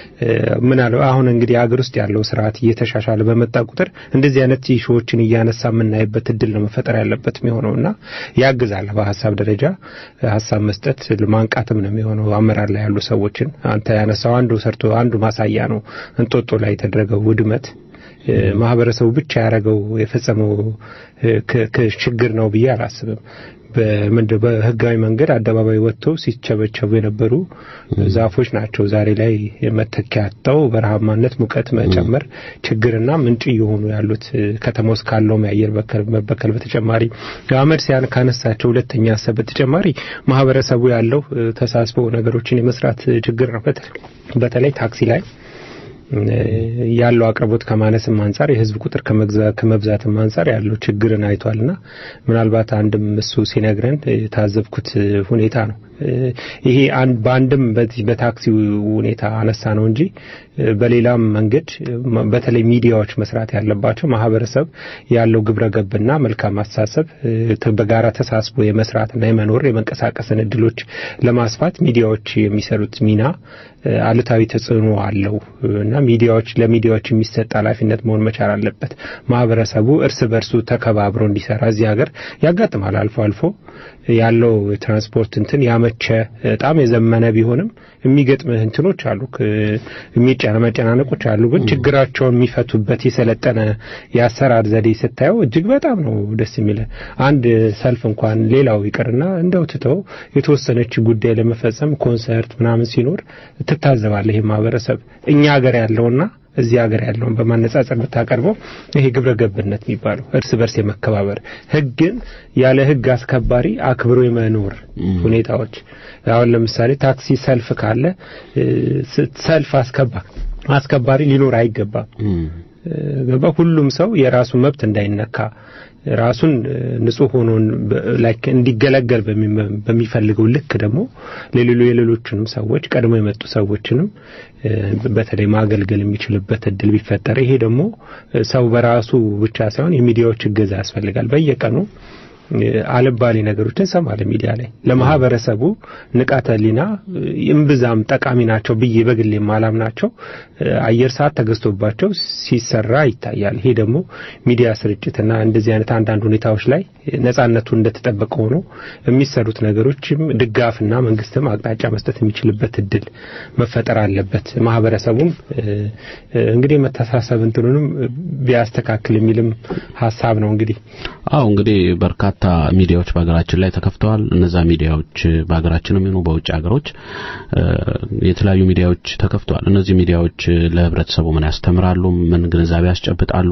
ምናልባት አሁን እንግዲህ አገር ውስጥ ያለው ስርዓት እየተሻሻለ በመጣ ቁጥር እንደዚህ አይነት ኢሹዎችን እያነሳ የምናይበት እድል ነው መፈጠር ያለበት የሚሆነው እና ያግዛል። በሀሳብ ደረጃ ሀሳብ መስጠት ማንቃትም ነው የሚሆነው አመራር ላይ ያሉ ሰዎችን አንተ ያነሳው አንዱ ሰርቶ አንዱ ማሳያ ነው እንጦጦ ላይ የተደረገው ውድመት ማህበረሰቡ ብቻ ያደረገው የፈጸመው ችግር ነው ብዬ አላስብም። በምንድን በህጋዊ መንገድ አደባባይ ወጥተው ሲቸበቸቡ የነበሩ ዛፎች ናቸው ዛሬ ላይ መተኪያ አጥተው በረሃማነት ሙቀት መጨመር ችግርና ምንጭ እየሆኑ ያሉት ከተማ ውስጥ ካለውም የአየር መበከል በተጨማሪ አመድ ሲያን ካነሳቸው ሁለተኛ ሀሳብ በተጨማሪ ማህበረሰቡ ያለው ተሳስቦ ነገሮችን የመስራት ችግር ነው። በተለይ ታክሲ ላይ ያለው አቅርቦት ከማነስም አንጻር የህዝብ ቁጥር ከመብዛትም አንጻር ያለው ችግርን አይቷልና ምናልባት አንድም እሱ ሲነግረን የታዘብኩት ሁኔታ ነው። ይሄ በአንድም በዚህ በታክሲ ሁኔታ አነሳ ነው እንጂ በሌላም መንገድ በተለይ ሚዲያዎች መስራት ያለባቸው ማህበረሰብ ያለው ግብረ ገብና መልካም አስተሳሰብ በጋራ ተሳስቦ የመስራትና የመኖር የመንቀሳቀስን እድሎች ለማስፋት ሚዲያዎች የሚሰሩት ሚና አሉታዊ ተጽዕኖ አለው እና ሚዲያዎች ለሚዲያዎች የሚሰጥ ኃላፊነት መሆን መቻል አለበት። ማህበረሰቡ እርስ በርሱ ተከባብሮ እንዲሰራ እዚህ ሀገር ያጋጥማል። አልፎ አልፎ ያለው የትራንስፖርት እንትን ያመቸ በጣም የዘመነ ቢሆንም የሚገጥምህ እንትኖች አሉ፣ የሚጫነ መጨናነቆች አሉ። ግን ችግራቸውን የሚፈቱበት የሰለጠነ የአሰራር ዘዴ ስታየው እጅግ በጣም ነው ደስ የሚለ አንድ ሰልፍ እንኳን ሌላው ይቅርና እንደው ትተው የተወሰነች ጉዳይ ለመፈጸም ኮንሰርት ምናምን ሲኖር ትታዘባለህ። ይህ ማህበረሰብ እኛ ሀገር ያለውና እዚህ ሀገር ያለውን በማነጻጸር ብታቀርበው ይሄ ግብረ ገብነት የሚባለው እርስ በርስ የመከባበር ህግን ያለ ህግ አስከባሪ አክብሮ የመኖር ሁኔታዎች አሁን ለምሳሌ ታክሲ ሰልፍ ካለ ሰልፍ አስከባ አስከባሪ ሊኖር አይገባም። ገባ ሁሉም ሰው የራሱ መብት እንዳይነካ ራሱን ንጹህ ሆኖ ላይክ እንዲገለገል በሚፈልገው ልክ ደግሞ ለሌሎ የሌሎችንም ሰዎች ቀድሞ የመጡ ሰዎችንም በተለይ ማገልገል የሚችልበት እድል ቢፈጠር ይሄ ደግሞ ሰው በራሱ ብቻ ሳይሆን የሚዲያዎች እገዛ ያስፈልጋል። በየቀኑ አልባሌ ነገሮችን እንሰማለን ሚዲያ ላይ ለማህበረሰቡ ንቃተ ህሊና እምብዛም ጠቃሚ ናቸው ብዬ በግሌ ማላም ናቸው አየር ሰዓት ተገዝቶባቸው ሲሰራ ይታያል። ይሄ ደግሞ ሚዲያ ስርጭትና እንደዚህ አይነት አንዳንድ ሁኔታዎች ላይ ነጻነቱ እንደተጠበቀ ሆኖ የሚሰሩት ነገሮችም ድጋፍና መንግስትም አቅጣጫ መስጠት የሚችልበት እድል መፈጠር አለበት። ማህበረሰቡም እንግዲህ መተሳሰብ እንትኑንም ቢያስተካክል የሚልም ሀሳብ ነው። እንግዲህ አዎ እንግዲህ በርካታ ሚዲያዎች በሀገራችን ላይ ተከፍተዋል። እነዛ ሚዲያዎች በሀገራችንም ይሁኑ በውጭ ሀገሮች የተለያዩ ሚዲያዎች ተከፍተዋል። እነዚህ ሚዲያዎች ለህብረተሰቡ ምን ያስተምራሉ? ምን ግንዛቤ ያስጨብጣሉ?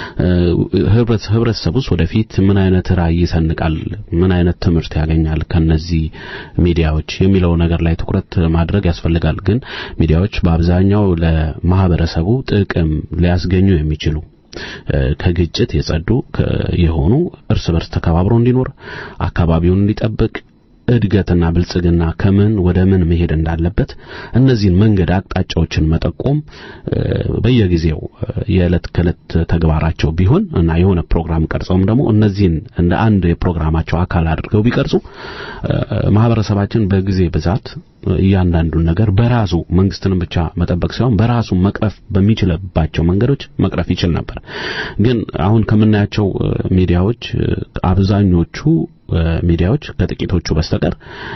ህብረተሰቡስ ወደፊት ምን አይነት ራዕይ ይሰንቃል? ምን አይነት ትምህርት ያገኛል ከነዚህ ሚዲያዎች የሚለው ነገር ላይ ትኩረት ማድረግ ያስፈልጋል። ግን ሚዲያዎች በአብዛኛው ለማህበረሰቡ ጥቅም ሊያስገኙ የሚችሉ ከግጭት የጸዱ የሆኑ እርስ በርስ ተከባብሮ እንዲኖር አካባቢውን እንዲጠብቅ እድገትና ብልጽግና ከምን ወደ ምን መሄድ እንዳለበት እነዚህን መንገድ አቅጣጫዎችን መጠቆም በየጊዜው የዕለት ከዕለት ተግባራቸው ቢሆን እና የሆነ ፕሮግራም ቀርጸውም ደግሞ እነዚህን እንደ አንድ የፕሮግራማቸው አካል አድርገው ቢቀርጹ ማህበረሰባችን በጊዜ ብዛት እያንዳንዱን ነገር በራሱ መንግስትንም ብቻ መጠበቅ ሳይሆን በራሱ መቅረፍ በሚችልባቸው መንገዶች መቅረፍ ይችል ነበር። ግን አሁን ከምናያቸው ሚዲያዎች አብዛኞቹ ሚዲያዎች ከጥቂቶቹ በስተቀር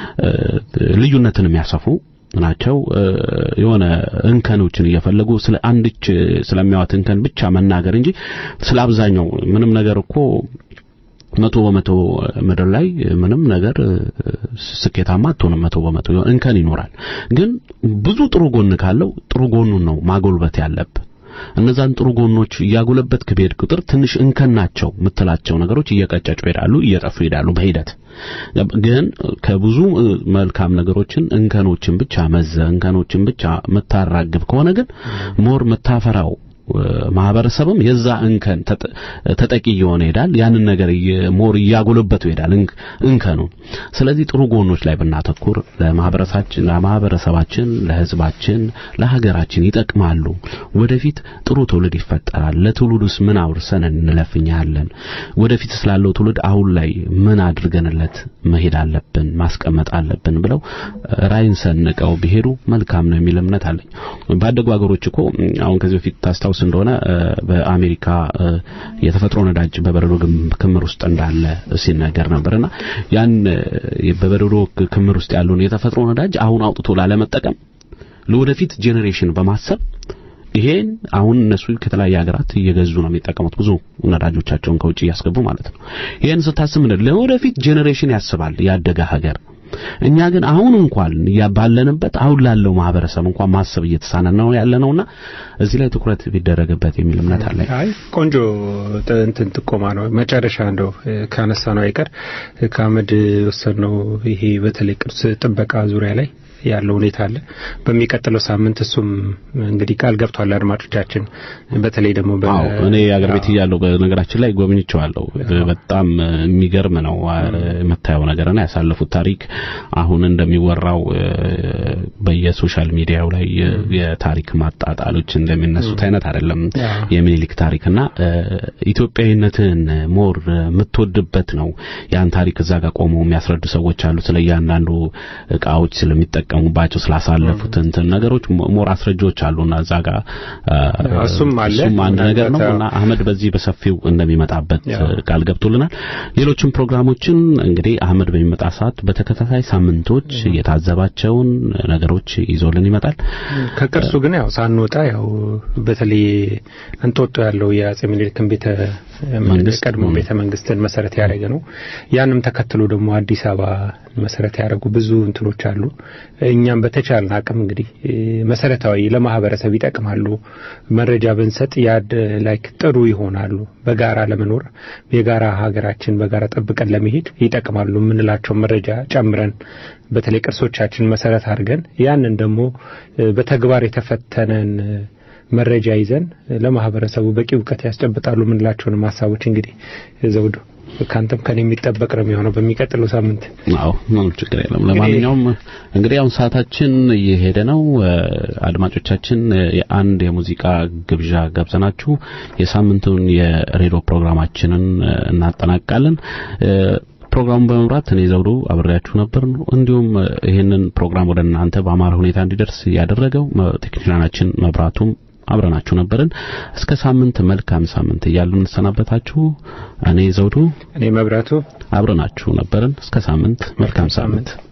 ልዩነትን የሚያሰፉ ናቸው። የሆነ እንከኖችን እየፈለጉ ስለ አንድች ስለሚያዋት እንከን ብቻ መናገር እንጂ ስለ አብዛኛው ምንም ነገር እኮ መቶ በመቶ ምድር ላይ ምንም ነገር ስኬታማ አትሆንም። መቶ በመቶ እንከን ይኖራል። ግን ብዙ ጥሩ ጎን ካለው ጥሩ ጎኑን ነው ማጎልበት ያለብህ። እነዛን ጥሩ ጎኖች እያጎለበት ከሄድ ቁጥር ትንሽ እንከን ናቸው የምትላቸው ነገሮች እየቀጨጩ ይሄዳሉ፣ እየጠፉ ይሄዳሉ በሂደት ግን ከብዙ መልካም ነገሮችን እንከኖችን ብቻ መዘ እንከኖችን ብቻ የምታራግብ ከሆነ ግን ሞር የምታፈራው ማህበረሰብም የዛ እንከን ተጠቂ እየሆነ ይሄዳል። ያንን ነገር ሞር እያጎለበቱ ይሄዳል እንከኑ። ስለዚህ ጥሩ ጎኖች ላይ ብናተኩር ለማህበረሰባችን ለማህበረሰባችን፣ ለህዝባችን፣ ለሀገራችን ይጠቅማሉ። ወደፊት ጥሩ ትውልድ ይፈጠራል። ለትውልዱስ ምን አውርሰን እንለፍኛለን? ወደፊት ስላለው ትውልድ አሁን ላይ ምን አድርገንለት መሄድ አለብን ማስቀመጥ አለብን ብለው ራይን ሰንቀው ቢሄዱ መልካም ነው የሚል እምነት አለኝ። ባደጉ ሀገሮች እኮ አሁን ከዚህ በፊት ታስታውስ እንደሆነ በአሜሪካ የተፈጥሮ ነዳጅ በበረዶ ክምር ውስጥ እንዳለ ሲነገር ነበርና ያን በበረዶ ክምር ውስጥ ያለውን የተፈጥሮ ነዳጅ አሁን አውጥቶ ላለመጠቀም ለወደፊት ጄኔሬሽን በማሰብ ይሄን አሁን እነሱ ከተለያየ ሀገራት እየገዙ ነው የሚጠቀሙት ብዙ ነዳጆቻቸውን ከውጭ እያስገቡ ማለት ነው። ይሄን ስታስብ ምንድን ለወደፊት ጄኔሬሽን ያስባል ያደገ ሀገር። እኛ ግን አሁን እንኳን ባለንበት አሁን ላለው ማህበረሰብ እንኳን ማሰብ እየተሳነን ነው ያለነውና እዚህ ላይ ትኩረት ቢደረግበት የሚል እምነት አለ። አይ ቆንጆ እንትን ጥቆማ ነው። መጨረሻ እንደው ካነሳ ነው አይቀር ከአመድ ወሰድነው ይሄ በተለይ ቅርስ ጥበቃ ዙሪያ ላይ ያለው ሁኔታ አለ። በሚቀጥለው ሳምንት እሱም እንግዲህ ቃል ገብቷል አድማጮቻችን። በተለይ ደግሞ እኔ አገር ቤት እያለሁ በነገራችን ላይ ጎብኝቼዋለሁ። በጣም የሚገርም ነው የምታየው ነገርና ያሳለፉት ታሪክ አሁን እንደሚወራው በየሶሻል ሚዲያው ላይ የታሪክ ማጣጣሎች እንደሚነሱት አይነት አይደለም። የሚኒሊክ ታሪክና ኢትዮጵያዊነትን ሞር የምትወድበት ነው። ያን ታሪክ እዛ ጋር ቆመው የሚያስረዱ ሰዎች አሉ። ስለ እያንዳንዱ እቃዎች ስለሚጠ የሚጠቀሙባቸው ስላሳለፉት እንትን ነገሮች ሞር አስረጆች አሉና እዛ ጋር እሱም አለ እሱም አንድ ነገር ነው እና አህመድ በዚህ በሰፊው እንደሚመጣበት ቃል ገብቶልናል። ሌሎችም ፕሮግራሞችን እንግዲህ አህመድ በሚመጣ ሰዓት በተከታታይ ሳምንቶች የታዘባቸውን ነገሮች ይዞልን ይመጣል። ከቅርሱ ግን ያው ሳንወጣ ያው በተለይ እንጦጦ ያለው የአጼ ምኒልክን ቤተ መንግስት ቀድሞ ቤተ መንግስትን መሰረት ያደረገ ነው። ያንም ተከትሎ ደግሞ አዲስ አበባ መሰረት ያደረጉ ብዙ እንትኖች አሉ። እኛም በተቻለን አቅም እንግዲህ መሰረታዊ ለማህበረሰብ ይጠቅማሉ መረጃ ብንሰጥ ያድ ላይክ ጥሩ ይሆናሉ። በጋራ ለመኖር የጋራ ሀገራችን በጋራ ጠብቀን ለመሄድ ይጠቅማሉ የምንላቸው መረጃ ጨምረን በተለይ ቅርሶቻችን መሰረት አድርገን ያንን ደግሞ በተግባር የተፈተነን መረጃ ይዘን ለማህበረሰቡ በቂ እውቀት ያስጨብጣሉ የምንላቸውንም ሀሳቦች እንግዲህ ዘውዱ ከአንተም ከኔ የሚጠበቅ ነው የሚሆነው በሚቀጥለው ሳምንት። አዎ ምንም ችግር የለም። ለማንኛውም እንግዲህ አሁን ሰዓታችን እየሄደ ነው። አድማጮቻችን የአንድ የሙዚቃ ግብዣ ጋብዘናችሁ የሳምንቱን የሬዲዮ ፕሮግራማችንን እናጠናቅቃለን። ፕሮግራሙን በመምራት እኔ ዘውዱ አብሬያችሁ ነበር። እንዲሁም እ፣ ይህንን ፕሮግራም ወደ እናንተ በአማረ ሁኔታ እንዲደርስ ያደረገው መ- ቴክኒሻናችን መብራቱም አብረናችሁ ነበርን። እስከ ሳምንት መልካም ሳምንት እያሉ እንሰናበታችሁ። እኔ ዘውዱ እኔ መብራቱ አብረናችሁ ነበርን። እስከ ሳምንት መልካም ሳምንት